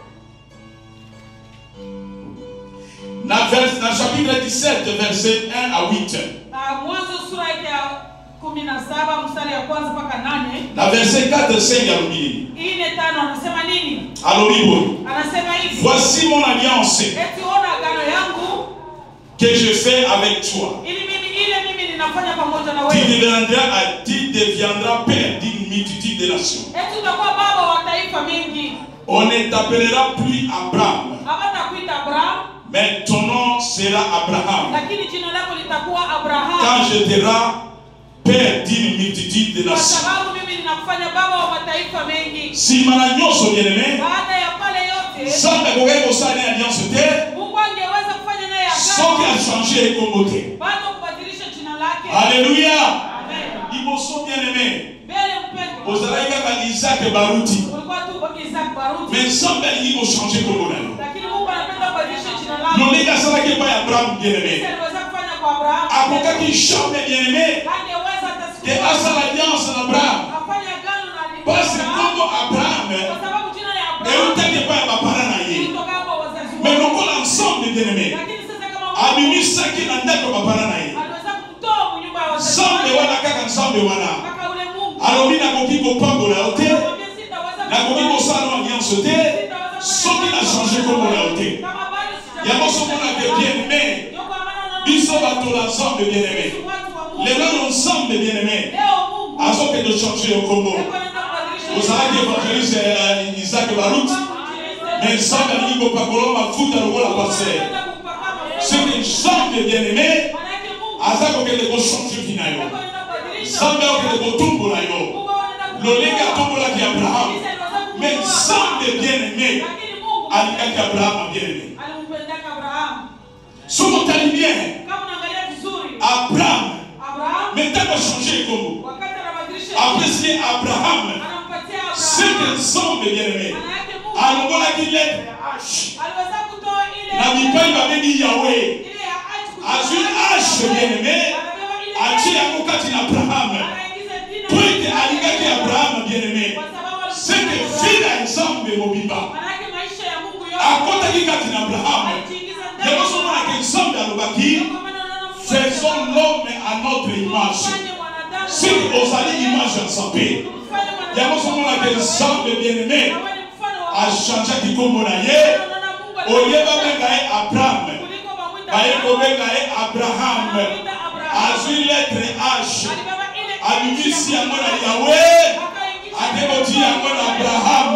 S10: na, vers, na chapitre 17 verset 1 à 8
S2: Ah, Mwanzo sura yake ya kumi na saba mstari ya kwanza mpaka nane
S10: na verset 4 5 alobi
S2: ine tano anasema nini?
S10: alobi boye
S2: Anasema hivi
S10: voici mon alliance
S2: eti ona agano yangu
S10: que je fais avec toi
S2: ili mimi ile mimi ninafanya pamoja na
S10: tu
S2: wewe,
S10: deviendras, tu deviendras père d'une multitude de nations
S2: eti utakuwa baba wa taifa mengi.
S10: on ne t'appellera plus Abraham
S2: Hawatakuita Abraham,
S10: mais ton nom sera Abraham
S2: lakini jina lako litakuwa Abraham,
S10: quand je te rends père d'une multitude de
S2: kwa
S10: nations
S2: sababu mimi ninakufanya baba wa mataifa mengi.
S10: nsima na nyonso bien aimé
S2: Baada ya pale yote,
S10: nzambe akokaki kosala ne alliance te
S2: Mungu angeweza kufanya naye
S10: soki
S2: agano
S10: achange ekombo te
S2: bado kubadilisha jina lake.
S10: alleluya
S2: Amen.
S10: liboso bien aimé
S2: Mbele mpendwa,
S10: ozalaki kaka isake baruti
S2: ulikuwa tu Isaac Baruti,
S10: mais nzambe alingi kochange kombo na yo
S2: lakini Mungu anapenda kubadilisha jina lako.
S10: lolenge asalaki epai ya abraham bien
S2: Sisi
S10: aimé
S2: aliweza kufanya kwa Abraham,
S10: akokaki jamais bien aimé
S2: angeweza hata siku
S10: ke
S2: moja
S10: asala alliance na abraham
S2: afanye agano na
S10: pasi
S2: Abraham,
S10: nkombo abraham
S2: kwa sababu jina la Abraham
S10: eutaki epai ya bapara na ye
S2: lilitoka kwa wazazi
S10: mais
S2: wake.
S10: lokola ensemble bien aimé
S2: Lakini sasa kama Mungu
S10: abimisaki na ndako ya bapara na ye
S2: aliweza kumtoa nyumba ya wazazi
S10: nzambe
S2: wake
S10: wana kaka nzambe wana
S2: mpaka ule Mungu
S10: alobi nakoki kopambola yo te
S2: akamwambia sitaweza
S10: nakoki
S2: kufanya-
S10: kosala no alliance te
S2: sitaweza
S10: soki
S2: kufanya
S10: na change
S2: agano
S10: kombo na yo te
S2: kama bado sijafanya
S10: yango somonake bien aimé
S2: Ndio kwa maana unaona
S10: biso bato na nzambe bien aimé
S2: sisi watu wa Mungu.
S10: lelo no nzambe bien aimé
S2: Leo Mungu
S10: azokende change yo kombo
S2: yuko anaenda kubadilisha
S10: ozalaki évangéliste euh, isaac barut mais nzambe alingi kopakola mafuta lokola paster
S2: Anaenda kupaka mafuta.
S10: soki nzambe bien aimé
S2: Manake Mungu
S10: aza kokende kochange vi na yo
S2: yuko anaenda kubadilisha.
S10: nzambe akokende kotumbola yo
S2: Mungu anaenda kubadilisha.
S10: lolenge atombolaki abraham
S2: Sisi aliweza kumtoa
S10: mais nzambe bien aimé
S2: Lakini Mungu
S10: alingaki abraham bien aimé
S2: alimpendaka Abraham.
S10: soki otali bien
S2: Kama unaangalia vizuri,
S10: abraham
S2: Abraham
S10: mais ntango achange ekombo
S2: wakati anabadilisha
S10: apesi abraham
S2: anampatia
S10: seke
S2: Abraham.
S10: nzambe bien aimé
S2: Maana yake Mungu
S10: alongolaki letre h
S2: aliweza kutoa ile
S10: na bipai babengi yawe
S2: ile ya H kutoka
S10: azwi
S2: kwa
S10: h bien aimé
S2: Anabeba ile
S10: atie
S2: H,
S10: yango kati na abraham
S2: anaingiza jina
S10: po
S2: la
S10: ete alingaki abraham bien aimé
S2: Kwa sababu alikuwa
S10: seke
S2: Abraham.
S10: vi na nzambe mobimba
S2: Maana yake maisha ya Mungu yote
S10: akotaki kati na abraham
S2: alijiingiza ndani.
S10: yango somonaka nzambe alobaki
S2: Kwa maana unaona Mungu
S10: faisons
S2: alisema,
S10: l'homme à notre image
S2: "Tumfanye mwanadamu
S10: soki ozali image ya nzambe
S2: tumfanye mwanadamu
S10: yango somonaka nzambe bien aimé
S2: Na wewe ni mfano wa Mungu.
S10: achangeaki nkombo na ye
S2: Unaona Mungu
S10: oye
S2: alikuwa-
S10: babenga ye abraham
S2: kuliko bamwita
S10: baye
S2: Abraham,
S10: kobenga ye abraham
S2: anamwita Abraham.
S10: azwi letre h
S2: Alibeba ile
S10: abimisi
S2: H ya
S10: yango na
S2: Mungu.
S10: yawe
S2: Akaingiza
S10: akekoti yango na abraham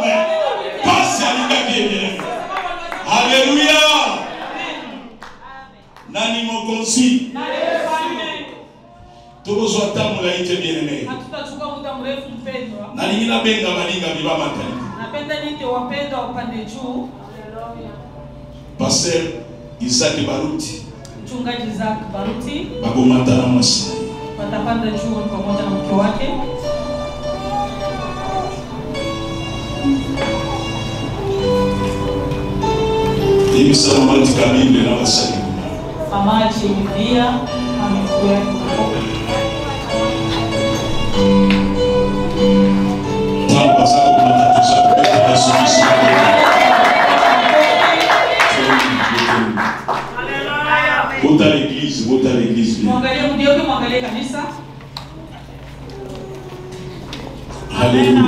S10: pasi alingaki ebele halleluya nani mokonzi tokozwa ta molai te bien aimé
S2: hatutachukua muda mrefu mpendwa
S10: nalingi nabenga baninga biba matali
S2: napenda nite wapendwa upande juu
S10: paster isaki baruti
S2: mchungaji Isaac Baruti
S10: bakomata na mwasi na ye
S2: watapanda juu pamoja na mke wake
S10: yebisa mama tika bible na basali
S2: mama ache Biblia amekuwa
S10: ntango baza komata toza kobeta yesu kristo bota l'église bota l'église bien
S2: mwangalie mgeuke mwangalie kanisa
S10: Alléluia.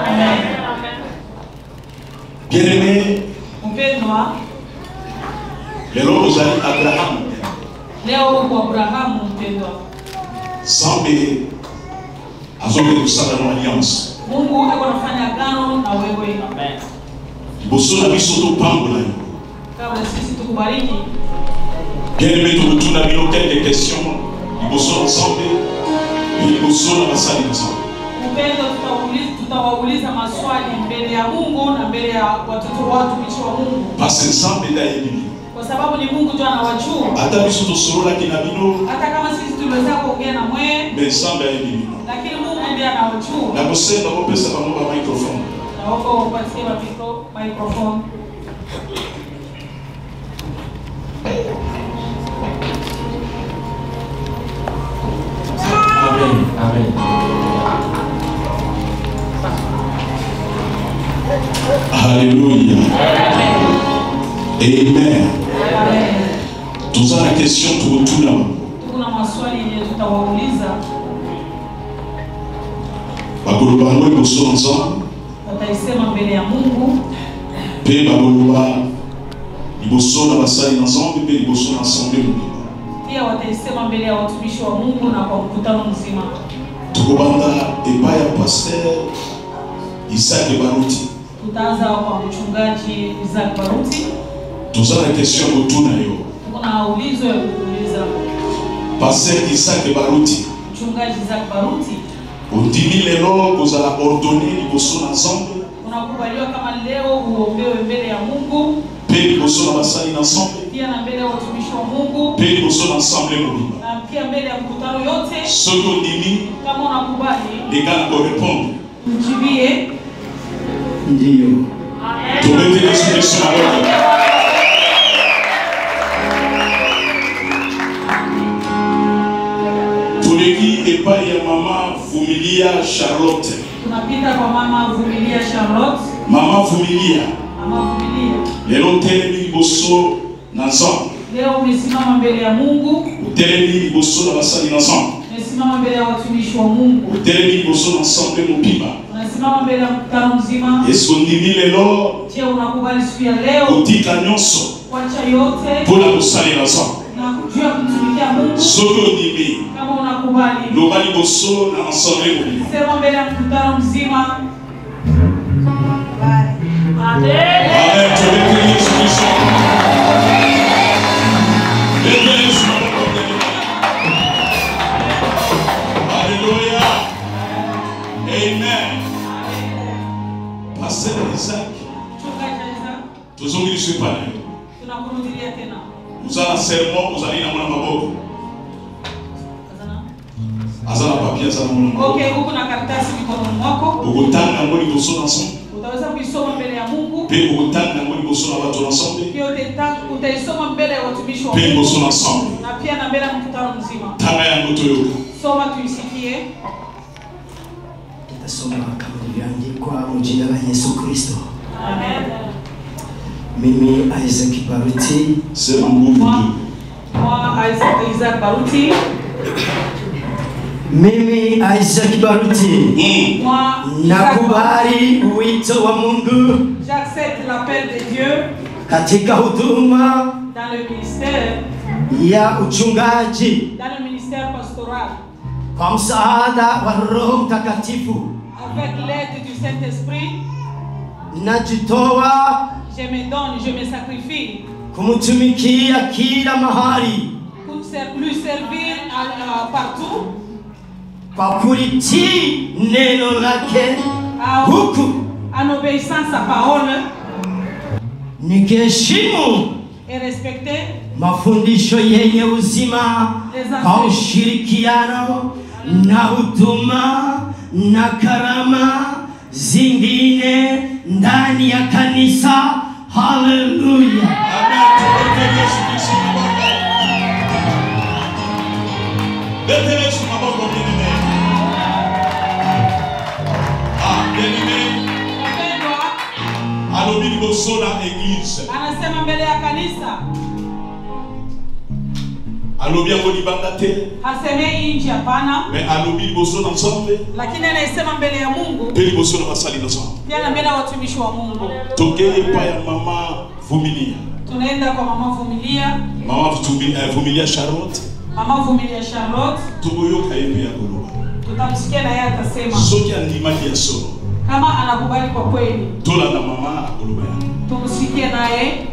S10: bien aimé
S2: mpendwa
S10: lelo ozali abraham
S2: leo uko Abrahamu mpendwa
S10: nzambe azokende kosala no alliance
S2: Mungu ako anafanya agano na wewe
S10: liboso na biso topambola yo
S2: kabla sisi tukubariki
S10: bien aimé tokotuna bino quelques questions liboso na nzambe mpe liboso na basali na nzambe
S2: upendo tutawauliza, tutawauliza maswali mbele ya Mungu na mbele ya watoto wa watumishi wa Mungu
S10: parce nzambe nde ayebi bino
S2: kwa sababu ni Mungu tu anawajua
S10: ata biso tosololaki na bino
S2: hata kama sisi tuliweza kuongea na mweye
S10: me nzambe ayebi bino
S2: lakini Mungu ndiye anawajua
S10: nakosenga kopesa bango bamicrophone
S2: naomba upatie wa micro microphone
S10: Alléluia. Amen. Tuza na question tuotuna
S2: kuna maswali yenye tutawauliza
S10: bakolo bango liboso na nzambe
S2: wataisema mbele ya mungu
S10: mpe bakoloba liboso na basali na nzambe mpe liboso na asamble mobimba
S2: pia wataisema mbele ya watumishi wa mungu na kwa mkutano mzima
S10: tokobanda epai ya paster isaki baruti
S2: tutaanza kwa mchungaji isaac baruti
S10: toza na question ya kotuna yo
S2: kuna ulizo ya kuuliza
S10: paster isaki baruti
S2: mchungaji isaac baruti
S10: ondimi lelo kozala ordone liboso na nzambe
S2: unakubaliwa kama leo uombewe mbele ya mungu
S10: mpe liboso na basali na nzambe
S2: pia na mbele ya watumishi wa mungu
S10: mpe liboso na ensemble mobimba
S2: na pia mbele ya mkutano yote
S10: soki ondimi
S2: kama unakubali
S10: leka na korepondre
S2: mjibie
S3: ndiyo
S10: tobeteli yesu kristo na loto toleki epai ya mama vumilia charlotte
S2: tunapita kwa mama vumilia charlotte
S10: mama vumilia
S2: mama vumilia
S10: lelo otelemi liboso na nzambe
S2: leo umesimama mbele ya mungu
S10: otelemi liboso na basali na nzambe
S2: umesimama mbele ya watumishi wa mungu
S10: otelemi liboso na ensemble mobimba
S2: unasimama mbele ya mkutano mzima
S10: yesu ondimi lelo
S2: je unakubali siku ya leo
S10: kotika nyonso
S2: kuacha yote
S10: mpona kosalela nzambe
S2: na kujua kumtumikia mungu
S10: soki ondimi
S2: kama unakubali
S10: loba liboso na ensemble mobimba
S2: sema mbele ya mkutano mzima
S10: Amen. Tobeteli Yesu Kristo. Beteli Yesu na maboko ya Bwana. Haleluya. Amen. Pasteur Isaac,
S2: mchungaji Isaac,
S10: tozongi liso epai na yo
S2: tunakurudilia tena
S10: oza na sermon ozali na mwana maboko aza na papier aza na mwana maboko
S2: okay huku na karatasi mikononi mwako
S10: okotanga yango liboso na nzambe
S2: utaweza kuisoma mbele ya mungu
S10: mpe okotanga yango liboso na bato na nzambe
S2: pia utaita- utaisoma mbele ya watumishi wa
S10: mpe liboso na
S2: mungu
S10: nzambe
S2: na pia na mbele ya mkutano mzima
S10: tanga yango toyoka
S2: soma tuisikie
S3: Nitasoma kama ilivyoandikwa mu jina la Yesu Kristo.
S2: amen
S3: Mimi Isaac Baruti
S10: sema nguvu tu
S2: mwa Isaac, Isaac Baruti
S3: mimi Isaac Baruti
S2: moi
S3: nakubali wito wa Mungu
S2: j'accepte l'appel de Dieu
S3: katika huduma
S2: dans le ministère
S3: ya uchungaji
S2: dans le ministère pastoral
S3: kwa msaada wa Roho Mtakatifu.
S2: avec l'aide du Saint-Esprit
S3: Najitoa
S2: je me donne je me sacrifie
S3: kumtumikia kila mahali
S2: pour ser- lui servir à- à partout
S3: kwa kulitii neno lake
S2: à-
S3: huku
S2: en obéissant sa parole
S3: nikiheshimu
S2: et respecter
S3: mafundisho yenye uzima kwa ushirikiano na huduma na karama zingine ndani ya kanisa. Haleluya!
S10: beteli yesu maboko bien-aimé ah bien-aimé alobi liboso na église
S2: anasema mbele ya kanisa
S10: alobi yango libanda te
S2: hasemei nchi hapana
S10: mais alobi liboso na nzambe
S2: lakini anaisema mbele ya mungu
S10: mpe liboso na basali na nzambe
S2: pia na mbele ya watumishi wa mungu
S10: tokei epai ya mama vumilia
S2: tunaenda kwa mama vumilia
S10: mama Vumi- eh, vumilia charlotte
S2: mama vumilia charlotte
S10: tokoyoka ye mpe ya koloba
S2: tutamsikia na yeye atasema
S10: soki andimaki ya solo
S2: kama anakubali kwa kweli
S10: tolanda mama akoloba yango
S2: tumsikie naye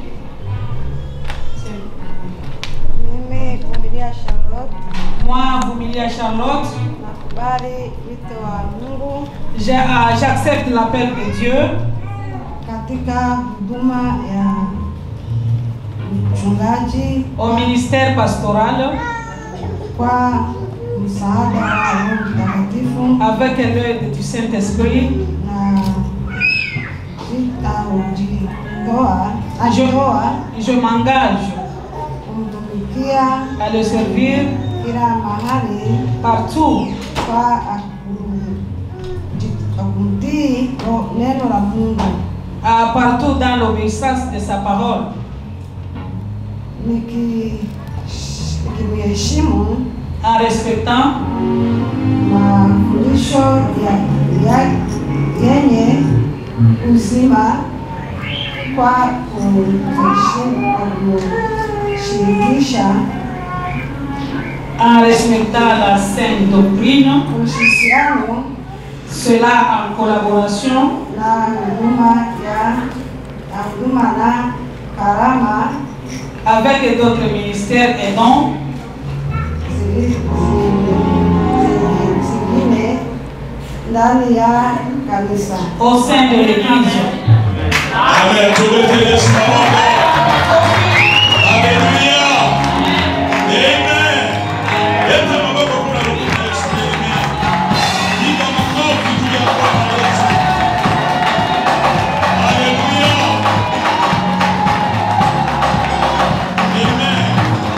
S12: Mimi Vumilia Charlotte
S2: moi vumilia charlotte
S12: nakubali wito wa Mungu
S2: Je- ah, j'accepte l'appel de dieu
S12: katika huduma ya uchungaji
S2: au ministère pastoral
S12: kwa msaada wa Roho Mtakatifu
S2: avec l'aide du Saint-Esprit
S12: na sitajitoa ajitoa
S2: je m'engage
S12: kumtumikia
S2: à le servir
S12: kila mahali
S2: partout
S12: kwa aku- ji- kumtii ro- neno la Mungu
S2: euh, partout dans l'obéissance de sa parole,
S12: niki- nikimheshimu
S2: en respectant
S12: mafundisho ya, ya, yenye uzima kwa kumheshimu- kwa kumshirikisha
S2: en respectant la sainte doctrine,
S12: uhusiano
S2: cela en collaboration
S12: na huduma ya na huduma na karama
S2: avec d'autres ministères et dons
S12: zili- zi- zingine ndani ya kanisa
S2: au sein de l'Église.
S10: Amen. Tuletee Yesu maombi. Haleluya. Amen. Leta maboko kuna Mungu Yesu. Amen. Piga makofi juu ya Bwana Yesu. Haleluya. Amen.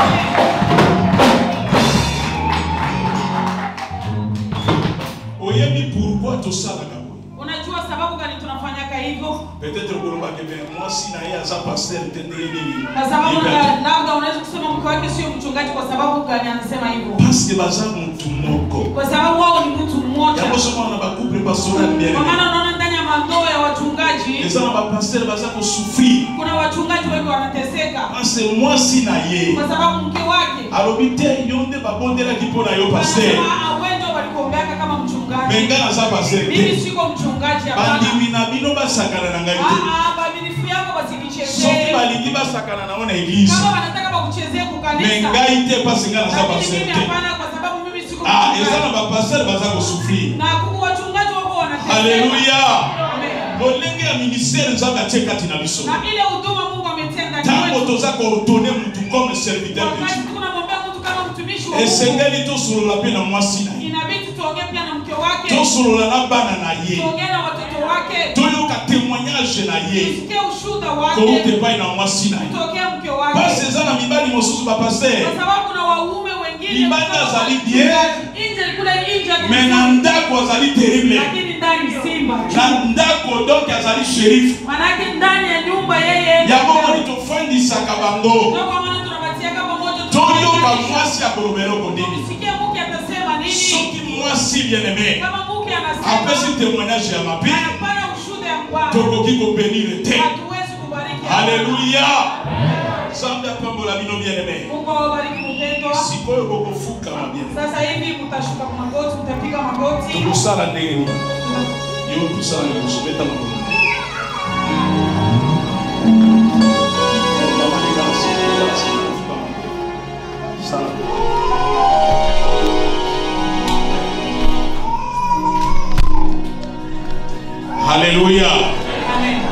S10: oyebi pourquoi tosalaka boye
S2: Unajua sababu gani tunafanyaka hivyo?
S10: peut-être okolobake me mwasi na ye aza paster te ndenge nini
S2: Kwa sababu
S10: Yebaki.
S2: la- labda unaweza kusema mke wake sio mchungaji. Kwa sababu gani anasema hivyo?
S10: parce baza mutu moko
S2: Kwa sababu wao ni mtu mmoja.
S10: yango sokona na bacouple pastoral bien
S2: Kwa maana unaona ndani ya mandoa ya wachungaji
S10: eza na bapaster baza kosouffrir
S2: kuna wachungaji wengi wanateseka
S10: parce mwasi na ye
S2: kwa sababu mke wake
S10: alobi te yo nde babondelaki mpo na yo paster
S2: anasema awendo walikuombeaka kama mchungaji.
S10: me nga naza paster
S2: Mimi
S10: te
S2: siko mchungaji hapana.
S10: bandimi na bino basakana na ngai te
S2: Ah, ah, baminifu yako
S10: soki
S2: basinichezee.
S10: balingi basakana nango na eglize
S2: Kama wanataka bakuchezee
S10: me
S2: kukanisa.
S10: ngai te mpasi nga naza
S2: Lakini
S10: paster
S2: mimi
S10: te
S2: hapana kwa sababu mimi siko
S10: ah eza na
S2: mchungaji.
S10: bapaster baza kosouffrir
S2: Na kuku wachungaji wako wanateseka.
S10: Haleluya.
S2: Amen.
S10: lolenge ya ministère nzambe atie kati na biso
S2: Na ile huduma Mungu ametenda
S10: ntango
S2: kwetu.
S10: toza koordone mutu comme serviteur de
S2: Wakati
S10: dieu
S2: tunamwombea mtu kama mtumishi wa Mungu.
S10: esengeli tosolola mpe na mwasi na ye
S2: Inabidi tuongee pia na mke wake.
S10: tosolola na bana na ye
S2: Tuongee na watoto wake.
S10: toyoka témoignage na ye
S2: Tusikie ushuhuda
S10: kouta
S2: wake.
S10: epai na mwasi na ye
S2: Kutokea mke wake.
S10: pasi eza na mibali mosusu bapaster
S2: Kwa sababu kuna waume wengine
S10: Libanda
S2: kama
S10: azali
S2: wachungaji.
S10: bien.
S2: Nje kule nje
S10: me na ndako azali terrible
S2: lakini ndani simba.
S10: na ndako donc azali sherife
S2: Manake ndani ya nyumba yeye.
S10: yango moni tofandisaka bango
S2: Ndio kwa maana tunabatiaka pamoja
S10: toyoka mwasi akolobela eloko nini
S2: Tusikie mke atasema nini?
S10: soki mwasi bien aimé
S2: Kama mke
S10: apesi
S2: anasema
S10: témoignage ya mabe
S2: anapana ushuhuda ya Bwana.
S10: tokoki kobenire te
S2: Hatuwezi kubariki.
S10: haleluya nzambe apambola bino bien aimé
S2: Mungu awabariki mpendwa.
S10: sikoyo bokofukama bien
S2: Sasa hivi mtashuka magoti, mtapiga magoti.
S10: tokosala ndenge nini yo tosala liboso beta makolo haleluya
S2: Amen.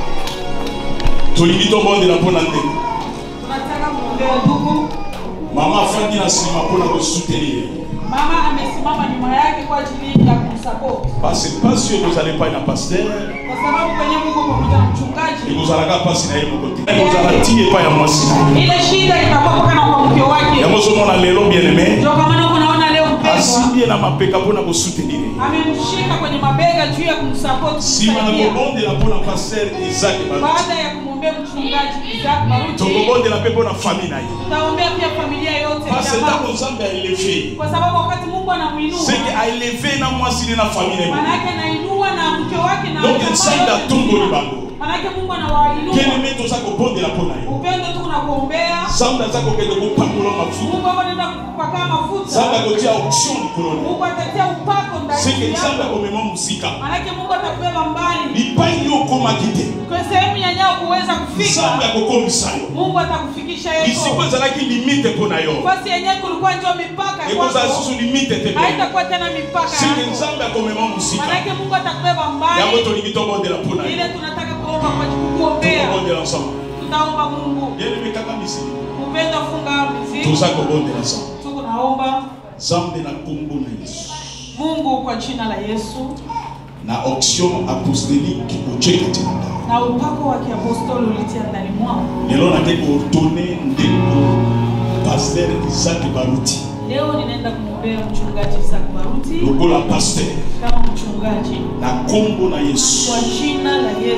S10: tolingi tobondela mpo na ndenge
S2: Tunataka kuombea ndugu.
S10: mama afandi na nsima mpona kosoutenir ye
S2: Mama amesimama nyuma yake kwa ajili ya kumsupport.
S10: parce mpasi oyo kozala epai na paster
S2: Kwa sababu kwenye Mungu pamoja na mchungaji.
S10: ekozalaka mpasi na ye moko te ekozala ti epai ya mwasi na ye
S2: Ile shida itakuwa mpaka kwa mke wake.
S10: yango ozomona lelo bien aimé
S2: Ndio kwa maana kunaona leo mpendwa
S10: asimbi ye na mapeka mpona kosoutenir ye
S2: amemshika kwenye mabega juu ya kumsupport
S10: nsima na
S2: kumsaidia.
S10: kobondela mpona paster isaki baruti
S2: Baada ya kumwombea mchungaji Isaac Baruti,
S10: tokobondela mpe mpona famille na ye
S2: tutaombea pia familia yote
S10: parce
S2: jamaa.
S10: ntango nzambe aeleve
S2: kwa sababu wakati Mungu anamuinua
S10: seke aeleve na mwasi ne na famille na ye
S2: manake anainua na mke wake na
S10: donc
S2: jamaa
S10: nzambe
S2: yote
S10: atongoli
S2: nzima.
S10: bango
S2: manake Mungu anawainua
S10: keleme toza kobondela mpo na ye
S2: upendo tu unakuombea
S10: nzambe aza kokende kopakola mafuta
S2: Mungu hapo anaenda kupaka mafuta
S10: nzambe akotia option likolo na ye
S2: Mungu atatia upako
S10: seke
S2: ndani
S10: nzambe
S2: yako
S10: akomema mosika
S2: manake Mungu atakubeba mbali
S10: lipai yo okomaki te
S2: kwa sehemu ya nyao kuweza kufika
S10: nzambe akokomisa yo
S2: Mungu atakufikisha
S10: lisiko
S2: yeko
S10: ezalaki limite mpo na yo
S2: fasi yenyewe kulikuwa ndio mipaka
S10: ekozala
S2: kwako
S10: susu limite te mpe
S2: haitakuwa tena mipaka
S10: seke
S2: yako
S10: nzambe akomema mosika
S2: manake Mungu atakubeba mbali
S10: yango tolingi tobondela mpo na ye
S2: ile tunataka kuomba kwa kukuombea
S10: tokobondela ensemble
S2: tutaomba Mungu
S10: bien-aimé kaka misili
S2: upendo funga miziki
S10: toza kobondela ensemble
S2: tuko naomba
S10: nzambe na nkombo na yesu
S2: Mungu kwa jina la Yesu
S10: na option apostolique otie kati na ngai
S2: na upako wa kiapostoli ulitia ndani mwao
S10: lelo nake koordone ndeko paster isaki baruti
S2: leo ninaenda kumwombea mchungaji Isaac Baruti
S10: lokola paster
S2: kama mchungaji
S10: na nkombo na yesu
S2: kwa jina la Yesu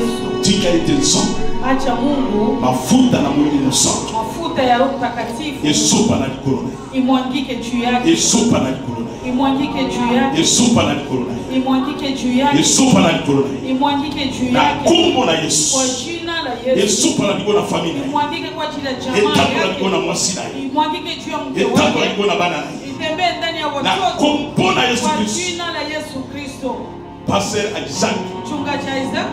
S10: tika ete nzambe
S2: acha mungu
S10: mafuta na molimo santo
S2: mafuta ya roho mtakatifu
S10: esopa na likolo na ye
S2: imwangike juu yake
S10: esopa na likolo na
S2: imwangike juu
S10: ye
S2: yake
S10: esopa na likolo na ye
S2: imwangike juu yake
S10: esopa na likolo na ye
S2: imwangike juu
S10: na
S2: yake
S10: kombo na yesu
S2: kwa jina la Yesu
S10: esopa na likolo na famille na ye
S2: imwangike kwa ajili ya jamaa
S10: etambola likolo na
S2: yake
S10: mwasi na ye
S2: imwangike juu ya mke
S10: etambola
S2: wake
S10: likolo na bana na ye
S2: itembee ndani ya
S10: na
S2: watoto
S10: kombo na yesu
S2: kwa
S10: kristu
S2: jina la Yesu Kristo
S10: paster isaac
S2: mchungaji Isaac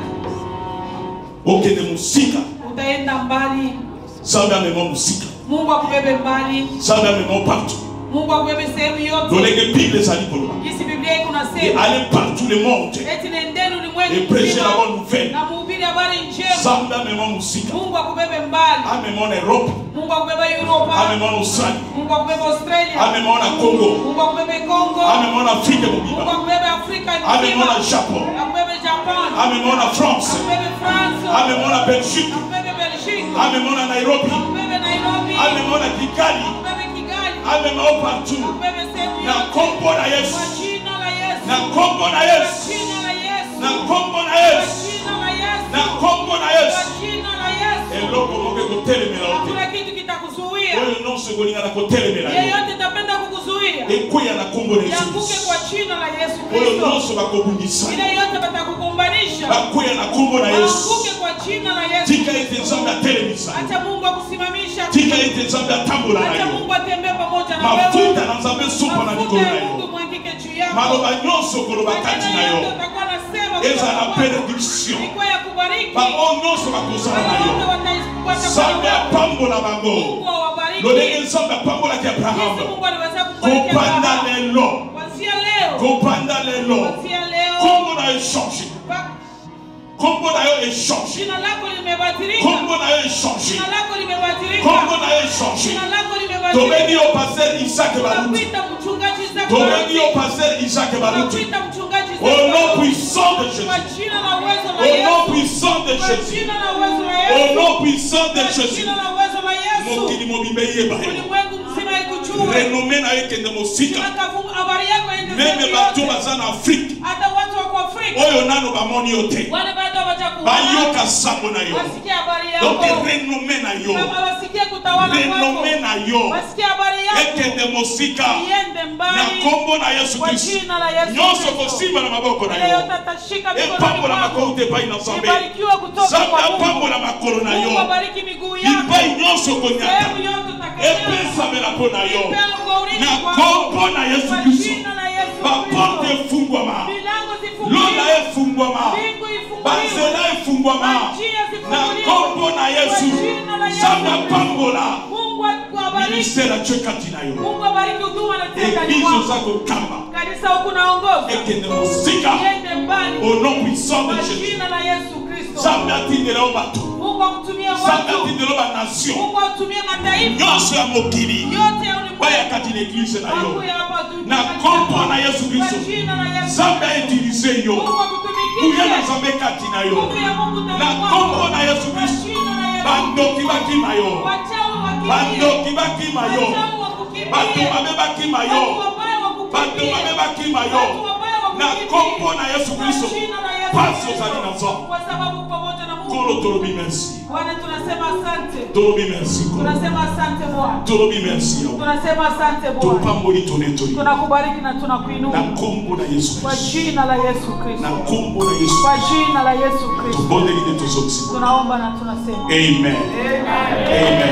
S10: okende mosika
S2: utaenda mbali
S10: nzambe amema mosika
S2: Mungu akubebe mbali
S10: nzambe amema partout
S2: Mungu akubebe sehemu yote
S10: lolenge bible ezali koloba
S2: jinsi Biblia iko
S10: et
S2: nasema
S10: aller partout le monde
S2: eti nendeni
S10: et
S2: ulimwengu
S10: prêcher la bonne
S2: mzima
S10: nouvelle
S2: na muhubiri habari njema
S10: nzambe amema mosika
S2: Mungu akubebe mbali
S10: amema na europe
S2: Mungu akubebe Europa
S10: amema na australie
S2: Mungu akubebe Australia
S10: amema na congo
S2: Mungu akubebe Congo
S10: amema na afrique
S2: Mungu
S10: mobimba
S2: akubebe Afrika
S10: amema na
S2: nzima
S10: japon
S2: akubebe Japan
S10: amema na france
S2: akubebe France
S10: amema na belgique
S2: akubebe Belgique
S10: amema na nairobi
S2: akubebe Nairobi
S10: amema na kigali
S2: akubebe Kigali
S10: amema o partout
S2: akubebe sehemu
S10: na
S2: yote
S10: kombo na yesu
S2: kwa jina la Yesu
S10: na kombo na
S2: kwa
S10: yesu
S2: jina la Yesu
S10: na kombo na
S2: kwa
S10: yesu
S2: jina la Yesu
S10: na kombo na
S2: kwa
S10: yesu
S2: jina la Yesu
S10: eloko moko ekotelemela yo te
S2: hakuna kitu kitakuzuia
S10: oyo nyonso ekolingana kotelemela yo
S2: yeyote tapenda kukuzuia
S10: ekweya na kombo na yesu
S2: yanguke
S10: Kristo.
S2: kwa jina la Yesu
S10: oyo
S2: Kristo
S10: nyonso bakobundisa
S2: ile yote batakugombanisha
S10: bakweya na kombo na yesu
S2: yanguke kwa jina la Yesu
S10: tika ete nzambe atelemisa yo.
S2: acha Mungu akusimamisha
S10: tika ete nzambe atambola na
S2: acha
S10: yo
S2: Mungu atembee pamoja na
S10: mafuta
S2: wewe
S10: na nzambe esupa na
S2: mafuta
S10: likolo na
S2: ya
S10: yo
S2: Mungu mwangike juu yako
S10: maloba nyonso okoloba kati na
S2: maneno yote
S10: yo
S2: utakuwa nasema
S10: eza na
S2: kutoka kwako.
S10: benediction
S2: Ilikuwa ya kubariki
S10: bango nyonso bakozala na
S2: Wale wote
S10: yo
S2: wataifuata
S10: nzambe
S2: kwa
S10: apambola bango
S2: Mungu awabariki
S10: lolenge nzambe apambolaki abrahamu
S2: Jinsi Mungu aliweza kubariki
S10: kopanda
S2: Abrahamu.
S10: lelo
S2: Kuanzia leo
S10: kopanda lelo
S2: kuanzia leo
S10: kombo na yo echange
S2: ba-
S10: kombo na yo echange
S2: jina lako limebadilika
S10: kombo na yo echange
S2: jina lako limebadilika
S10: kombo na yo echange
S2: jina lako
S10: tobengi
S2: limebadilika
S10: yo paster isaac baluti
S2: tunakuita mchungaji Isaac
S10: tobengi yo
S2: Baruti.
S10: paster isaac baluti
S2: tunakuita mchungaji
S10: au
S2: Isaac
S10: nom
S2: Baruti.
S10: puissant de
S2: kwa
S10: jésus
S2: jina la uwezo la
S10: au nom
S2: Yesu
S10: puissant de
S2: kwa
S10: jésus
S2: jina la uwezo la
S10: au
S2: Yesu
S10: nom puissant de
S2: kwa
S10: jésus
S2: jina la uwezo la Yesu
S10: mokili mobimba eyeba ye
S2: ulimwengu mzima ikujue
S10: renome na yo ekende mosika
S2: Tunakavu- habari yako iende
S10: meme
S2: sehemu
S10: bato
S2: yote.
S10: baza na afrike
S2: hata watu wako Afrika
S10: oyo nano bamoni yo te
S2: wale bado hawajakuona
S10: bayoka sango na yo
S2: wasikie habari
S10: donc
S2: yako
S10: renome na yo
S2: kama wasikie kutawala kwako
S10: renome na yo
S2: wasikie habari yako
S10: ekende mosika
S2: iende
S10: na
S2: mbali
S10: kombo na yesu
S2: kwa
S10: kristu
S2: jina la Yesu
S10: nyonso
S2: Kristo.
S10: kosimba na maboko na
S2: Ile
S10: yo
S2: yote atashika mikononi
S10: epambola
S2: mwako.
S10: makolo te epai na nzambe
S2: Ibarikiwe kutoka
S10: nzambe
S2: kwa Mungu.
S10: apambola makolo na
S2: Mungu
S10: yo
S2: abariki miguu yako
S10: bipai nyonso konyata
S2: sehemu yote utakayoenda.
S10: epesamela mpo na yo
S2: Ipewe kwa ulinzi
S10: na
S2: wako.
S10: kombo na yesu
S2: Kwa
S10: kristu
S2: jina la Yesu
S10: baporte
S2: Kristo.
S10: efungwama
S2: Milango zifunguliwe.
S10: lola efungwama
S2: Mbingu ifunguliwe.
S10: banzela efungwama
S2: Njia
S10: na
S2: zifunguliwe.
S10: kombo na yesu
S2: Kwa jina la Yesu
S10: nzambe
S2: Kristo.
S10: apambola
S2: Mungu akubariki.
S10: ministere atye kati na yo
S2: Mungu abariki huduma na tenda
S10: eglize
S2: kwako.
S10: oza kokamba
S2: Kanisa huku naongoza.
S10: ekende mosika
S2: Iende mbali.
S10: au nom puissant de
S2: Kwa
S10: jésus
S2: jina la Yesu Kristo.
S10: nzambe atindela yo bato
S2: Mungu akutumie
S10: nzambe
S2: watu.
S10: atindela yo banation
S2: Mungu akutumie mataifa.
S10: nyonso ya mokili
S2: Yote ya ulimwengu.
S10: bayakati na eglize na yo
S2: Wakuye hapa tu.
S10: na kombo na yesu
S2: Kwa
S10: kristo
S2: jina la Yesu.
S10: nzambe autilize yo
S2: Mungu
S10: kuya na
S2: akutumikishe.
S10: nzambe kati na yo
S2: Nguvu ya Mungu ndani
S10: na
S2: mwako.
S10: kombo na yesu
S2: Kwa
S10: kristo
S2: jina la Yesu.
S10: bandoki bakima yo
S2: Wachawi wakimbie.
S10: bandoki bakima yo
S2: Wachawi wakukimbie.
S10: bato mabe bakima yo
S2: Watu wabaya wakukimbie.
S10: bato mabe bakima yo
S2: Watu wabaya
S10: na
S2: wakukimbie.
S10: kombo na yesu
S2: Kwa
S10: kristo
S2: jina la Yesu
S10: pasi
S2: Kristo.
S10: ozali na nzambe
S2: Kwa sababu pamoja na Mungu.
S10: kolo tolobi merci
S2: Bwana tunasema asante.
S10: tolobi merci kolo
S2: Tunasema asante Bwana.
S10: tolobi merci yawe
S2: Tunasema asante Bwana.
S10: topamboli tonetoli
S2: Tunakubariki na
S10: na
S2: tunakuinua
S10: kombo na yesu
S2: kwa
S10: kristo
S2: jina la Yesu
S10: na
S2: Kristo.
S10: kombo na yesu
S2: Kwa jina la Yesu Kristo.
S10: tobondeli nde tozokisima
S2: Tunaomba na tunasema.
S10: amen
S2: Amen.
S10: amen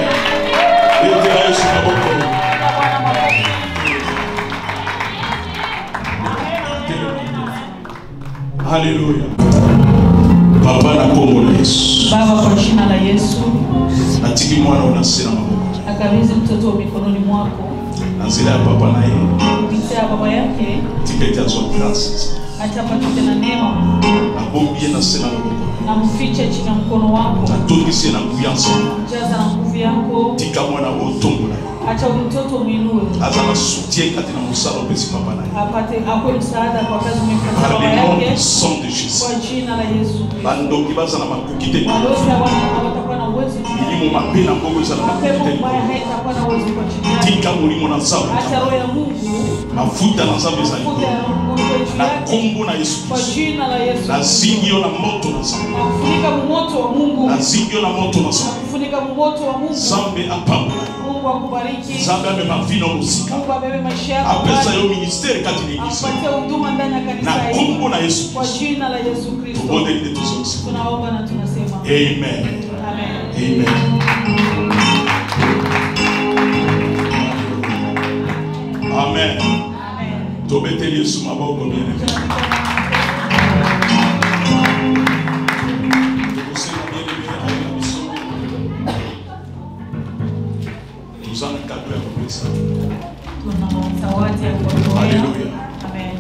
S10: etela yesu maboko
S2: Bwana makofi.
S10: haleluya papa na kombo na yesu
S2: Baba, kwa jina la Yesu
S10: natiki mwana oyo na se na maboko
S2: nakabidhi mtoto wa mikononi mwako
S10: na nzela ya papa na ye
S2: kupitia baba yake,
S10: tika ete azwa grâce
S2: acha apatike na neema
S10: nabombi ye na se na maboko
S2: na mfiche chini ya mkono wako,
S10: natondisi ye na nguya nzambe
S2: jaza na nguvu yako,
S10: tika mwana oyo otombola ye
S2: acha huyu mtoto mwinue,
S10: aza na soutien kati na mosala opesi papa na ye
S2: apate akwe msaada kwa kazi umempatia
S10: par
S2: baba
S10: le nom
S2: yake,
S10: puissant de jésus
S2: kwa jina la Yesu Kristo.
S10: bandoki baza na makoki te
S2: Balozi hawana hawatakuwa na uwezo juu yake.
S10: milimo mabe na mbongo eza na makoki
S2: mapepo
S10: te
S2: mbaya haitakuwa na uwezo kwa chini yake.
S10: tika molimo na nzambe
S2: Acha roho ya Mungu
S10: mafuta na nzambe ezali
S2: futa ya roho Mungu juu
S10: na
S2: yake
S10: kombo na yesu
S2: kwa
S10: kristo
S2: jina la Yesu.
S10: nazingi yo na moto na nzambe
S2: Nakufunika moto wa
S10: nzingio na moto na zambe
S2: kufunika moto wa Mungu.
S10: zambe apambola yo
S2: Mungu akubariki.
S10: zambe amema vino mosika
S2: Mungu abebe maisha yako
S10: apesa
S2: mbali.
S10: yo ministere kati na eglise
S2: Akupatie huduma ndani ya
S10: na
S2: kanisa hili.
S10: kombo na yesu
S2: Kwa jina la Yesu Kristo.
S10: tubondelile tozongisa
S2: Tunaomba na tunasema.
S10: amen
S2: Amen.
S10: amen amen tobeteli yesu maboko bien toza na kado ya kopesa
S2: Tuna zawadi ya kuwatolea.
S10: Haleluya.
S2: Amen.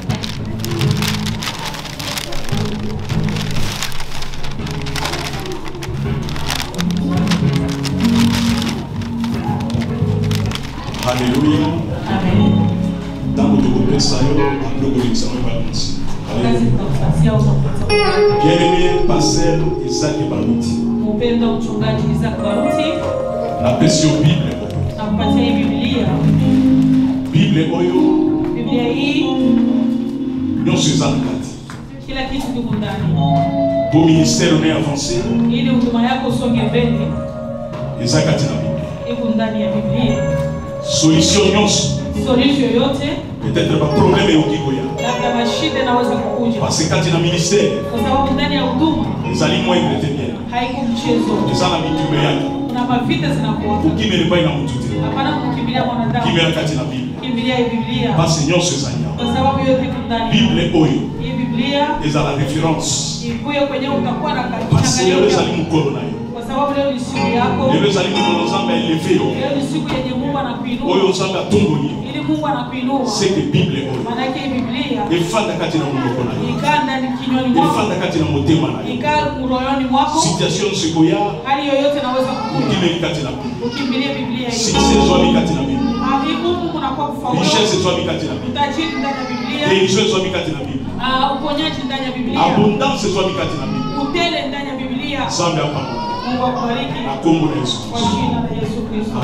S10: haleluya ntango tokopesa yo andokolikisango ebalansi
S2: Kazi tutakupatia utakupatia.
S10: bien-aimé pasteur isaki baluti
S2: Mpendwa mchungaji Isaac Baruti,
S10: napesi yo bible
S2: nakupatia hii Biblia.
S10: bible oyo
S2: Biblia hii
S10: nyonso eza na kati
S2: kila kitu kiko ndani.
S10: po ministère ne avance
S2: Ili huduma yako usonge mbele,
S10: eza kati na bible
S2: iko ndani ya Biblia.
S10: solution nyonso
S2: Solution yoyote,
S10: peut-être baproblème ekoki koya
S2: labda mashida inaweza kukuja,
S10: parce que kati na ministère
S2: kwa sababu ndani ya huduma
S10: ezali moindre te bien
S2: haiko mchezo.
S10: eza na bitume yake
S2: Kuna mavita zinakuwa,
S10: kokimela epai na motu te
S2: hapana kumkimbilia mwanadamu,
S10: kimela kati na bible
S2: kimbilia hii Biblia,
S10: pasi nyonso ezali awa
S2: kwa sababu yote iko ndani.
S10: bible oyo
S2: Hii Biblia
S10: ezala référence
S2: ikuye kwenye utakuwa na
S10: pasi lelo ezali
S2: kachanganyo,
S10: mokolo na yo
S2: kwa sababu leo ni siku yako,
S10: lelo ezali mokolo nzambe aeleve yo
S2: leo ni siku yenye Mungu
S10: oyo
S2: anakuinua,
S10: nzambe atomboli yo
S2: ili Mungu anakuinua.
S10: seke bible oyo
S2: Maanake hii Biblia
S10: efanda kati na monoko na yo
S2: ikaa ndani kinywani mwako,
S10: efanda kati na motema na yo
S2: ikaa royoni mwako,
S10: situation nyonso ekoya
S2: hali yoyote inaweza kukuja,
S10: okimeli kati na bible
S2: ukimbilie Biblia hii.
S10: succès ezwami kati na bible
S2: Ah, hii Mungu kunakuwa kufaulu,
S10: richesse ezwami kati na bible
S2: utajiri ndani ya Biblia,
S10: guérison ezwami kati na bible
S2: Ah, uponyaji ndani ya Biblia,
S10: abondance ezwami kati na bible
S2: utele ndani ya Biblia.
S10: nzambe apamola
S2: Mungu akubariki
S10: na kombo na yesu
S2: kwa jina la Yesu Kristo.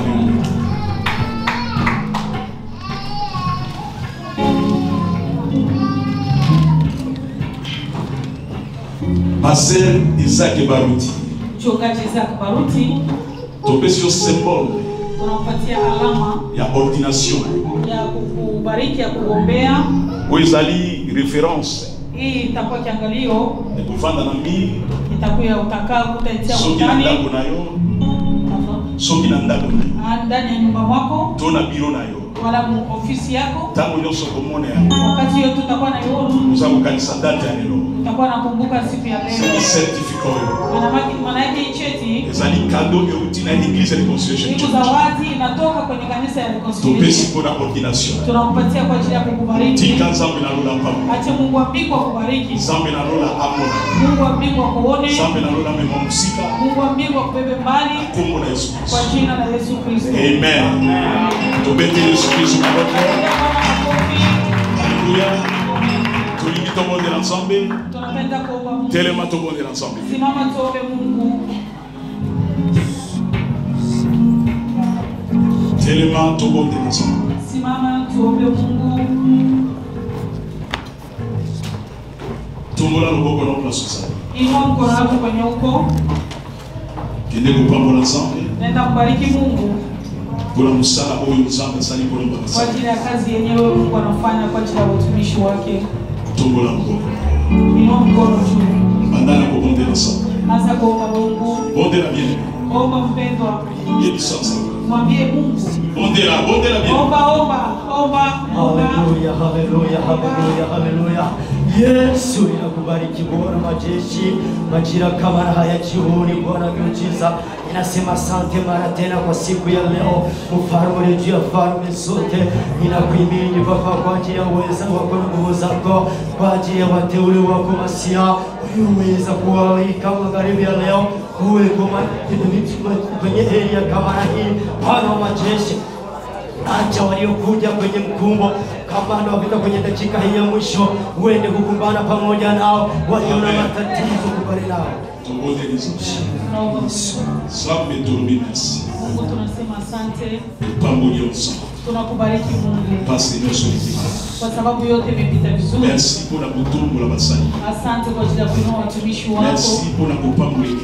S10: paster isaki baruti
S2: Mchungaji Isaac Baruti,
S10: topesi yo symbole
S2: tunampatia alama
S10: ya ordination
S2: ya kukubariki, ya kugombea.
S10: oyo ezali référence
S2: Hii itakuwa kiangalio,
S10: ekovanda na mbili
S2: itakuwa utakaa utaitia
S10: soki na
S2: ndani
S10: ndako na yo soki na ndako na yo
S2: ah, ndani ya nyumba mwako
S10: to na biro na yo
S2: wala mu ofisi yako.
S10: ntango nyonso komona yango
S2: Wakati hiyo tutakuwa na iona,
S10: oza kokanisa date ya lelo
S2: utakuwa nakumbuka siku ya leo.
S10: certificat oyo
S2: Maana yake- Maana yake hii cheti
S10: ezali kado euti na église ya reconciliation
S2: iko
S10: church
S2: zawadi inatoka kwenye kanisa ya
S10: topesi
S2: Reconciliation.
S10: mpona ordination
S2: Tunampatia kwa ajili ya kukubariki.
S10: tika nzambe nalola pamo
S2: Acha Mungu wa mbingu akubariki.
S10: nzambe nalola amona
S2: Mungu wa mbingu akuone.
S10: nzambe nalola mema mosika
S2: Mungu wa mbingu akubebe mbali
S10: kombo na yesu
S2: kwa
S10: kristo
S2: jina la Yesu Kristo.
S10: amen tobete yesu kristo maboko Alléluia. tolingi tobondela nzambe
S2: Tunapenda kuomba Mungu.
S10: telema tobondela nzambe
S2: Simama tuombe Mungu.
S10: telema tobondela nzambe
S2: Simama tuombe Mungu.
S10: tombola loboko na place ozali
S2: Inua mkono wako kwenye uko.
S10: kende kopambola nzambe
S2: Naenda kubariki Mungu
S10: mpona mosala oyo nzambe asali kolomba
S2: kwa
S10: basali
S2: ajili ya kazi yenyewe Mungu anafanya kwa ajili ya utumishi wake.
S10: tombola moboko
S2: Inua mkono juu.
S10: banda na kobondela nzambe
S2: Anza kuomba Mungu.
S10: bondela bien
S2: Omba mpendwa.
S10: yebisa nzambe
S2: Mwambie Mungu.
S10: bondela bondela bien
S2: Omba, omba, omba, omba.
S3: Haleluya, haleluya, haleluya, haleluya. Yesu inakubariki Bwana majeshi, majira kama na haya jioni, Bwana miujiza inasema asante mara tena kwa siku ya leo, mfalme juu ya falme zote, inakuhimidi Baba kwa ajili ya uweza wako na nguvu zako, kwa ajili ya wateule wako Masia ulioweza kuwalika magharibi ya leo uwe kwenye area kama na hii, Bwana wa majeshi acha waliokuja kwenye mkumbo kamanda wapita kwenye dakika hii ya mwisho, uende kukumbana pamoja nao walio na matatizo, kubali nao
S10: tobondela nzambe nzambe tolobi merci
S2: Mungu tunasema asante.
S10: pamboli yo nzambe
S2: Tunakubariki Mungu
S10: pasi nyonso etika
S2: kwa sababu yote imepita vizuri.
S10: merci mpona kotombola basali
S2: Asante kwa ajili ya kuinua watumishi wako.
S10: merci mpona kopambola eglise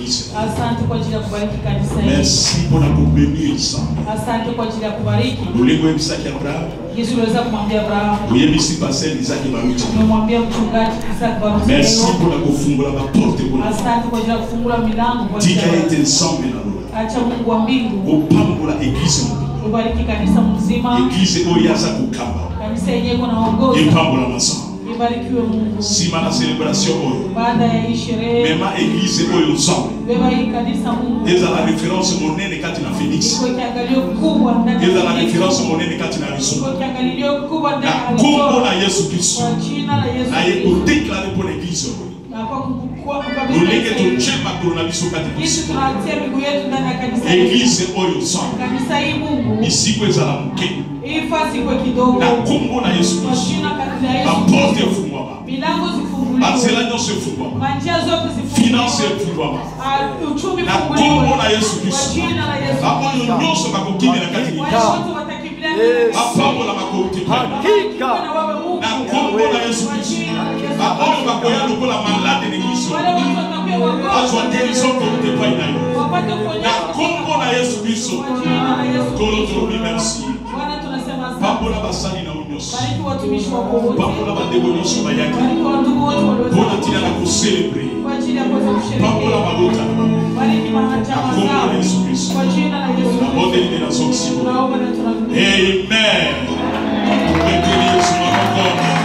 S10: l'église.
S2: asante kwa ajili ya kubariki kanisa hili
S10: Merci pour la bénir ça.
S2: asante kwa ajili ya kubariki
S10: Bolingo ebisaki Abraham,
S2: yesu uliweza kumwambia abrahamu
S10: oyebisi pasteur Isaac Baruti.
S2: umemwambia mchungaji Isaac Baruti
S10: Merci
S2: leo.
S10: pour la kofungola ba porte pour la
S2: asante kwa ajili ya kufungula milango kwa ajili
S10: tika
S2: ya
S10: ete nzambe na lolo
S2: acha mungu wa mbingu
S10: opambola eglise
S2: ubariki kanisa mzima
S10: eglise oyo aza kokamba
S2: kanisa yenyewe iko naongoza
S10: epambola masamba
S2: ibarikiwe mungu
S10: nsima na celebration oyo
S2: baada ya hii sherehe
S10: mema eglise oyo nzambe
S2: beba hii kanisa mungu
S10: ezala référence monene kati na phénix
S2: iko kiangalio kubwa ndani ya
S10: ezala
S2: kanisa.
S10: référence monene kati na
S2: iko
S10: lisumu
S2: kiangalio kubwa ndani
S10: na
S2: ya
S10: nkombo
S2: kanisa.
S10: na yesu kristo
S2: kwa jina la yesu
S10: naye
S2: Kristo.
S10: kodeklare mpo na eglise oyo
S2: na kwa kukua kabisa
S10: lolenge totie makolo na biso kati na
S2: Yesu
S10: mosika
S2: tunatia miguu yetu ndani ya kanisa hili.
S10: eglise oyo nzambe
S2: kanisa hii mungu
S10: bisiko ezala moke
S2: hii fasi ikuwe kidogo
S10: na nkombo na yesu
S2: kwa
S10: kristo
S2: jina la yesu
S10: baporte
S2: Kristo.
S10: efungwama
S2: milango zifunguliwe
S10: banzela nyonso efungwama
S2: manjia zote
S10: finance
S2: zifunguliwe
S10: efungwama
S2: Ah, uchumi
S10: na
S2: funguliwe
S10: nkombo na yesu
S2: kwa
S10: kristo
S2: jina la yesu
S10: baoyo nyonso bakokimela kati na
S2: wale wote watakimbilia ndani ya
S10: bapambola bakotepana
S2: Hakika. na wewe Mungu
S10: na nkombo na yesu kristo baoyo bakoya lokola malade na eglise
S2: wale watu watakuwa wagonjwa
S10: azwa guérison kote epai na yo
S2: wapate
S10: na
S2: kuponyeshwa
S10: nkombo na yesu kristo
S2: kwa jina la Yesu
S10: kolo
S2: Kristo.
S10: tolobi merci
S2: Bwana tunasema asante.
S10: pambola basali na yo nyonso
S2: Bariki watumishi wako wote.
S10: pambola bandeko nyonso bayaki
S2: Bariki wandugu wote walioweza
S10: mpona ntina na koselebre
S2: kwa ajili ya kuweza
S10: pambola
S2: kusherehekea.
S10: balota na bango
S2: Bariki mahajama
S10: nkombo
S2: zao
S10: na yesu kristo
S2: kwa jina la Yesu
S10: na
S2: Kristo.
S10: botelide na zoksimo
S2: Tunaomba na tunaamini.
S10: amen tupekeli yesu maboko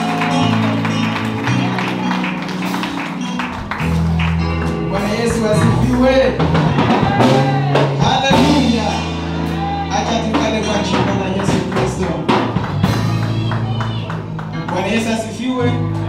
S1: Bwana Yesu asifiwe. Haleluya. Acha tukale kwa jina la Yesu Kristo. Bwana Yesu asifiwe.